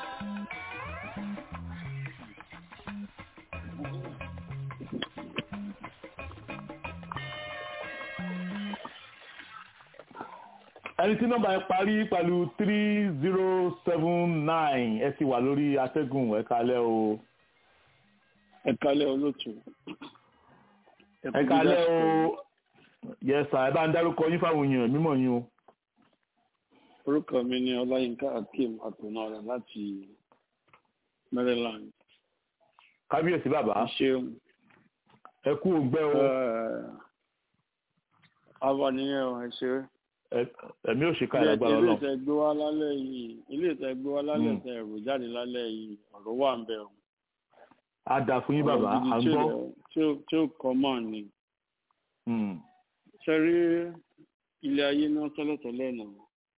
ẹni tí nọ́mbà yẹn parí pẹ̀lú three zero seven nine ẹ ti wà lórí atẹ́gùn ẹ kalẹ́ o. ẹ kalẹ́ olóòtú. ẹ kalẹ́ o yẹsà ẹ bá ń dárúkọ yín fáwọn èèyàn mímọ̀ yín o. orúkọ mi ni ọláyínká akeem àtúnára láti maryland. kábíyèsí bàbá ṣeun. ẹ kú ògbẹ́ o. àwa nìyẹn o ẹ ṣe. ẹ̀mí ò ṣe ká ìlágbára ilé ọlọ́run. ìtẹ́ gbé wá lálẹ́ yìí ilé ìtẹ́ gbé wá lálẹ́ ìtẹ́ ẹ̀rù jáde lálẹ́ yìí ọ̀rọ̀ wà ń bẹ̀ o. a dà fún yín bàbá à ń gbọ́. tí ó tí ó kọ́ mọ́ ni. Hmm. ṣe rí ilé ayé náà tọ́lọ̀tọ́lọ̀ náà.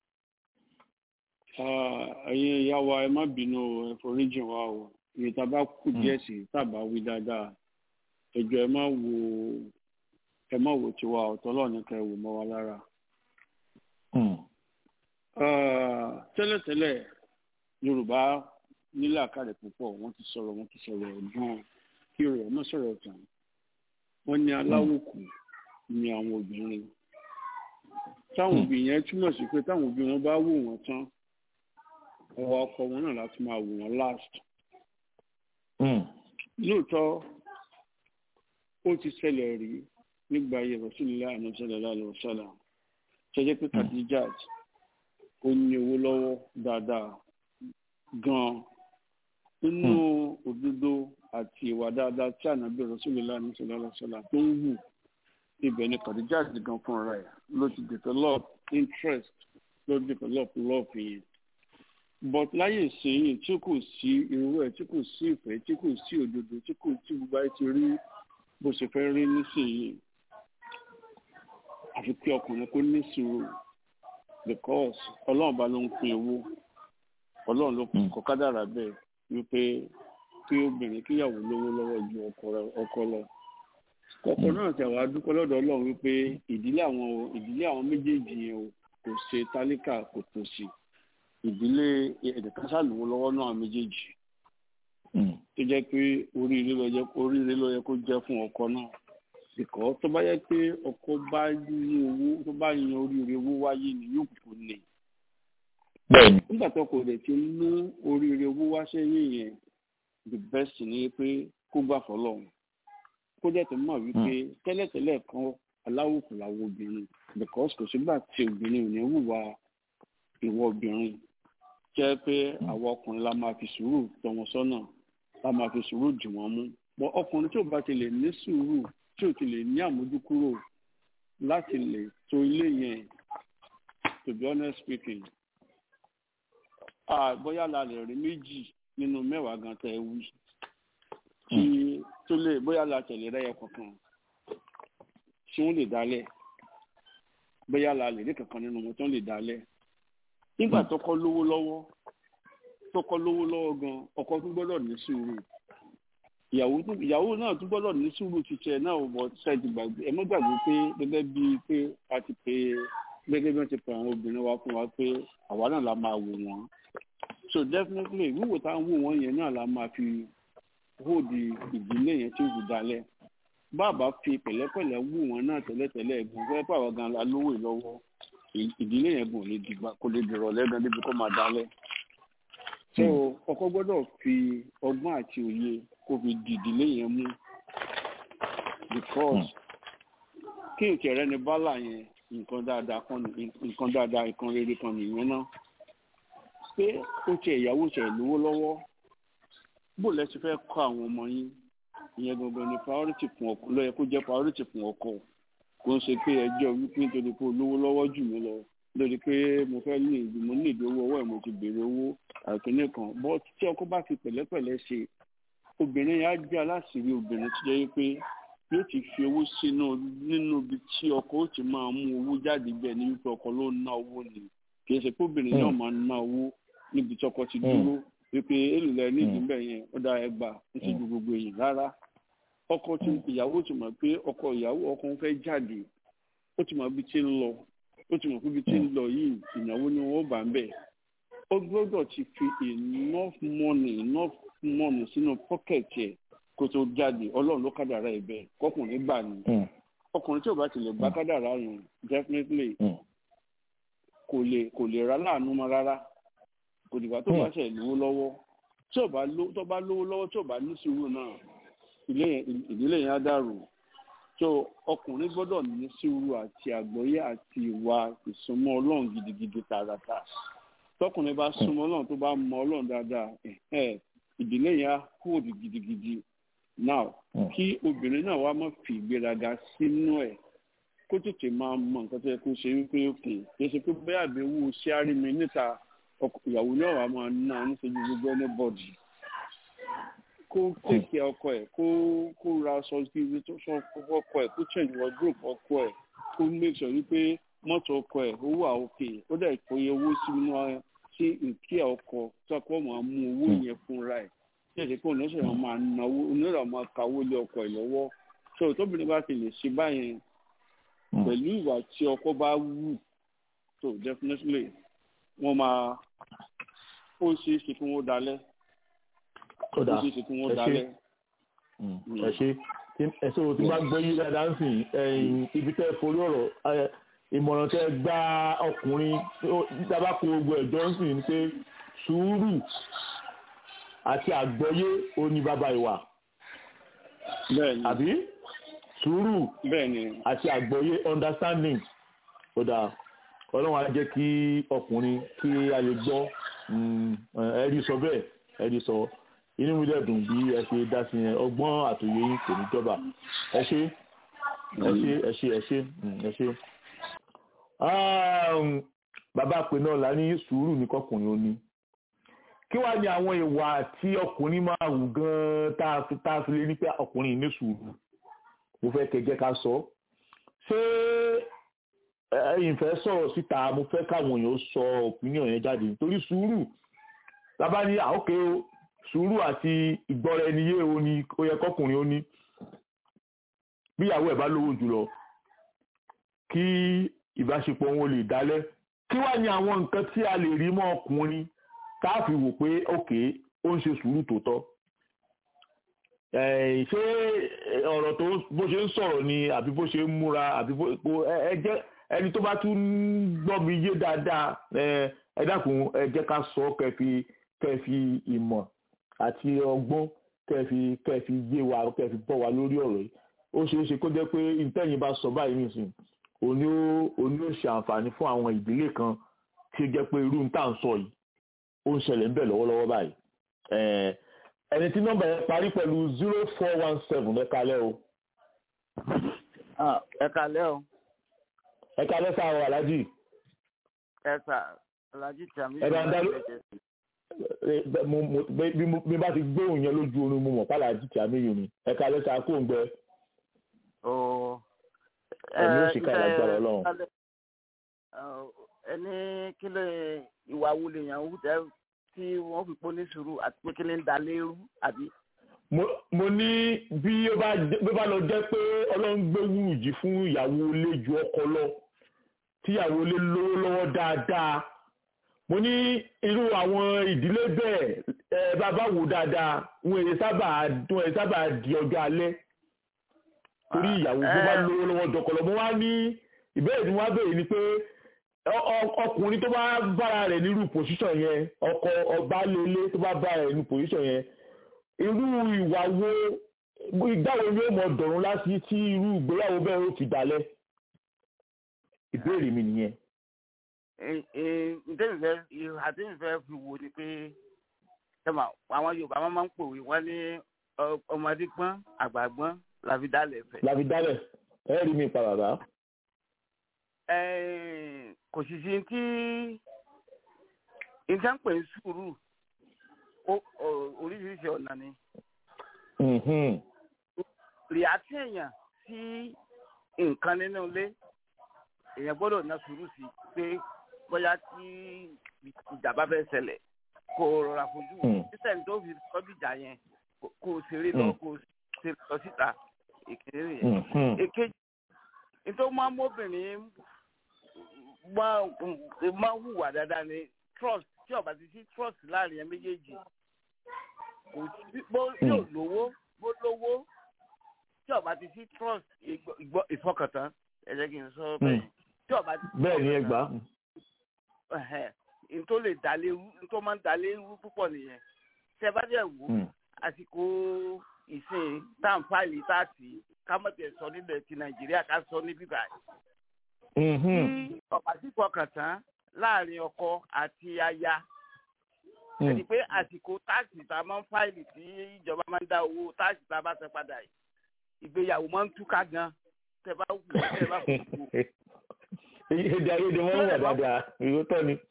ẹ̀yin ìyá wa ẹ má bínú o ẹ foríjìn wa o ìyẹn tá a bá kú díẹ̀ sí tá a bá wí dáadáa ẹjọ́ ẹ má wo ẹ má wo tiwa ọ̀tọ́lọ̀ nìkan ẹ wò mọ́ wa lára. Hmm. Ah, tẹ́lẹ̀tẹ́lẹ̀ yorùbá nílà kárẹ̀ púpọ̀ wọ́n ti sọ̀rọ̀ wọ́n ti sọ̀rọ̀ gan-an kí rẹ̀ ọmọ sọ̀rọ̀ tán wọ́n ní aláwòkù ní àwọn obìnrin táwọn Hmm. òbí yẹn túmọ̀ sí pé táwọn òbí wọn bá wò wọ́n tán ọwọ́ ọkọ wọn náà láti máa wò wọ́n last Hmm. lóòótọ́ ó ti ṣẹlẹ̀ rí nígbà ayé rasulillah sallallahu alaihi wasallam ṣẹjẹ pé Khadijat ó ní owó lọ́wọ́ dáadáa gan-an nínú òdodo àti ìwà dáadáa tí ànábì rasulillah sallallahu alaihi wasallam tó ń wù ibẹ̀ ni Khadijat gan fúnra ẹ̀ ló ti develop interest ló develop love yẹn but láyé ìsinyìí tí kò sí irú ẹ̀ tí kò sí ìfẹ́ tí kò sí òdodo tí kò tí gbogbo ayé ti rí bó ṣe fẹ́ rí nísìnyìí àfi pé ọkùnrin kó ní sùúrù because ọlọ́run bá ló ń pín owó ọlọ́run ló Mm. kọ kádàrà bẹ́ẹ̀ wípé kí obìnrin kíyàwó lówó lọ́wọ́ ju ọkọ rẹ̀- ọkọ lọ ọkọ náà tẹ̀ wá dúpẹ́ lọ́dọ̀ ọlọ́run wípé ìdílé àwọn ìdílé àwọn méjèèjì yẹn o kò ṣe tálíkà kò tòṣì ìdílé ẹ̀ẹ́dẹ̀kan ṣàlùwọ́ lọ́wọ́ náà méjèèjì Hmm. tó jẹ́ pé oríire ló yẹ oríire ló yẹ kó jẹ́ fún ọkọ náà ìkọ́ tó bá yẹ pé ọkọ bá ní owó tó bá yan oríire owó wáyé ni yóò kúkú lè bẹ́ẹ̀ni. nígbà tó kò dẹ̀ ti mú oríire owó wá sẹ́yìn yẹn the best ni pé kó gbà fọlọ́run kó dẹ̀ tó mọ̀ wípé tẹ́lẹ̀tẹ́lẹ̀ kan aláwòkù làwọn obìnrin because kò sígbà tí obìnrin ò ní hùwà ìwọ obìnrin jẹ́ pé àwọn ọkùnrin la máa fi sùúrù tọ́ wọn sọ́nà la máa fi sùúrù dì wọ́n mú bọ́ ọkùnrin tí ò bá ti lè ní sùúrù tí ò ti lè ní àmójúkúrò láti lè tò ilé yẹn to be honest speaking ah bóyá la lè rí méjì nínú mẹ́wàá gan tẹ́ ẹ wí tí tó lè bóyá la tẹ̀lé rẹ́yẹ kankan tí wọ́n lè dálẹ̀ bóyá la lè rí kankan nínú wọn tó lè dálẹ̀ nígbà tọkọ lówó lọ́wọ́ tọkọ lówó lọ́wọ́ gan ọkọ tún gbọ́dọ̀ ní sùúrù ìyàwó tún- ìyàwó náà tún gbọ́dọ̀ ní sùúrù títẹ náà ò bọ ṣáàtì gbàgbé ẹ mọ́ gbàgbé pé gẹ́gẹ́ bíi pé a ti pè é gẹ́gẹ́ bí wọ́n ti pè àwọn obìnrin wa fún wa pé àwa náà la máa wò wọ́n so definitely wíwò tá à ń wò wọ́n yẹn náà la máa fi hold ìdílé yẹn tí ó fi dalẹ̀ bàbá fi pẹ̀lẹ́pẹ̀lẹ́ wò wọ́n náà tẹ́lẹ̀tẹ́lẹ̀ ẹ̀gbọ́n fẹ́ pàwọ́ gan la lówó ìlọ́wọ́ ì- ìdílé yẹn gùn lè dìgbà kò lè dìrọ̀ lẹ́gbẹ̀ẹ́ débi kó máa dalẹ̀ so ọkọ gbọ́dọ̀ fi ọgbọ́n àti òye kó fi di ìdílé yẹn mú because kí n kẹrẹ ní bálà yẹn nǹkan dáadáa kan ní nǹkan dáadáa nǹkan rere kan nìyẹn náà pé ó tiẹ̀ ìyàwó tiẹ̀ lówó lọ́wọ́ bó lẹ́sí fẹ́ kọ́ àwọn ọmọ yín ìyẹn gangan ni priority fún ọkọ ló yẹ kó jẹ́ priority fún ọkọ kò ń ṣe pé ẹjọ́ wípé nítorí pé olówó lọ́wọ́ jù mí lọ lórí pé mo fẹ́ ní ìdí mo ní ìdí owó ọwọ́ ẹ̀ mo ti béèrè owó àìkíní kan bọ́ tí ọkọ bá fi pẹ̀lẹ́pẹ̀lẹ́ ṣe obìnrin yẹn á jẹ́ aláṣìírí obìnrin tó jẹ́ pé yóò ti fi owó sínú nínú ibi tí ọkọ ó ti máa mú owó jáde bẹ́ẹ̀ ní wípé ọkọ ló ń ná owó ni kì í ṣe pé obìnrin náà máa ń ná owó níbi tí ọkọ ti dúró wípé èlùlẹ̀ nídìí bẹ́ẹ̀ yẹn ó dá ẹgbà ó ti ju gbogbo èyí rárá ọkọ tí ìyàwó ti mọ̀ pé ọkọ ìyàwó ọkọ ń fẹ́ jáde ó ti mọ̀ ibi tí ń lọ ó ti mọ̀ pé ibi tí ń lọ yìí ìnáwó ni wọ́n bá ń bẹ̀ ó gbọ́dọ̀ ti fi enough money enough money sínú pocket ẹ̀ kó tó jáde ọlọ́run ló kádàrá ẹ̀ bẹ́ẹ̀ kọkùnrin gbà ní ọkùnrin tí ò bá ti lè gbá kádàrá yẹn definitely kò lè kò lè ra láàánú mọ́ rárá kò dìgbà tó bá ṣe lówó lọ́wọ́ tí ò bá ló tó bá lówó lọ́wọ́ tí ò bá ní sùúrù náà ilé yẹn ìdílé yẹn á dàrú so ọkùnrin gbọ́dọ̀ ní sùúrù àti àgbọ́yé àti ìwà ìsúnmọ́ ọlọ́run gidigidi tààràtà tọkùnrin bá súnmọ́ ọlọ́run tó bá mọ ọlọ́run dáadáa ẹ̀hẹ́, ìdílé yẹn á hold gidigidi now kí obìnrin náà wá má fi ìgbéraga sínú ẹ̀ kó tètè máa mọ nǹkan tó yẹ kó ṣe wípé òkè kì í ṣe pé bẹ́ẹ̀ àbẹ̀wò ṣíárì mi níta ọkọ- ìyàwó náà wà máa ná níṣẹ́jú gbogbo anybody kó tèké ọkọ ẹ̀ kó kó ra aṣọ sí ibi tó sọ fún ọkọ ẹ̀ kó change wardrobe ọkọ ẹ̀ kó make sure wípé mọ́tò ọkọ ẹ̀ ó wà òkè ó dẹ̀ kó iye owó sí inú ẹ sí ìkí ọkọ tó ọkọ máa mú owó yẹn fúnra ẹ̀ tí ẹ̀sìn pé òun lọ́sẹ̀ wọn máa náwó onírà máa kawó lé ọkọ ẹ̀ lọ́wọ́ so tóbìnrin bá ti lè ṣe báyẹn pẹ̀lú ìwà tí ọkọ bá wù so definitely wọ́n máa ó ṣeé ṣe kí wọ́n dalẹ̀ ó ó dáa ṣeé ṣe kí wọ́n ẹ ṣe dalẹ̀ ẹ ṣe tí- ẹ ṣe o ti máa gbọ́ yí dáadáa ń sìn ẹ̀yìn ibi tẹ́ ẹ forí ọ̀rọ̀ ẹ, ìmọ̀ràn tẹ́ ẹ gbá ọkùnrin dábàá kó gbogbo ẹ̀jọ́ ń sìn ni pé sùúrù àti àgbọ́yé ó ní bàbá ìwà bẹ́ẹ̀ni àbí sùúrù bẹ́ẹ̀ni àti àgbọ́yé understanding ó dáa ọlọ́run á jẹ́ kí ọkùnrin kí a lè gbọ́ mm, ẹ rí sọ bẹ́ẹ̀ ẹ rí sọ inú mi dẹ̀ dùn bí ẹ ṣe dá sí yẹn ọgbọ́n àtòyé yín kò ní jọba ẹ ṣe ẹ ṣe ẹ ṣe ẹ ṣe mm, ẹ ṣe. Um, bàbá pè náà la ní sùúrù ní kọkùnrin ó ní kí wàá ní àwọn ìwà tí ọkùnrin máa wù gan-an tá a fi tá a fi lè ní pé ọkùnrin ní sùúrù mo fẹ́ kẹ́ jẹ́ ká sọ ṣé ẹ̀yin fẹ́ sọ̀rọ̀ síta mo fẹ́ káwọn èèyàn sọ opinion yẹn jáde nítorí sùúrù lábá ní àókè o sùúrù àti ìgbọ́ra ẹni yé o ní ó yẹ kọkùnrin ó ní bí ìyàwó ẹ̀ bá lówó jùlọ kí ìbáṣepọ̀ wọn lè dálẹ̀ kí wá ní àwọn nǹkan tí a lè rí mọ́ ọkùnrin tá a fi wò pé òkè ó ń ṣe sùúrù tòótọ́ Eh, ṣé ọ̀rọ̀ tó bó ṣe ń sọ̀rọ̀ ni àbí bó ṣe ń múra àbí bó bó- ẹ ẹ jẹ́ ẹni tó bá tún gbọ́ mi yé dáadáa ẹ ẹ dákun ẹ jẹ́ ká sọ kẹ́ fi kẹ́ fi ìmọ̀ àti ọgbọ́n kẹ́ fi kẹ́ fi yé wa kẹ́ fi bọ́ wa lórí ọ̀rọ̀ yìí ó ṣeé ṣe kó jẹ́ pé ìtẹ́yìn bá sọ báyìí nìsín òní ó òní ó ṣe àǹfààní fún àwọn ìdílé kan tí ó jẹ́ pé irú ń tà ń sọ yìí ó ń ṣẹlẹ̀ ń bẹ̀ lọ́wọ́lọ́wọ́ báyìí Eh, ẹni tí nọ́mbà yẹn parí pẹ̀lú zero four one seven ẹ kalẹ́ o ẹ kalẹ́ o ẹ kalẹ́ sáà o alájì ẹ sà ọ̀làjì tàmí Ẹ bá ń dá ló- ẹ, mo- mo- bí bí mo- bí bá ti gbóhùn yẹn lójú oorun mo mọ̀ pálá àjíkì àmìyàn ni ẹ̀ka lẹ́sà kó ń gbẹ ó ẹ̀mí ó sì ká ìlágbára ọlọ́run. ẹni kí ló ìwà wo lèèyàn wù tẹ tí wọ́n fi pọ́n ní sùúrù àti pé kí ló ń da lérú àbí. mo mo ní bí ó bá jẹ́- bí ó bá lọ jẹ́ pé ọlọ́run gbé wúrùjì fún ìyàwó ilé ju ọkọ lọ tíyàwó ilé lówó lọ́wọ́ dáadáa mo ní irú àwọn ìdílé bẹ́ẹ̀ ẹ bàbá wò dáadáa wọn èyí sábà wọn èyí sábà di ọjọ́ alẹ́ torí ìyàwó tó bá lówó lọ́wọ́ dọkọlọ mo wá ní ìbéèrè tí wọ́n á béèrè ni pé ọ- ọ- ọkùnrin tó bá bára rẹ̀ nírú pòṣíṣàn yẹn ọkọ ọba lélé tó bá bára rẹ̀ nírú pòṣíṣàn yẹn irú ìwà wo ìgbàwo ni ó mọ dọ̀run lásì tí irú ìgbéyàwó bẹ́ẹ̀ ó fi dalẹ̀ ìbéèrè mi nìyẹn. ǹtẹ́nìfẹ́ àtẹ́nìfẹ́ fi wo ni pé ṣẹ́mà àwọn yorùbá wọn máa ń pòwe wọ́n ní ọ- ọmọdé gbọ́n àgbà gbọ́n làfi dálẹ̀ fẹ́. làbí dalẹ̀ ẹ rí mi pa bàbá. Eh, kò sì sí tí nǹkan pè ń sùúrù ó- ó- oríṣiríṣi ọ̀nà ni Mhm. rìátì èèyàn sí nǹkan nínú ilé èèyàn gbọ́dọ̀ ná sùúrù sí pé bóyá tí ìjà bá fẹ́ ṣẹlẹ̀ kó o rọra fojú wò Mm. sísẹ̀ tó fi sọ́jú ìjà yẹn kó- kó o ṣeré lọ Mm. kó o ṣeré lọ síta ìkéré yẹn Mhm. èkejì nítorí máa ń mọ́bìnrin máa máa hùwà dáadáa ní trust tí ọba ti sí trust láàrin ẹ méjèèjì kò sí bó yóò lówó bó lówó tí ọba ti sí trust ìgbọ́- ìgbọ́- ìfọkàntán ẹ jẹ́ kí n sọ bẹ́ẹ̀ tí ọba ti sí bẹ́ẹ̀ ni ẹ gbà. ẹ̀hẹ́n, n tó lè dá léwu n tó máa ń dá léwu púpọ̀ nìyẹn tẹ bá dẹ̀ wò Mm. àsìkò ìsìn táǹfààní táàtì kámọ́tẹ̀ sọ nílẹ̀ ti nàìjíríà ká sọ ní bíbá Mhm. tí ọ̀pá sí fọkàn tán láàrin ọkọ àti aya Mm. ẹni pé àsìkò táàsì tá a máa ń fáìlì tí ìjọba máa ń dá owó táàsì tá a bá san padà yìí ìgbéyàwó máa ń túká gan tẹ bá wù tẹ bá wù wò. èdè ayédè wọn wà dáadáa ìrótọ́ ni.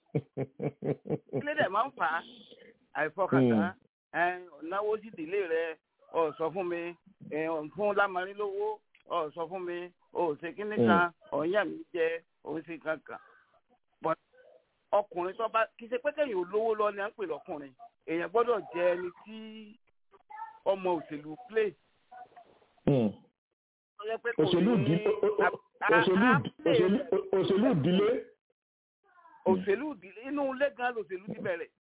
ilé dẹ̀ máa ń fà á àìfọkàntán ẹ náwó sí ìdílé rẹ ọ sọ fún mi ẹ ọ̀ ń fún lámarin lówó ọ sọ fún mi ọ ò ṣe kíní kan ọ̀ ń yà mí jẹ ò ń ṣe kankan but ọkùnrin tó bá kì í ṣe pé kẹ́yìn olówó lọ ni à ń pè lọ́kùnrin èèyàn gbọ́dọ̀ jẹ ẹni tí ọmọ òṣèlú play Mm. tó yẹ pé kò òṣèlú ní ìdí- o- o- a- a- òṣèlú a ìdí- play òṣèlú- òṣèlú ìdílé. òṣèlú ìdílé inú ilé gan lòṣèlú ti bẹ̀rẹ̀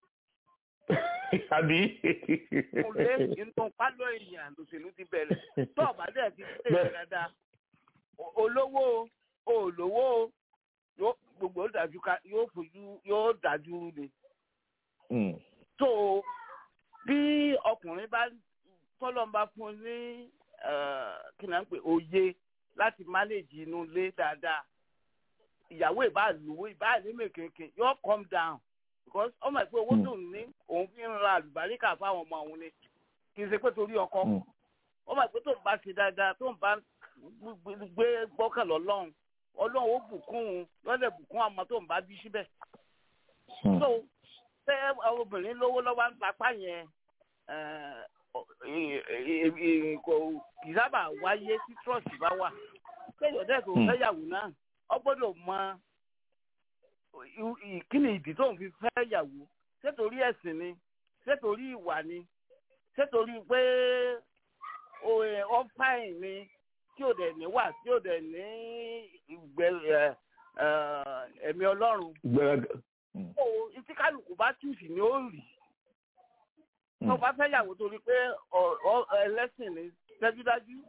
àbí. inú ilé inú pálọ̀ èèyàn lòṣèlú ti bẹ̀rẹ̀ tó ọ̀bá dẹ̀ ti ṣe Bẹ́ẹ̀. dáadáa o- olówó o olówó yóò gbogbo ó dájú ká yóò fojú yóò dájú ni Mm. tó bí ọkùnrin bá tọ́lọ́n bá fún un ní eh, kí ni à ń pè òye láti mánéjì inú ilé dáadáa ìyàwó ìbá lówó ìbá ní mèkéèké yóò calm down because ọmọ ìpè owó Mm. tó ń ní òun fi ń ra àlùbáríkà fáwọn ọmọ òun ni kì í ṣe pé torí ọkọ Mm. ọmọ ìpè tó ń bá ṣe dáadáa tó ń bá gbé- gbé gbọ́kàn lọ́lọ́run ọlọ́run ó bùkún un lọ́dẹ̀ bùkún àmọ́ tó ń bá bí síbẹ̀ Mm. so tẹ àwọn obìnrin lówó lọ́wọ́ ń papá yẹn eh, eh, eh, eh, kò kì í sábà wáyé tí trust bá wà kéèyàn dẹ́ kò Hmm. fẹ́yàwó náà ọ gbọ́dọ̀ mọ i- i- kí ni ìdí tó ń fi fẹ́yàwó ṣé torí ẹ̀sìn ni ṣé torí ìwà ni ṣé torí pé o- eh, ọ fáìn ni tí ò dẹ̀ ní wà tí ò dẹ̀ ní ìgbẹ́ eh, eh, ẹ̀mí ọlọ́run Gbẹrẹgẹ. Mm. ó tí kálukú bá túùsì ni ó rì Mm. tó bá fẹ́ yàwó torí pé ọ- ọ- ẹlẹ́sìn ni dájúdájú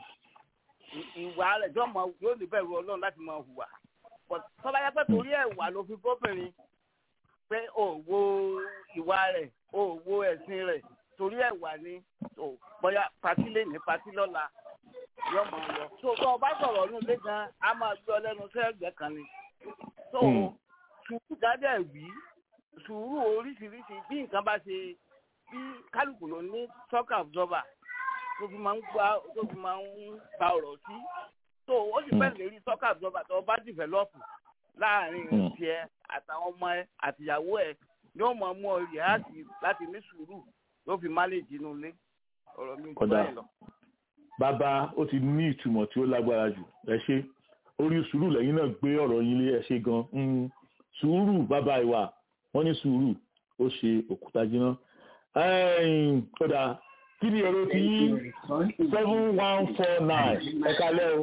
ì- ìwà rẹ̀ yóò mọ yóò ní bẹ̀rù ọlọ́run láti máa hùwà But tó bá yẹ pé torí ẹ̀wà ló fi bóbìnrin pé ò wo ìwà rẹ̀ ò wo ẹ̀sìn rẹ̀ torí ẹ̀wà ni ò bóyá patí lè ní patí lọ́la yóò máa lọ tó tó o bá sọ̀rọ̀ ọdún lé gan a máa gbé ọ lẹ́nu sẹ́gbẹ̀ẹ́ kan ni tó Mm. sùúrù dáadáa wí sùúrù oríṣiríṣi bí nǹkan bá ṣe bí kálukú ló ní shock absorber tó fi máa ń gbá tó fi máa ń gba ọ̀rọ̀ sí tó ó sì fẹ́ lè rí shock absorber tó bá develop láàrin Mm. tiẹ̀ àtàwọn ọmọ ẹ àtìyàwó ẹ yóò mọ̀ mú ọ yàrá láti ní sùúrù yóò fi máléjì inú ilé ọ̀rọ̀ mi jù Kódà. báyìí lọ. bàbá ó ti ní ìtumọ̀ tí ó lágbára jù ẹ ṣe orí sùúrù lẹ́yìn náà gbé ọ̀rọ̀ yín lé ẹ ṣe gan Mm. sùúrù bàbá ìwà wọ́n ní sùúrù ó ṣe òkúta jiná Ẹ̀yìn, kódà kí ni èrò tí seven one four nine ẹ kalẹ́ o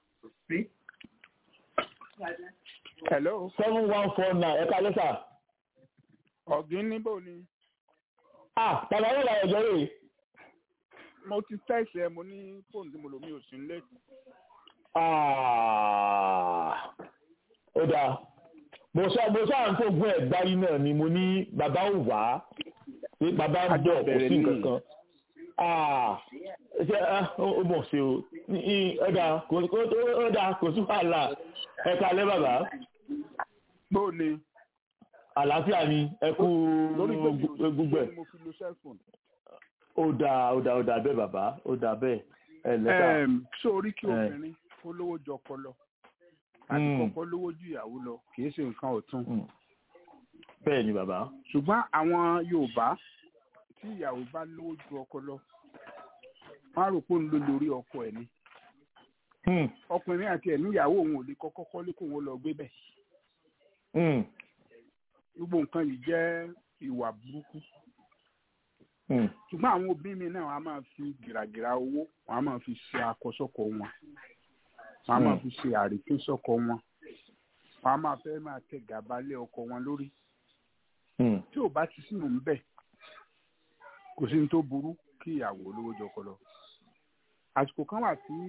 hello seven one four nine ẹ kalẹ́ sà ọ̀gbìn níbò ni ah bàbá yóò bá ẹjọ́ rè mo ti tẹ́sí ẹ mo ní fóònù tí mo lò mí ò sí nílé Ah, ó dáa mo sọ mo sọ àwọn tó gún ẹ gbárí náà ni mo ní bàbá ò wá pé bàbá ń bọ̀ kò sí nǹkan kan Ah, ṣe ah, ó ó mọ̀ ṣe o Ní- ní- ó dáa kò ó- ó dáa kò sí wàhálà ẹ kalẹ́ bàbá bó ni àlàáfíà ni ẹ kú lórí pé mi ò sí gbogbo ẹ nílé ni mo fi lo cellphone. ó dáa ó dáa ó dáa bẹ́ẹ̀ bàbá ó dáa bẹ́ẹ̀ ẹ lẹ́ka Em, sórí kí Eh. obìnrin kó lówó ju ọkọ lọ àti Mm. kọ́kọ́ lówó ju ìyàwó lọ kì í ṣe nǹkan ọ̀tún Mm. bẹ́ẹ̀ ni bàbá ṣùgbọ́n àwọn Yorùbá tí ìyàwó bá lówó ju ọkọ lọ wọ́n á rò pé òun ló lórí ọkọ ẹ̀ ni Hmm, ọkùnrin àti ẹ̀ níyàwó òun ò lè kọ́kọ́ kọ́lé kóun ó lọ gbé bẹ̀ hmm, gbogbo nǹkan yìí jẹ́ ìwà burúkú hmm, ṣùgbọ́n àwọn òbí mi náà wọ́n á máa fi gìràgìrà owó wọ́n á máa fi ṣe àkọsọ́kọ wọn wọ́n á máa Hmm. fi ṣe àrífínsọ́kọ wọn wọ́n á máa fẹ́ máa tẹ gàba lé ọkọ wọn lórí hmm. tí ò bá ti sínú ń bẹ̀ kò sí ní tó burú kí ìyàwó olówó jọkọ lọ àsìkò kan wà tí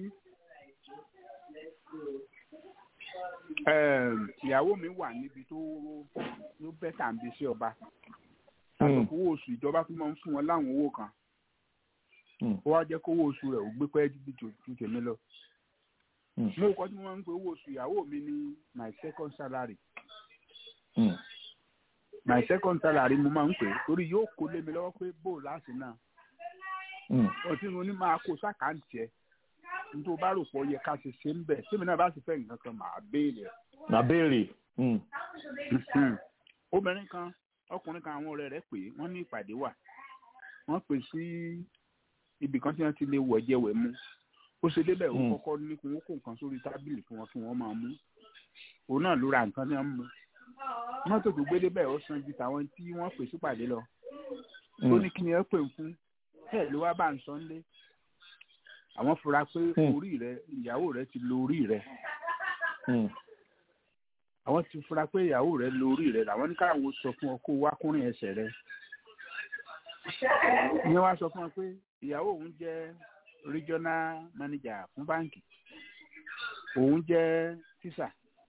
em, ìyàwó mi wà níbi tó ló bẹ́tà ń bí sí ọba àsìkò owó oṣù ìjọba tó máa ń fún wọn láwọn owó kan Hmm. ó wá jẹ́ kó owó oṣù rẹ̀ ò gbé pẹ́ ju ju- ju tèmi lọ. Hmm. mo kọ́ tí wọ́n ń pe owó oṣù ìyàwó mi ní my second salary Hmm. my second salary mo máa ń pè é torí yóò kó lé mi lọ́wọ́ pé bó o láti náà Hmm. ọtí mo ní máa kó sákàǹtì ẹ nítorí o bá rò pọ̀ yẹ ká ṣe ṣe ń bẹ̀ tèmi náà bá sì fẹ́ nǹkan kan màá béèrè ẹ̀. na béèrè Hmm. obìnrin kan ọkùnrin kan àwọn ọ̀rẹ́ rẹ̀ pé wọ́n ní ìpàdé wà wọ́n pè sí ibì kan tí wọ́n ti lè wọ̀ jẹ́ wẹ̀ mú ó ṣe débẹ̀ ó Mm. kọ́kọ́ ní kí wọ́n kó nǹkan sórí tábìlì fún wọn kí wọ́n máa mú òun náà ló ra nǹkan tí wọ́n mú mọ́tò tó gbé débẹ̀ ó san ju tàwọn tí wọ́n pè sípàdé lọ ó ní kí ni ẹ pè ń fún ẹ ló wá bá ń sọ nílé àwọn fura pé Mm. orí rẹ ìyàwó rẹ ti lo orí rẹ Hmm. àwọn ti fura pé ìyàwó rẹ lo orí rẹ làwọn ní káwọn sọ fún ọ kó wá kúnrin ẹsẹ̀ rẹ ìyẹn wá sọ fún ọ pé ìyàwó òun jẹ́ regional manager fún báǹkì òun jẹ́ tíṣà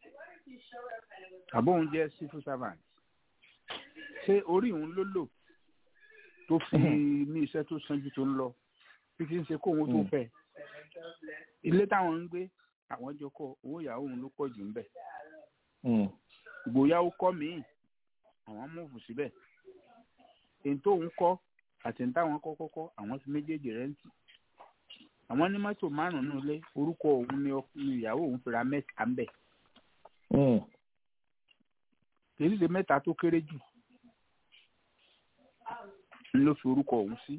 àbó òun jẹ́ civil servant ṣé orí òun ló lò tó fi ní iṣẹ́ tó sanjú tó ń lọ títí ń ṣe kó òun tó Mm. fẹ́ ilé táwọn ń gbé àwọn jọ kọ́ owó ìyàwó òun ló pọ̀ jù ń bẹ̀ Hmm. ìgbòyàwó kọ́ míì àwọn múùfù síbẹ̀ èyí tó ń kọ́ àti ní táwọn kọ́ kọ́kọ́ àwọn ti méjèèjì rẹ́ǹtì àwọn ní mọ́tò márùn-ún ilé orúkọ òun ni ọk- ni ìyàwó òun fi ra mẹ́ta ń bẹ̀ Hmm. kì í ṣe mẹ́ta tó kéré jù ń ló fi orúkọ òun sí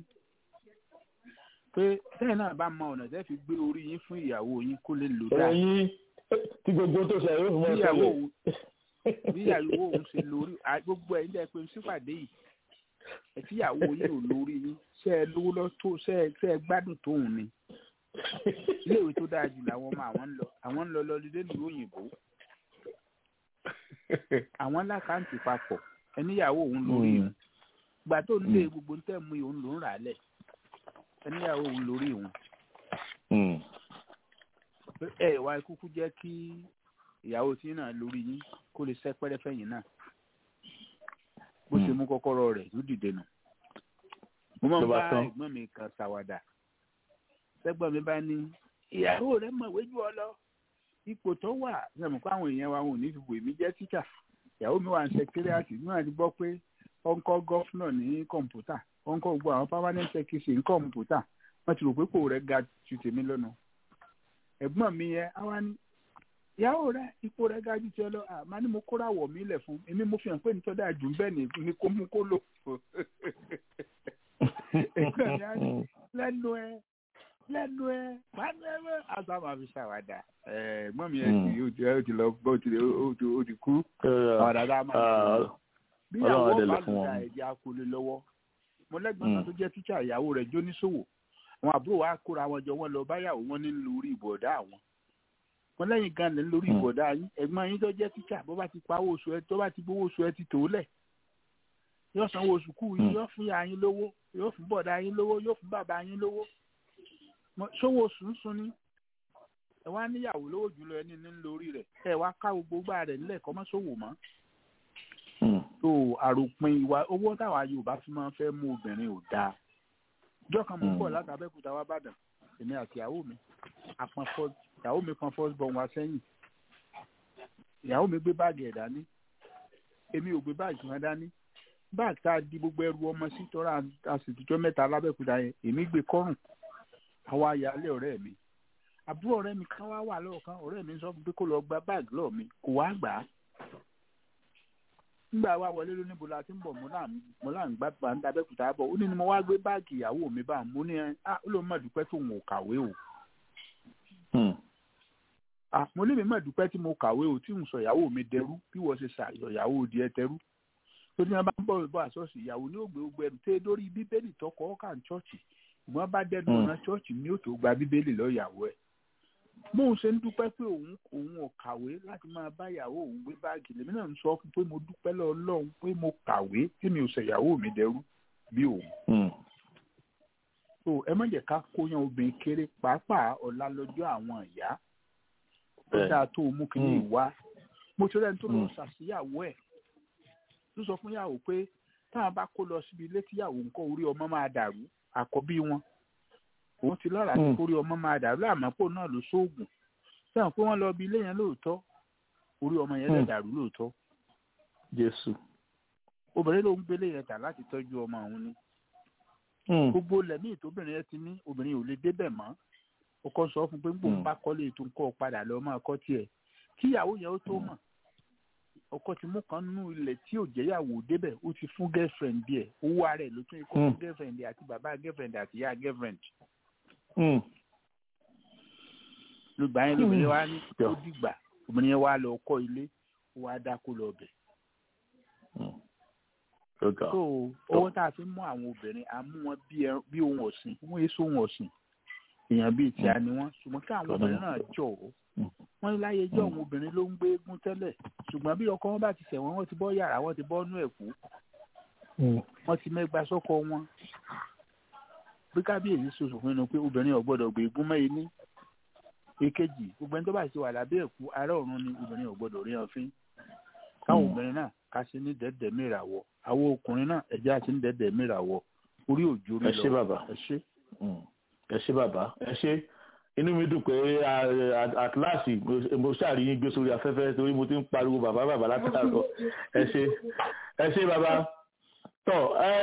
pé bẹ́ẹ̀ náà bá mọ ọ̀nà tẹ́ fi gbé orí yín fún ìyàwó yín kó lè lò dáa ẹ̀yin tí gbogbo tó ṣe yóò fún bí ọ ìyàwó ṣẹlẹ̀ òun bí ìyàwó òun ṣe lórí à- gbogbo ẹ̀yin dẹ́ pé sípàdé yìí ẹ̀ tí ìyàwó yìí ò lórí yín ṣé ẹ lówó lọ tó ṣé ẹ ṣé ẹ gbádùn tóun ni iléèwé tó dáa jù làwọn ọmọ àwọn ń lọ àwọn ń lọ lọ lílé ìlú òyìnbó àwọn lákàntì papọ̀ ẹníyàwó òun lórí Hmm. òun gbà tó ń lé Mm. gbogbo ń tẹ̀ mú òun ló ń rà á lẹ̀ ẹníyàwó òun lórí òun Hmm. pé ẹ wá kúkú jẹ́ kí ìyàwó tí náà lórí yín kó lè sẹ́ pẹ́rẹ́fẹ́ yín náà bó ṣe Hmm. mú kọ́kọ́rọ́ rẹ̀ ló dìde nù. mo máa ń Ló bá bá tán. ẹ̀gbọ́n mi kan ṣàwàdà sẹ́gbọ́n mi bá ní ìyàwó rẹ̀ mọ̀wé jù ọ lọ ipò tó wà sẹ́mu pé àwọn èèyàn wa wọn ò ní fi wò mí jẹ́ tíṣà ìyàwó mi wà ní sẹkírẹ́àtì níwọ̀n àti gbọ́ pé ó ń kọ́ gọ́fúnà ní kọ̀ǹpútà ó ń kọ́ gbogbo àwọn permanent secretary ní kọ̀ǹpútà wọ́n ti rò pé kò rẹ̀ ga ju tèmi lọ́nà ẹ̀gbọ́n mi yẹn á wá ní ìyàwó rẹ ipò rẹ ga jù tiẹ lọ àmọ́ ni mo kóra wọ̀ mí lẹ̀ fún èmi mo fi hàn pé nítorí àjù bẹ́ẹ̀ ni ni kò mú kó lò ẹgbẹ́ mi á ní lẹ́nu ẹ lẹ́nu ẹ pàdánù àgbà máa fi ṣàwádà ẹ̀gbọ́n mi ẹ̀ ti ó ti ó ti lọ ó ti ó ti ó ti kú ọ̀dà tá a máa ṣe bí ìyàwó bá lù dá ẹ̀jẹ̀ akólé lọ́wọ́ mo lẹ́gbọ́n kan tó jẹ́ tíṣà ìyàwó rẹ̀ jó níṣòwò àwọn àbúrò wa kóra wọn jọ wọn lọ báyàwó wọn ní lórí ìbọ̀dá àwọn wọn lẹ́yìn gan lẹ́ lórí ìbọ̀dá yín ẹ̀gbọ́n yín tó jẹ́ tíṣà bó bá ti pa owó oṣù ẹ tó bá ti gbowó oṣù ẹ ti tó lẹ̀ yóò sanwó oṣù kù yín yóò fún ya yín lówó yóò fún bọ̀dá yín lówó yóò fún bàbá yín lówó sówó oṣù ń sun ni ẹ wá níyàwó lówó jùlọ ẹni ní lórí rẹ̀ ẹ wá ká gbogbo gbà rẹ̀ nílẹ̀ kọ́ mọ́ sówò mọ́ tó àròpin ìwà owó táwa Yorùbá fi máa ń fẹ́ mú obìnrin ò dáa ìjọ kan mò ń bọ̀ láti Abẹ́òkúta wá bàdàn èmi àti ìyàwó mi àpọn fọ́ ìyàwó mi kan first born wa sẹ́yìn ìyàwó mi gbé báàgì ẹ̀ dání èmi ò gbé báàgì wọn dání báàgì tá a di gbogbo ẹrù ọmọ sí tọ́ra àsìtújọ́ mẹ́ta lábẹ́òkúta yẹn èmi gbé kọ́rùn àwa ayálé ọ̀rẹ́ mi àbúrò ọ̀rẹ́ mi kan wá wà lọ́ọ̀kan ọ̀rẹ́ mi sọ pé kó lọ gba báàgì lọ́ọ̀ mi kò wá gbà á nígbà wa wọlé ló níbo la ti ń bọ̀ mo là ń gbá bá ń dábẹ́kúta bọ̀ ó ní ni mo wá gbé báàgì ìyàwó mi bá mo ní ẹ á ó lóun mà dúpẹ́ tó ń kàwé o. mo lé mi mà dúpẹ́ tí mo kàwé o tí ń sọ ìyàwó mi dẹrú bí wọ́n ṣe ṣàyọ̀ ìyàwó òdi ẹ tẹrú. tó ní wọn bá ń bọ̀ bọ̀ àṣọ́ọ̀ṣì ìyàwó ní ògbé ogbó ẹnu tẹ́ lórí bíbélì tọkọ ọkà ń ṣọ́ọ̀ṣì ìwọ́n bá dẹnu ọ̀nà ṣọ́ọ̀ṣì ní òtò gba bíbélì lọ́ọ̀yàwó ẹ̀ bóun ṣe ń dúpẹ́ pé òun òun ò kàwé láti máa bá ìyàwó òun gbé báàgì lèmi náà ń sọ fún pé mo dúpẹ́ lọ́ọ̀lọ́hún pé mo kàwé tí mi ò sọ ìyàwó mi dẹrú bí òun. so ẹ má jẹ́ ká kóyan obìnrin kéré pàápàá ọ̀la lọ́jọ́ àwọn ìyá tó dáa tó mú kí ní ìwá mo ti rẹ́ni tó lọ ṣàṣìyàwó ẹ̀ tó sọ fún ìyàwó pé táwọn bá kó lọ síbi ilé tíyàwó nǹkan orí ọmọ máa dàrú àkọ́bí wọn òun ti lọ́ra ní kórí ọmọ máa dàrú àmọ́pò náà ló sóògùn sẹ́wọ̀n pé wọ́n lọ bí ilé yẹn lóòótọ́ orí ọmọ yẹn lè dàrú lóòótọ́. jésù. obìnrin ló ń gbélé yẹn tà láti tọ́jú ọmọ òun ni. gbogbo lẹ́mí ìtóbìnrin yẹn ti ní obìnrin ò lè débẹ̀ mọ́ ọkọ sọ fún pé gbòǹ bá kọ́lé ètò nǹkan padà lọ máa kọ́ tiẹ̀ kíyàwó yẹn ó tó mọ̀ ọkọ ti mú kan nínú ilẹ̀ tí ò jẹ́yàwó débẹ̀ ó ti fún girlfriend díẹ̀ owó ara ẹ̀ ló tún ikọ́ fún girlfriend àti bàbá girlfriend àti ìyá girlfriend lùgbà yẹn lóbìnrin wa ní ó dìgbà obìnrin yẹn wá lọ kọ́ ilé ó wá dákú lọ bẹ̀. so owó tá a fi mú àwọn obìnrin a mú wọn bí ohun ọ̀sìn wọ́n èso ohun ọ̀sìn èèyàn bíi tí a ní wọn ṣùgbọ́n kí àwọn obìnrin náà jọ̀ ọ́ wọ́n ní láyé jọ́ àwọn obìnrin ló ń gbé eégún tẹ́lẹ̀ ṣùgbọ́n bí ọkọ wọn bá ti ṣẹ̀wọ̀n wọ́n ti bọ́ yàrá wọ́n ti bọ́ nú ẹ̀kú wọ́n ti mẹ́gbà sọ́kọ wọn bí kábíyèsí sọ̀sọ̀ fún inú pé obìnrin ò gbọ́dọ̀ gbé eégún mẹ́yìn ní èkejì gbogbo ẹni tó bá ti wà lábẹ́ ẹ̀kú ará ọ̀run ni obìnrin ò gbọ́dọ̀ rí ọfín káwọn obìnrin náà ká sí ní dẹ́dẹ̀ mìràwọ̀ àwọn ọkùnrin náà ẹ̀jẹ̀ àti ní dẹ́dẹ̀ mìràwọ̀ orí òjò rí lọ ẹ ṣé bàbá ẹ ṣé. ẹ ṣé bàbá ẹ ṣé inú mi dùn pé àtìláàsì mo ṣàríyìn gbé sórí afẹ́fẹ́ torí mo ti ń pariwo bàbá bàbá látàkọ ẹ ṣé ẹ ṣé bàbá tọ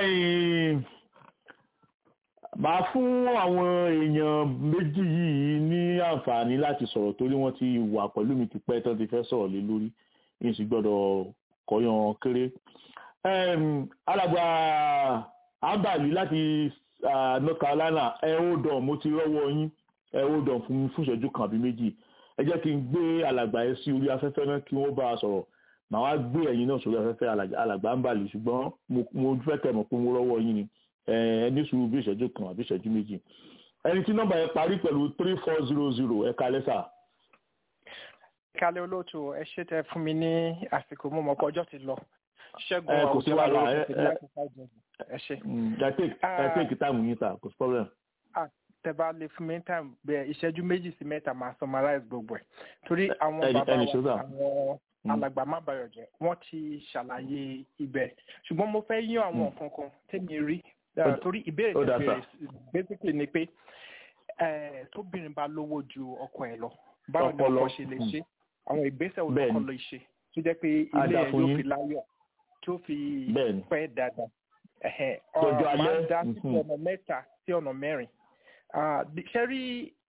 màá fún àwọn èèyàn méjì yìí ní àǹfààní láti sọ̀rọ̀ torí wọ́n ti wà pẹ̀lú mi tipẹ́ tán ti fẹ́ sọ̀rọ̀ lé lórí yìí sì gbọ́dọ̀ kọ́yàn kéré. alàgbà abali láti north carolina ẹ ó dàn mo ti rọ́wọ́ yín ẹ ó dàn fún mi fún ìṣẹ́jú kan àbí méjì ẹ jẹ́ kí n gbé alàgbà yẹn sí orí afẹ́fẹ́ náà kí wọ́n bá a sọ̀rọ̀ màá wá gbé ẹ̀yin náà sórí afẹ́fẹ́ alàgbà abali ṣùgbọ́n mo fẹ́ kẹ́ mọ̀ pé mo rọ́wọ́ yín ni ẹni sùúrù bí ìṣẹ́jú kan àbí ìṣẹ́jú méjì ẹni tí nọ́mbà yẹn parí pẹ̀lú three four zero zero ẹ kalẹ́ sà. kálẹ̀ olóòtú ẹ ṣe tẹ fún mi ní àsìkò mo mọ̀ pé ọjọ́ ti lọ ṣẹ́gun ẹ kò sí wàhálà ẹ ẹ ṣe. ẹ take time yín ta kò sí problem. tẹ bá lè fún mi time bẹ ìṣẹ́jú méjì sí mẹ́ta máa summarize gbogbo ẹ̀ torí àwọn bàbá wa àwọn alàgbà má bayọ̀ jẹ́ wọ́n ti ṣàlàyé ibẹ̀ ṣùgbọ́n mo fẹ́ yín àwọn nǹkan kan tẹ́mi rí torí ìbéèrè tó béèrè basically ni pé tóbìnrin bá lówó ju ọkọ ẹ̀ lọ báwo ni ọkọ ṣe lè ṣe àwọn ìgbésẹ̀ olùkọ́ lè ṣe tó jẹ́ pé ilé ẹ̀ yóò fi láyọ̀ tó fi pẹ́ dáadáa ọ̀rọ̀ máa ń dá sí ọ̀nà mẹ́ta sí ọ̀nà mẹ́rin ṣe rí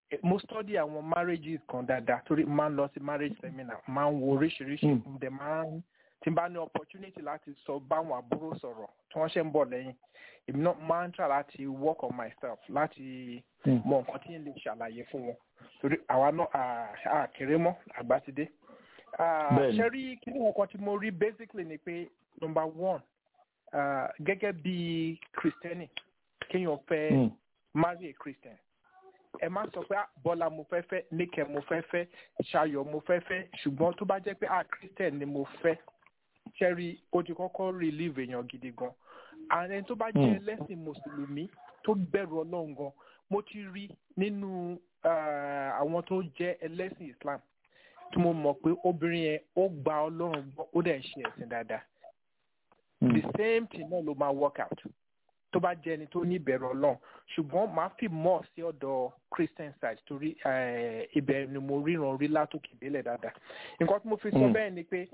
mo study àwọn marriages kan dáadáa torí máa ń lọ sí marriage seminar máa ń wo oríṣiríṣi ǹdẹ̀ máa ń tí n bá ní opportunity láti sọ báwọn àbúrò sọ̀rọ̀ tí wọ́n ṣe ń bọ̀ lẹ́yìn èmi náà máa ń try láti work on myself láti mọ nǹkan tí n lè ṣàlàyé fún wọn torí àwa náà àkèrè mọ́ àgbà ti dé. ṣe rí kí ni nǹkan tí mo rí basically ni pé number one uh, gẹ́gẹ́ bí kristẹni kéèyàn fẹ́ marry a christian ẹ má sọ pé bọ́lá mo fẹ́ fẹ́ níkẹ́ mo fẹ́ fẹ́ ṣayọ̀ mo fẹ́ fẹ́ ṣùgbọ́n tó bá jẹ́ pé ah christian ni mo fẹ́ ṣẹ́rí ó ti kọ́kọ́ relieve èèyàn gidi gan ààrẹ tó bá jẹ́ ẹlẹ́sìn mùsùlùmí tó bẹ̀rù ọlọ́run gan mo ti rí nínú àwọn tó jẹ́ ẹlẹ́sìn islam tí mo mọ̀ pé obìnrin yẹn ó gba ọlọ́run gbọ́ ó dẹ̀ ṣe ẹ̀sìn dáadáa the same thing náà ló máa work out tó bá jẹ́ ẹni tó ní ìbẹ̀rù ọlọ́run ṣùgbọ́n màá fi mọ̀ sí ọ̀dọ̀ christian side torí ibẹ̀ ni mo ríran rí látòkè délẹ̀ dáadáa nǹkan tí mo fi sọ bẹ́ẹ̀ ni pé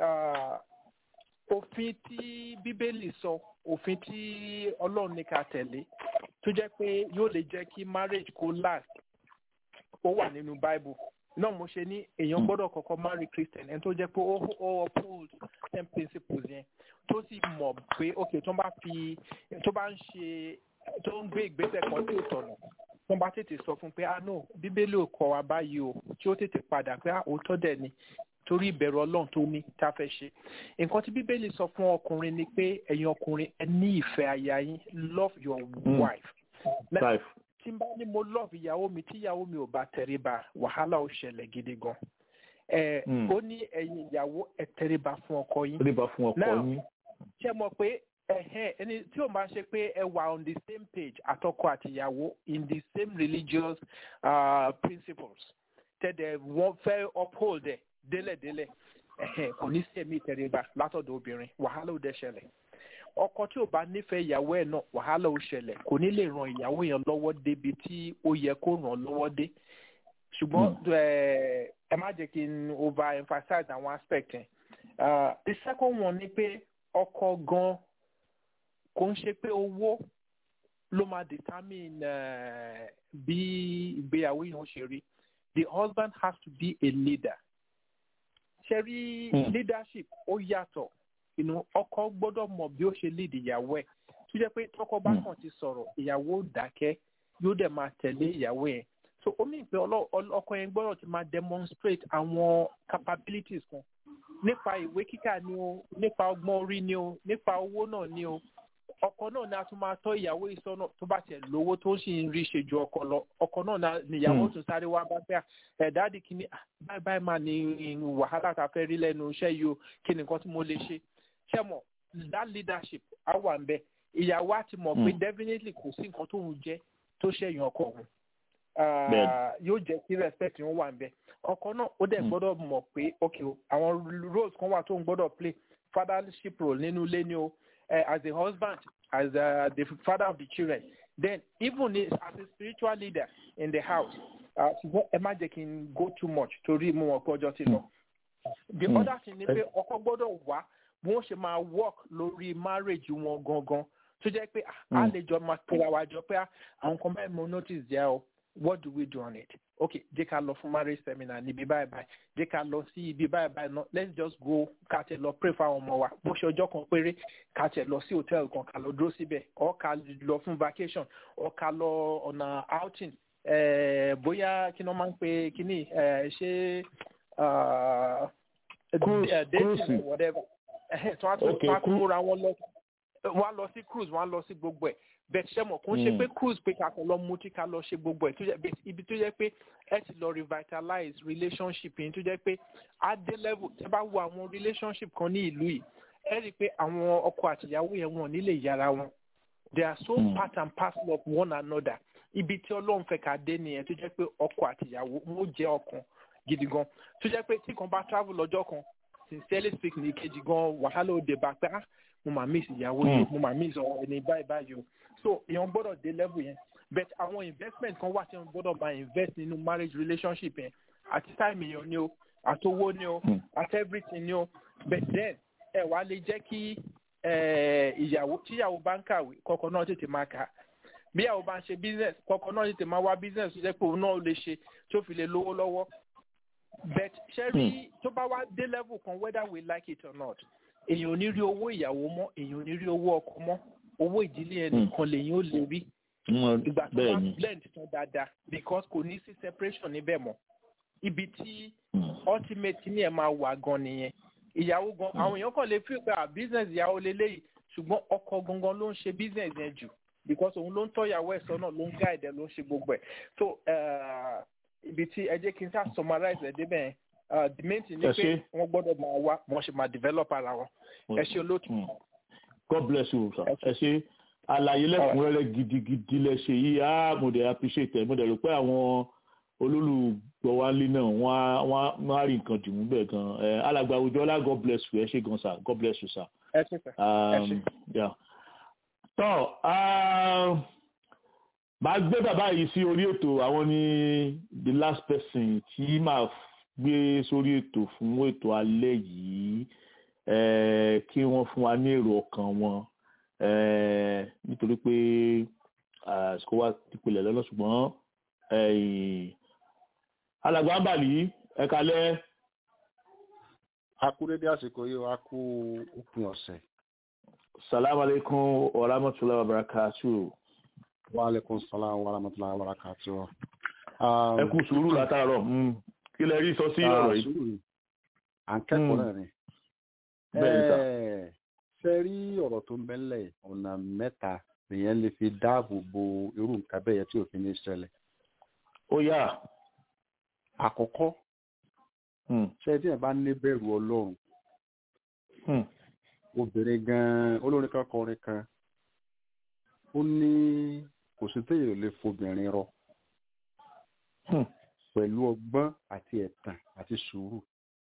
òfin tí bíbélì sọ òfin tí ọlọ́run ní ká tẹ̀lé tó jẹ́ pé yóò lè jẹ́ kí marriage kó last ó wà nínú bible náà mo ṣe ní èèyàn gbọ́dọ̀ kọ́kọ́ marry christian ẹni tó jẹ́ pé ó ó uphold ten principles yẹn tó sì mọ̀ pé ok tó bá fi tó bá ń ṣe tó ń gbé ìgbésẹ̀ kan tí ò tọ̀nà tó bá tètè sọ fún pé ah no bíbélì ò kọ́ wa báyìí o tí ó tètè padà pé ah òótọ́ dẹ̀ ni torí ìbẹ̀rù ọlọ́run tó ní tá a fẹ́ ṣe nǹkan tí bíbélì sọ fún ọkùnrin ni pé ẹ̀yin ọkùnrin ẹ ní ìfẹ́ aya yín love your wife. wife tí n bá ní mo love ìyàwó mi tí ìyàwó mi ò bá tẹríba wàhálà ó ṣẹlẹ̀ gidi gan. ẹ ó ní ẹ̀yin ìyàwó ẹ tẹríba fún ọkọ yín. tẹríba fún ọkọ yín. ṣé mo pé ẹhẹn ẹni tí o máa ṣe pé ẹ wà on the same page àtọkọ àtìyàwó in the same religious uh, principles tẹ́lẹ̀ wọ́n fẹ́ uphold ẹ̀ délẹ̀délẹ̀ ẹ̀hẹ̀n kò ní sí ẹ̀mí ìtẹríba látọ̀dọ̀ obìnrin wàhálà ò dẹ̀ ṣẹlẹ̀ ọkọ tí ò bá nífẹ̀ẹ́ ìyàwó ẹ̀ náà wàhálà ò ṣẹlẹ̀ kò ní lè ran ìyàwó yẹn lọ́wọ́ débi tí ó yẹ kó ràn lọ́wọ́ dé ṣùgbọ́n ẹ má jẹ́ kí n over emphasize àwọn aspect yẹn the second one ni pé ọkọ gan kò ń ṣe pé owó ló máa determine bí ìgbéyàwó yẹn ó ṣe rí the husband has to be a leader ṣe rí leadership ó yàtọ̀ inú ọkọ gbọ́dọ̀ mọ̀ bí ó ṣe lead ìyàwó ẹ̀ tó jẹ́ pé tọkọ bá kàn ti sọ̀rọ̀ ìyàwó dákẹ́ yóò dẹ̀ máa tẹ̀lé ìyàwó yẹn so ó ní pé ọkọ yẹn gbọ́dọ̀ ti máa demonstrate àwọn capabilities kan nípa ìwé kíkà ni o nípa ọgbọ́n orí ni o nípa owó náà ni o ọkọ náà ni a tún máa tọ́ ìyàwó ìsọ́nà tó bá tiẹ̀ lówó tó sì ń rí ṣe ju ọkọ lọ ọkọ náà ni ìyàwó tún sáré wá bá fẹ́ ẹ̀ dáàdì kìíní báyìí báyìí máa ní wàhálà tá a fẹ́ rí lẹ́nu iṣẹ́ yìí o kí ni nǹkan tí mo lè ṣe ṣé mọ̀ that leadership á wà ń bẹ ìyàwó á ti mọ̀ pé definitely kò sí nǹkan tó ń jẹ́ tó ṣẹ̀yìn ọkọ òun yóò jẹ́ kí respect wọn wà ń bẹ ọkọ náà ó dẹ̀ gbọ́dọ̀ mọ̀ pé ok àwọn roles kan wà tó ń gbọ́dọ̀ play fathership role nínú ilé ni o uh, as a husband, as uh, the father of the children, then even as a spiritual leader in the house, ṣùgbọ́n ẹ má jẹ́ kí n go too much torí mo mọ̀ pé ọjọ́ ti lọ. the mm. other thing ni pé ọkọ gbọ́dọ̀ wá bí wọ́n ṣe máa work lórí marriage wọn gangan tó jẹ́ pé a lè jọ máa pera wa jọ pé àwọn kan báyìí mo notice jẹ́ o what do we do on it okay jẹ́ ká lọ fún marriage seminar níbi báyìí báyìí jẹ́ ká lọ sí ibi báyìí báyìí náà let's just go ká tẹ̀ lọ pray fáwọn ọmọ wa bó ṣe ọjọ́ kan péré ká tẹ̀ lọ sí hotel kan ká lọ dúró síbẹ̀ or ká lọ fún vacation or ká lọ ọ̀nà outing bóyá kí ni wọ́n máa ń pe kíní ṣé dating whatever tí wọ́n á tún múra wọn lọ wọ́n á lọ sí cruise wọ́n á lọ sí gbogbo ẹ̀ bẹ́ẹ̀ ṣe mọ̀ kó ń ṣe pé cruise pé ká kàn lọ mutí ká lọ ṣe gbogbo ẹ̀ tó jẹ́ ibi tó jẹ́ pé ẹ ti lọ revitalize relationship yìí tó jẹ́ pé at the level tẹ́ bá wo àwọn relationship kan ní ìlú yìí ẹ rí i pé àwọn ọkọ àtìyàwó yẹn wọn nílé yàrá wọn they are so mm. part and parcel of one another ibi tí ọlọ́run fẹ́ ká dé nìyẹn tó jẹ́ pé ọkọ àtìyàwó wọn ó jẹ́ ọkàn gidi gan tó jẹ́ pé tí kan bá travel lọ́jọ́ kan sincerely speaking ní kejì gan wàhálà òde bá pé ah mo máa miss ìyàwó yìí mo máa miss ẹni báyìí báyìí o so èèyàn gbọ́dọ̀ dé level yẹn but àwọn investment kan wà tí wọ́n gbọ́dọ̀ máa invest nínú marriage relationship yẹn àti time èèyàn ni o àti owó ni o àti everything ni o but then ẹ wàá lè jẹ́ kí ìyàwó tíyàwó bá ń kàwé kọ́kọ́ náà tètè máa kà bí àwọn bá ń ṣe business kọ̀ọ̀kan náà tètè máa wá business tó jẹ́ pé òun náà lè ṣe tí ó fi lè lówó lọ́wọ́ but ṣe rí tó bá wá dé level kan whether we like it or not èèyàn ò ní rí owó ìyàwó mọ́ èèyàn ò ní rí owó ọkọ mọ́ owó ìdílé ẹnìkan lèyàn ó lè rí ìgbà tó bá blend tán dáadáa because kò ní sí separation níbẹ̀ mọ́ ibi tí ultimate ní ẹ̀ máa wà gan nìyẹn ìyàwó gan àwọn èèyàn kàn lè fi pé à business ìyàwó lélẹ́yìí ṣùgbọ́n ọkọ gangan ló ń ṣe business yẹn jù because òun ló ń tọ́ ìyàwó ẹ̀ sọ́nà ló ń guide ẹ̀ ló ń ṣe gbogbo ẹ̀ so ibi tí ẹ jẹ́ kí n sá summarize ẹ̀ débẹ̀ yẹn the main thing ni pé wọ́n gbọ́dọ̀ máa wá wọ́n ṣe máa develop ara wọn ẹ ṣe olóòtú. God bless you sir ẹ ṣe àlàyé lẹ́kùnrẹ́rẹ́ gidigidi lẹ ṣe yìí á mo dẹ̀ appreciate ẹ̀ mo dẹ̀ rò pé àwọn olólùgbọ́ wa lé náà wọ́n á rí nǹkan dìmú bẹ́ẹ̀ gan alàgbà àwùjọ ọlá God bless you ẹ ṣe gan sir God bless you sir. ẹ ṣe sir ẹ ṣe. tọ́ màá gbé bàbá yìí sí orí ètò àwọn ní the last person tí màá gbé sórí ètò fún ètò alẹ́ yìí kí wọ́n fún wa ní èrò ọkàn wọn nítorí pé àsìkò wa ti pilẹ̀ lọ́nà ṣùgbọ́n alàgbà ń bà ní ẹ kalẹ́. a kú dédé àsìkò yìí a kú òpin ọ̀sẹ̀. salamu aleykum wa rahmatulahi wa barakatuh. wa aleykum salam wa rahmatulahi wa barakatuh. ẹ kú sùúrù látàárọ̀ kí lẹ rí sọ sí ọ̀rọ̀ yìí. à ń kẹ́kọ̀ọ́ náà ni. bẹ́ẹ̀ sà. ṣe rí ọ̀rọ̀ tó ń bẹ́lẹ̀ ọ̀nà mẹ́ta nìyẹn lè fi dáàbò bo irú nǹkan bẹ́ẹ̀ yẹn tí òfin ní ṣẹlẹ̀. ó yá. àkọ́kọ́ ṣe tí ẹ̀ bá ní bẹ̀rù ọlọ́run obìnrin gan-an olórin kan kọrin kan ó ní kò sí téèyàn lè fobìnrin rọ pẹ̀lú ọgbọ́n àti ẹ̀tàn àti sùúrù.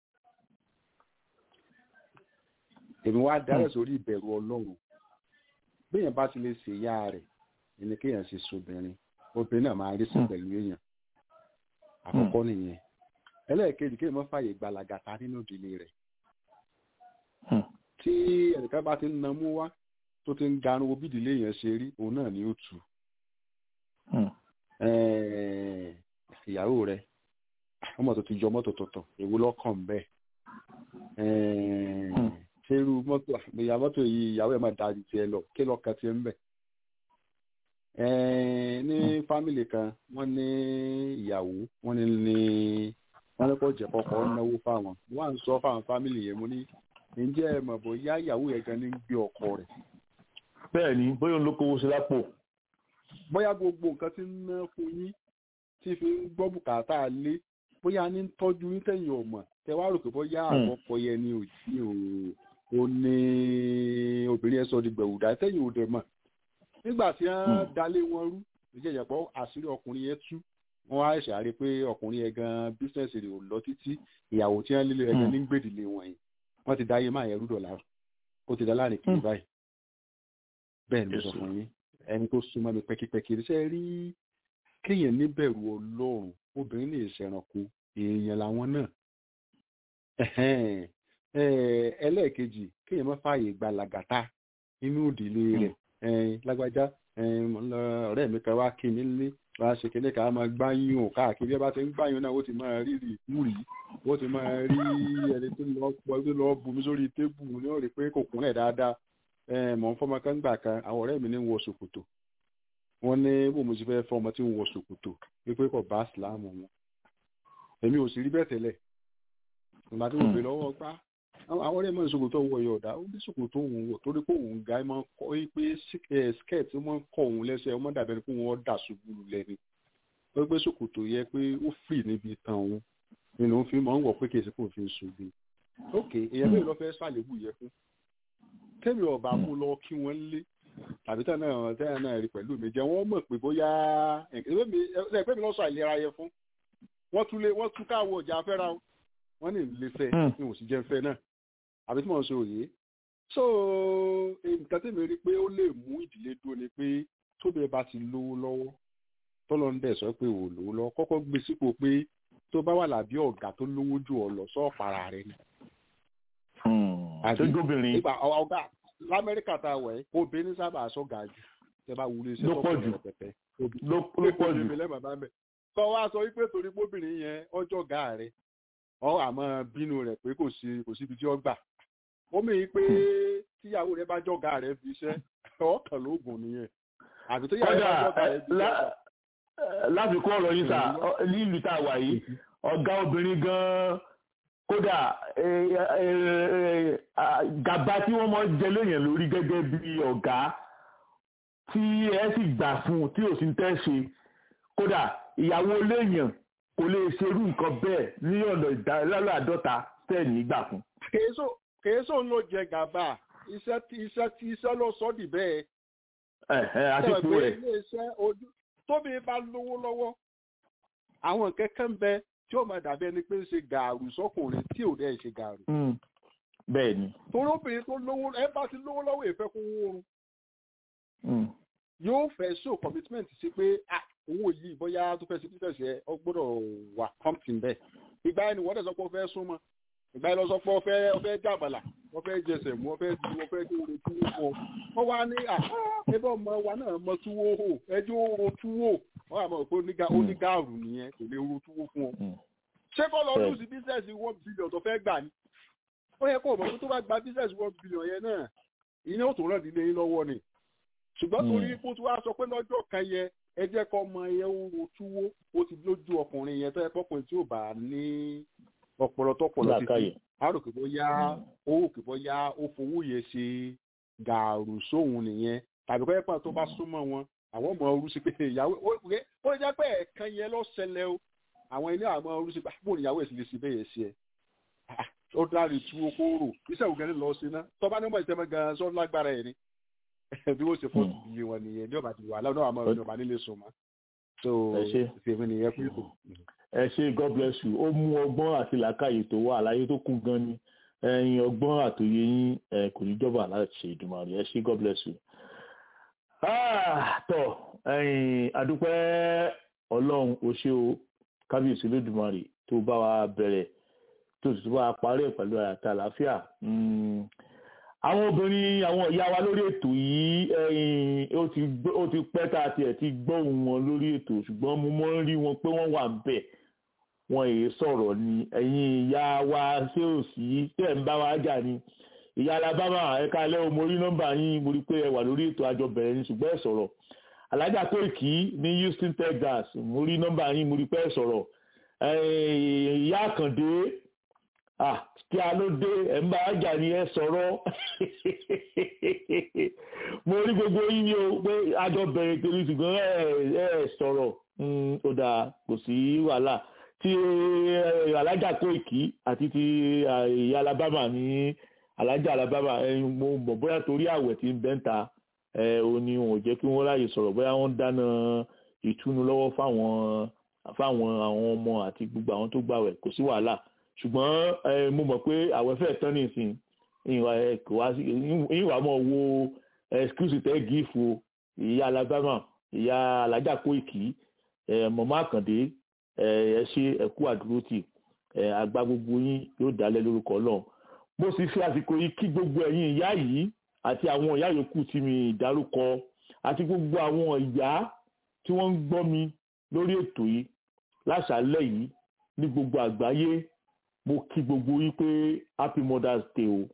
èmi wá dárẹ̀ sórí ìbẹ̀rù ọlọ́run béèyàn bá ti lè ṣe ìyá rẹ̀ ẹni kéèyàn ṣe sobìnrin obìnrin náà máa rí sí pẹ̀lú èèyàn àkọ́kọ́ nìyẹn ẹlẹ́ẹ̀kejì kéèyàn má fààyè gbalagàta nínú ìdílé rẹ̀ tí ẹnìkan bá ti ń namú wá tó ti ń ganu wo bí ìdílé yẹn ṣe rí òun náà ni ó tù ìyàwó rẹ̀ ọmọ tó ti jọ mọ́tò tuntun èwo lọ́kàn bẹ́ẹ̀ ṣé irú mọ́tò ìyá mọ́tò yìí ìyàwó ẹ̀ máa da ju tiẹ̀ lọ kí lọ́ọ̀kan tiẹ̀ ń bẹ̀. ní fámìlì kan wọ́n ní ìyàwó wọ́n ní ní wọ́n ní kó jẹ́ kọ́kọ́ náwó fáwọn wọ́n à ń sọ fáwọn fámìlì yẹn mo ní ǹjẹ́ ẹ mọ̀ bóyá ìyàwó yẹn gan ní gbé ọkọ rẹ̀. bẹ́ẹ̀ ni bóyá òun ló kówó sí lápò. bóyá gbogbo nǹkan ti ń ná fún yín tí fi ń gbọ́ bùkátà lé bóyá ní tọ́jú yín tẹ̀yìn ọ̀mọ̀ tẹ wá rò pé bóyá àwọn ọkọ yẹn ni òjì ò ní obìnrin ẹ sọ di gbẹ̀wùdà tẹ̀yìn ò dẹ̀ mọ̀ nígbà tí wọ́n dalé wọn rú ìjẹ́jẹ́ pọ̀ àṣírí ọkùnrin yẹn tú wọ́n á ṣe àárẹ̀ pé ọkùnrin yẹn gan bísíǹsì rẹ̀ ò lọ títí ìyàwó tí wọ́n lé ẹ̀ gan ní gbèdìlé wọn yìí wọ́n ti dáyé máa yẹrú dọ̀là ó ti dá láàrin kiri báyìí bẹ́ẹ̀ ni mo sọ fún yín ẹni tó súnmọ́ mi pẹ́kípẹ́kí ṣe rí kéèyàn níbẹ̀rù ọlọ́run obìnrin lè ṣẹranko èèyàn làwọn náà ẹlẹ́ẹ̀kejì kéèyàn má fààyè gba làgàtà inú ìdílé rẹ̀ lágbájá ọ̀rẹ́ mi kan wá kí mi lé wá ṣe kéde ká máa gbáyún ò káàkiri ẹ bá ti ń gbáyún náà ó ti máa rí rí ìkúrì ó ti máa rí ẹni tó lọ pọ̀ tó lọ bùnmi sórí tébù ní ó rí pé kò kúnlẹ̀ dáadáa mọ̀ ń fọmọ kan gbà kan àwọn ọ̀rẹ́ mi ní wọ ṣòkòtò wọ́n ní bó mo ti fẹ́ fọmọ tí ń wọ ṣòkòtò wípé kò bá síláàmù wọn èmi ò sì rí bẹ́ẹ̀ tẹ́lẹ̀ ìgbà tí mo bè lọ́wọ́ gbá àwọn ọ̀rẹ́ mọ̀ ní ṣòkòtò wọ yọ̀ọ̀dá ó ní ṣòkòtò òun wọ̀ torí pé òun ga máa ń kọ́ pé skirt máa ń kọ́ òun lẹ́sẹ̀ ọmọ dàbẹ̀ ni pé wọ́n dà ṣubú lẹ́ni ó pé ṣòkòtò yẹ pé ó free níbi tán òun nínú òun fi máa ń wọ̀ pé kì í ṣe kó fi ń ṣubú ok èèyàn bẹ́ẹ̀ lọ fẹ́ ṣàlébù yẹ fún tẹ́mi ọ̀bà mú lọ kí wọ́n lé tàbí tẹ́ náà tẹ́ náà rí pẹ̀lú mi jẹ́ wọ́n mọ̀ pé bóyá ẹgbẹ́ mi lọ́sọ̀ àìlera yẹ fún wọ́n tún lé wọ́n tún káwọ́ ọjà afẹ́ra wọ́n ní ìlé fẹ́ ní òsì jẹ́ fẹ́ náà àbí tí mò ń sọ òye so nǹkan tí mi rí pé ó lè mú ìdílé dúró ni pé tóbi bá ti lówó lọ́wọ́ tọ́lọ́ ń dẹ̀ sọ pé ò lówó lọ́wọ́ kọ́kọ́ gbé sípò pé tó bá wà lábí ọ̀gá tó lówó jù ọ lọ sọ́ọ̀para rẹ ni. àti gómìnir. ìgbà ọ̀gá lamẹ́ríkà tá a wẹ̀ obìnrin sábà sọ̀gà jù tẹ bá wulẹ̀ iṣẹ́ Ló tó pọ̀ pọ̀ jù. rẹpẹtẹ ló ló pọ̀ jù mi lẹ́mọ̀ bá mẹ́. kọ́ wa sọ wípé torí póbìnrin yẹn ọjọ́ ga rẹ̀ ọ àmọ́ bínú rẹ̀ pé kò sí kò síbi tí ó gbà. ó mì í pé tíyàwó rẹ̀ bá jọ̀gá rẹ̀ fi iṣẹ́ ọkàn lóògùn nìyẹn. àbí tíyàwó rẹ̀ bá kódà jọ̀gá rẹ̀ fi ẹ, iṣẹ́ lá- ẹ, láfikún ọ̀rọ̀ yín sà ọ- nílùú tá a wà yìí ọ̀gá obìnrin gan-an kódà ẹ, ẹ, ẹ, à, gàba tí wọ́n mọ̀ jẹ lóyìn lórí gẹ́gẹ́ bí ọ̀gá tí ẹ sì gbà fún un tí ò sí ń tẹ́ ṣe kódà ìyàwó léèyàn kò lè ṣerú nǹkan bẹ́ẹ̀ ní ọ̀nà ìdálálọ́ àádọ́ta tẹ̀ ní gbà fún. kèésò kèésò ń lọ jẹ gàba iṣẹ́ tí iṣẹ́ tí iṣẹ́ lọ sọ dì bẹ́ẹ̀. ẹ ẹ àtìkú Sọ pé rẹ̀ ilé-iṣẹ́ ojú tóbi bá lówó lọ́wọ́ àwọn kẹ́kẹ́ ń bẹ tí ó máa dàbí ẹni pé ń ṣe gàrú sọkùnrin tí ò dẹ́ ṣe gàrú. Mm, bẹ́ẹ̀ ni. torí obìnrin tó lówó ẹ bá ti lówó lọ́wọ́ ìfẹ́ kó wórun Mm, yóò fẹ́ show commitment sí pé ah owó yìí bóyá tó fẹ́ sí business yẹ ọ gbọ́dọ̀ wà pumping bẹ́ẹ̀. ìgbà yẹn ni wọ́n dẹ̀ sọ pé ó fẹ́ súnmọ́ ìgbà yẹn lọ sọ pé ó fẹ́ ó fẹ́ jàbàlà ó fẹ́ jẹsẹ̀ mú ó fẹ́ di ó fẹ́ di orin túwó fún ọ. wọ́n wá ní à ẹbí ọmọ wa náà mọ túwó hò ẹjọ́ oro túwó wọ́n àmọ́ pé oníga- onígàrú nìyẹn kò lè ro túwó fún ọ. ṣé kọ́ lọ lùsì business one billion tó fẹ́ gbà ni? ó yẹ kó o mọ̀ pé tó bá gba business one billion yẹn náà ìyẹn ò tó rán ìdílé yín lọ́wọ́ ni ṣùgbọ́n Mm. torí kó tí wàá sọ pé lọ́jọ́ kan yẹ ẹ jẹ́ kọ́ ọmọ yẹn ó ro túwó ó ti lójú ọkùnrin yẹn tó yẹ kọ́kùnrin tí ò bá ní ọpọlọ tọpọlọ Làákàyè. títí á rò pé bóyá ó rò pé bóyá ó fowó yẹn ṣe gàrú sóhun nìyẹn tàbí kọ́ ẹ̀pọ̀n tó bá súnmọ́ wọn àwọn ọmọ ọrú sí pé ìyàwó ó ó- ó lè jẹ́ pé ẹ̀ẹ̀kan yẹn ló ṣẹlẹ̀ o àwọn ilé àwọn ọrú sí pé àbúrò ìyàwó ẹ̀ sì lè ṣe bẹ́ẹ̀ yẹn sí ẹ Ah, ó dárí tú okó rò iṣẹ́ ògẹ́ni lọ sí ná tọ́ba ní ọmọ ìtẹ́mẹ́ gan-an sọ lágbára ẹ̀ ni bí wọ́n ṣe fọ́ọ̀tù iye wọn nìyẹn ní ọba ti wà lọ́nà àmọ́ ní ọba nílé sùn mọ́ so Ẹ ṣé. ìfèmí nìyẹn pé kò. ẹ ṣe god bless you ó mú ọgbọ́n àti làákàyè tó wà àlàyé tó kún gan ni ẹ̀yin ọgbọ́n àtòyé yín ẹ kò ní jọba láti ṣe ìdùnmọ̀rì ẹ ṣe god bless you. Ah, tọ ẹ̀yin adúpẹ́ ọlọ́run ó ṣe o kábíyèsí lódùmarè tó bá wa bẹ̀rẹ̀ tó sì tún bá wa parí ẹ̀ pẹ̀lú àyàtà àlàáfíà. Mm, àwọn obìnrin àwọn ìyá wa lórí ètò yìí ẹ̀yin ó ti gbọ́- ó ti pẹ́ tá a tiẹ̀ ti gbọ́ ohùn wọn lórí ètò ṣùgbọ́n mo mọ́ ń rí wọn pé wọ́n wà ń bẹ̀ wọn èyí sọ̀rọ̀ ni ẹ̀yin ìyá wa ṣé ò sí tẹ̀ ń bá wa jà ni ìyá alabama ẹ̀ka alẹ́ o mo rí nọ́mbà yín mo rí pé ẹ wà lórí ètò àjọ bẹ̀rẹ̀ ni ṣùgbọ́n ẹ sọ̀rọ̀ alájà Kóìkì ní Houston Texas mo rí nọ́mbà yín mo rí pé ẹ sọ̀rọ̀ ẹ̀yin ìyá àkàndé ah kí a ló dé ẹ̀ ń bá wa jà ni ẹ sọ̀rọ̀ mo rí gbogbo yín ni o pé àjọ bẹ̀rẹ̀ torí ṣùgbọ́n ẹ ẹ sọ̀rọ̀ Mm, ó dáa kò sí wàhálà tí eh, alájà Kóìkì àti ti ah, ìyá Alabama ní alájà Alabama ẹyin mo mọ̀ bóyá torí àwẹ̀ tí ń bẹ́ńta ẹ ò ní wọn ò jẹ́ kí wọ́n ráyè sọ̀rọ̀ bóyá wọ́n ń dáná ìtúnu lọ́wọ́ fáwọn fáwọn àwọn ọmọ àti gbogbo àwọn tó gbàwẹ̀ kò sí wàhálà ṣùgbọ́n ẹ mo mọ̀ pé àwẹ̀ fẹ́ tán nìsín ìwà ẹ kò wá sí ìwà mọ̀ wo excuse tẹ́ gífù ìyá Alabama ìyá alájà Kóìkì ẹ mọ̀mọ́ àkàndé ẹ ẹ ṣe ẹkú àdúrótì ẹ àgbà gbogbo yín yóò dálẹ̀ lórúkọ Ọlọ́run mo sì fi àsìkò yìí kí gbogbo ẹ̀yin ìyá yìí àti àwọn ìyá yòókù tí mi dárúkọ àti gbogbo àwọn ìyá tí wọ́n ń gbọ́ mi lórí ètò yìí láṣálẹ́ yìí ní gbogbo àgbáyé mo kí gbogbo yín pé happy mother's day o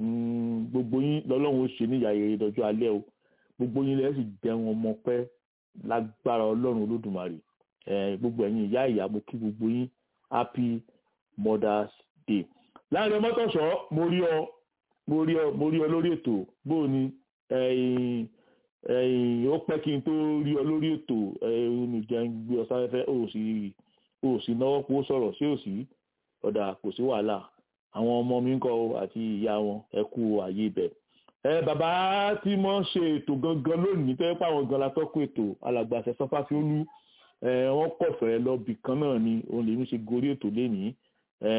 Mm, gbogbo yín lọ́lọ́run ó ṣe ní ìyá yẹn lọ́jọ́ alẹ́ o gbogbo yín lẹ́yìn sì jẹun ọmọ pẹ́ lágbára ọlọ́run olódùmarè Eh, gbogbo ẹ̀yin ìyá ìyá mo kí gbogbo yín happy mother's day láàrin mọ́tòṣọ́ mo rí ọ mo rí ọ mo rí ọ lórí ètò bóò ni ẹ̀yin ẹ̀yin ó pẹ́ kí n tó rí ọ lórí ètò ẹ̀yin gbé ọ sáfẹ́fẹ́ ó sì ó sì náwó pọ̀ sọ̀rọ̀ sí òsì ọ̀dà kò sí wàhálà àwọn ọmọ mi ń kọ́ àti ìyá wọn ẹ kú àyè ibẹ̀ ẹ bàbá tí mo ń ṣe ètò gangan lónìí tó yẹ pé àwọn gan la tọ́kù ètò alàgbàṣẹ sọfáfiolú ẹ wọ́n kọ̀fẹ́ lọ bì kan náà ni òun lèmi ṣe gorí ètò lénìí ẹ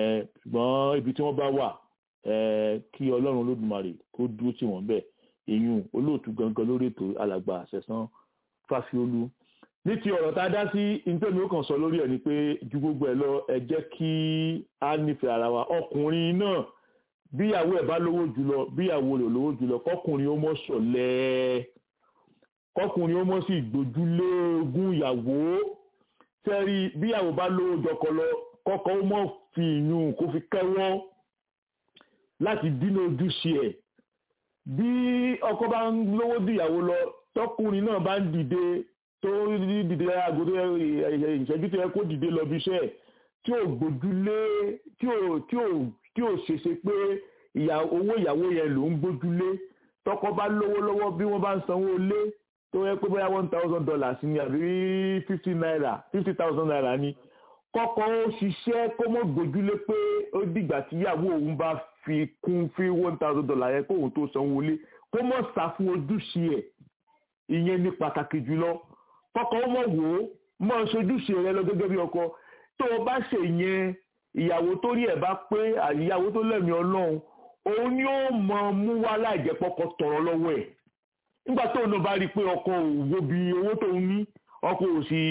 ṣùgbọ́n ibi tí wọ́n bá wà ẹ kí ọlọ́run olódùmarè kó dúró tì wọ́n bẹ̀ èyún olóòtú gangan lórí ètò alàgbà àṣẹsán fáfiolú ní ti ọ̀rọ̀ tá a dá sí nítorí ó kàn sọ lórí ẹ̀ ni pé ju gbogbo ẹ̀ lọ ẹ jẹ́ kí a nífẹ̀ẹ́ ara wa ọkùnrin náà bíyàwó ẹ̀ bá lówó jùlọ bíyàwó rẹ̀ lówó jùlọ kọkùnrin ó mọ̀ ṣọ̀lẹ kọkùnrin ó mọ̀ sí gbójúlé ogún ìyàwó sẹ́rí bí ìyàwó bá lówó jọkọ lọ kọ́kọ́ ó mọ̀ fi ìyún kó fi kẹ́wọ́ láti dínà ojúṣe ẹ̀ bí ọkọ bá ń lówó ju ìyàwó lọ tọkùnrin náà bá ń dìde tó dìde aago tó ìṣẹ́jú tó yẹ kó dìde lọ bí iṣẹ́ tí ò gbójúlé tí ò tí ò tí ò ṣeṣe pé owó ìyàwó yẹn ló ń gbójúlé tọkọ bá lówó lọ́wọ́ bí wọ́n bá ń sanwó lé tó yẹ pé bóyá one thousand dollars ni àbí fifty naira fifty thousand naira ni kọ́kọ́ ó ṣiṣẹ́ kó mọ̀ gbójúlé pé ó dìgbà tí ìyàwó òun bá fi kún fi one thousand dollars yẹn kóun tó sanwó lé kó mọ̀ sá fún ojúṣe ẹ̀ ìyẹn ní pàtàkì jùlọ kọ́kọ́ ó mọ̀ wò ó mọ̀ ṣojúṣe rẹ lọ gẹ́gẹ́ bí ọkọ tó o bá ṣe yẹn ìyàwó tó rí ẹ̀ bá pé ìyàwó tó lẹ́mìí ọlọ́run òun ni ó mọ mú wá láìjẹ́ pọ́kọ tọ̀rọ̀ lọ́wọ́ ẹ̀ nígbà tó náà bá rí i pé ọkọ òwò bí owó tó ń ní ọkọ ò sì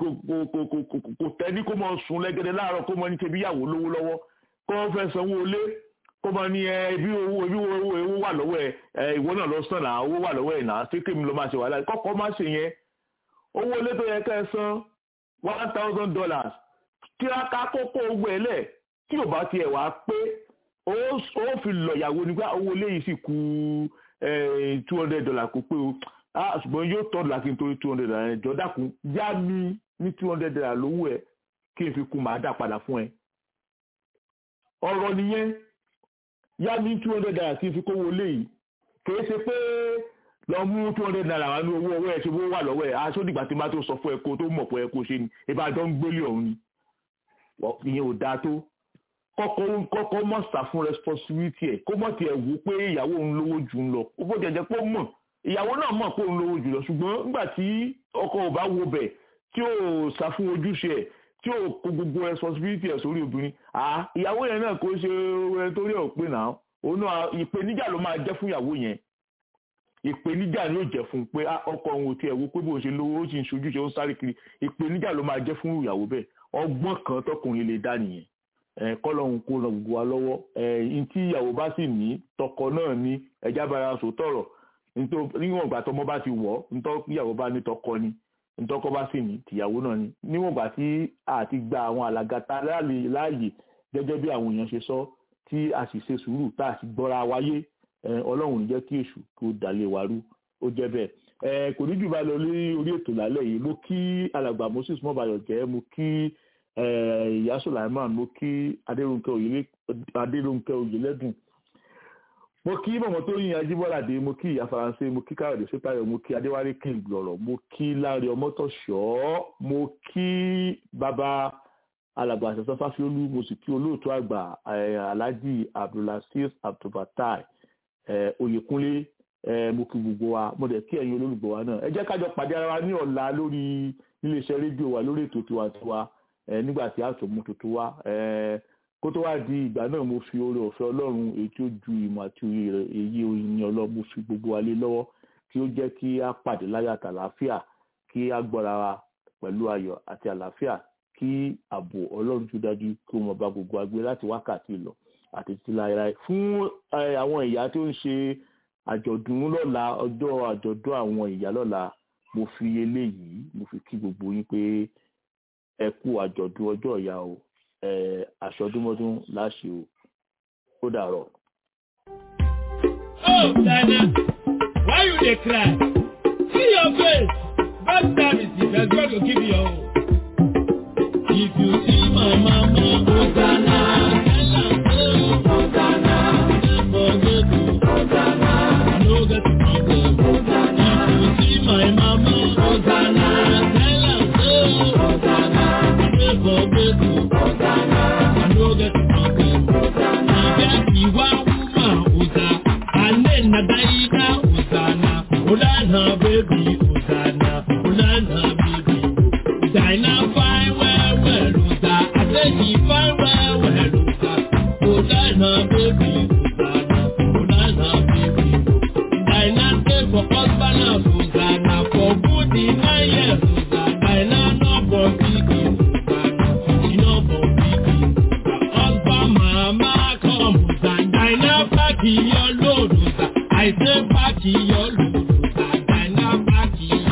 kò tẹ́ni kó mọ sùn lẹ́gẹ̀dẹ̀ láàárọ̀ kó mọ ní tẹ̀bí ìyàwó lówó lọ́wọ́ kó wọ́n fẹ́ sanwó ilé kó mọ ní ẹbí owó ẹbí owó owó wà lọ́wọ́ ẹ ìwọ náà lọ sàn náà owó wà lọ́wọ́ ẹ̀ náà ṣé kémi ló máa ṣe wàhálà kọ́kọ́ má ṣe yẹn owó ilé tó yẹ ká ẹ san one thousand dollars kíráká kókó ogun ẹ̀ lẹ̀ tí ò bá tiẹ̀ wá pé ó fi lọ ìyàwó nígbà owó ilé yìí sì kú two hundred dollars kó pé o ṣùgbọ́n yóò tọ́ láti nítorí two hundred dollars ẹ̀jọ́ dákun yá mi ní two hundred dollars lówó ẹ̀ kí n fi kún màá dà padà fún ẹ. ọ̀rọ̀ nìyẹn yá mi two hundred dollars kí n fi kówó lé yìí kìí ṣe pé lọ mú two hundred naira wá ní owó ọwọ́ ẹ̀ ṣe owó wà lọ́wọ́ ẹ̀ aṣọ dìgbà tí n bá tó sọ fún ẹ kó tó mọ̀ pé ẹ kó ṣe ni ìbàdàn ń gbélé ọ̀hún ni ìyẹn ò dáa tó kọ́kọ́ kọ́kọ́ mọ̀ sá fún responsibility ẹ̀ kó mọ̀ tiẹ̀ wò pé ìyàwó òun lówó jù ń lọ ó bó jẹjẹ pé ó mọ̀ ìyàwó náà mọ̀ pé òun lówó jù lọ ṣùgbọ́n nígbà tí ọkọ ò bá wo bẹ̀ tí ò sá fún ojúṣe ẹ̀ tí ò kó gbogbo responsibility ẹ̀ sórí obìnrin à ìyàwó yẹn náà kò ṣe ẹni tó rí ọ̀ pé náà òun náà ìpèníjà ló máa jẹ́ fún ìyàwó yẹn ìpèníjà ni ó jẹ́ fún pé ọkọ òun ò tiẹ̀ wo pé bó ṣe lówó ó sì ń ṣojúṣe ó ń sáré kiri ìpèníjà ló máa jẹ́ fún ìyàwó bẹ́ẹ̀ ọgbọ́n kan tọkùnrin lè dá nìyẹn kọlọ́hún kó ràn gbogbo wa lọ́wọ́ ẹ̀yìn tí ìyàwó bá sì ní tọkọ náà ní ẹja bára sọ tọ̀rọ̀ níwọ̀n ìgbà tọmọ bá ti wọ̀ ntọ́ ìyàwó bá ní tọkọ ni ntọ́kọ bá sì ní tìyàwó náà ni níwọ̀n ìgbà tí a ti gba àwọn àlàgàtà láàyè gẹ́gẹ́ bí àwọn èèyàn ṣe sọ tí a sì ṣe sùúrù tá a sì gbọ́ra wáyé ọlọ́run ní jẹ́ kí èṣù kó dalẹ̀ wá rú ó jẹ́ bẹ́ẹ̀ kò ní jù bá lọ lórí orí ètò lálẹ́ yìí mo kí alàgbà Moses mọ́bayọ̀ jẹ́ mo kí ìyá Sulaiman mo kí Adérónkẹ́ Oyèlẹ́dùn mo kí mọ̀mọ́ tó yin Ajíbọ́ládé mo kí ìyá Faransé mo kí Káyọ̀dé Sépáyọ̀ mo kí Adéwálé king gbọ̀rọ̀ mo kí Láre Ọmọ́tọ̀ṣọ́ mo kí bàbá alàgbà àṣẹṣọ Fáfiolú mo sì kí olóòtú àgbà Alhaji Abdulaziz Abdulfatai Oyèkúnlé mo kí gbogbo wa mo dẹ̀ kí ẹ̀yin olólùgbọ́ wa náà ẹ jẹ́ kájọ pàdé ara wa ní ọ̀la lórí iléeṣẹ́ rédíò wa lórí ètò tiwantiwa nígbà tí a tó mú tuntun wá kó tó wá di ìgbà náà mo fi oore ọ̀fẹ́ ọlọ́run èyí tí ó ju ìmọ̀ àti èyí oyin ọlọ́run mo fi gbogbo wa lé lọ́wọ́ kí ó jẹ́ kí a pàdé láyọ̀ àti àlàáfíà kí a gbọ́ra wa pẹ̀lú ayọ̀ àti àlàáfíà kí ààbò ọlọ́run tó dájú kí wọ́n bá gbogbo agbé láti wákàtí lọ àti títí láéláé fún àwọn ìyá tó ń ṣe àjọ̀dún lọ́la ọjọ́ àjọ̀dún àwọn ìyá lọ́la mo fi eléyìí mo fi kí gbogbo yín pé ẹ kú àjọ̀dún ọjọ́ ìyá o aṣọdúnmọ́dún láṣẹ o ó dàrọ̀. Oh, Dana, why you dey cry? See your face. God service is as God go give you your own. If you see my mama, Hosanna, tell am say Hosanna, no forget to Hosanna, no get problem. If you see my mama, Hosanna, tell am say Hosanna, no forget to Hosanna, no get problem. Ìjẹ́ ìwà wúmà ọ̀sà, alẹ́ nàdáyíká ọ̀sànà, ọ̀dànà bébì ọ̀sànà, ọ̀dànà bébì. Dàìnà fáin wẹ́wẹ́ lọ́sà, àtẹ̀jì fáin wẹ́wẹ́ lọ́sà, ọ̀dànà bébì ọ̀sànà, ọ̀dànà bébì. Dàìnà stay for husband and ọ̀sànà, for good in nine years ọ̀sà, dàìnà no for pikin ọ̀sànà, she no for pikin. Husband mama come ọ̀sà, dàìnà pack your load ọ̀sà, I say pack your load ọ̀sà, dàìnà pack your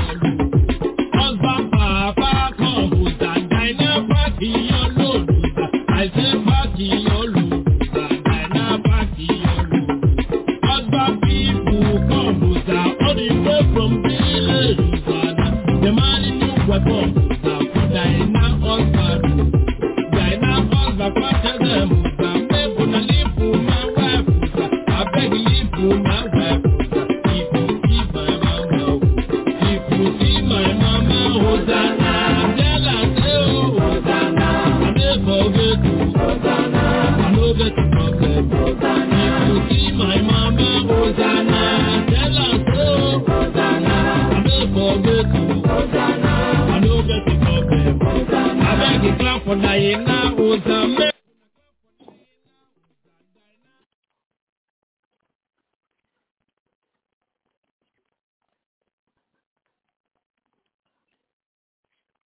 Musa for Diana husband. Diana husband come tell them Musa make una leave for my wife Musa. Abeg leave for my wife Musa. If you see my mama, if you see my mama, Hosanna. Tell her say oh Hosanna. I never forget you. Hosanna. I no get problem. Hosanna. If you see my mama, Hosanna. Tell her say oh Hosanna. I never forget you. Hosanna. I no get problem. Hosanna. Abeg clap for Diana Hosanna.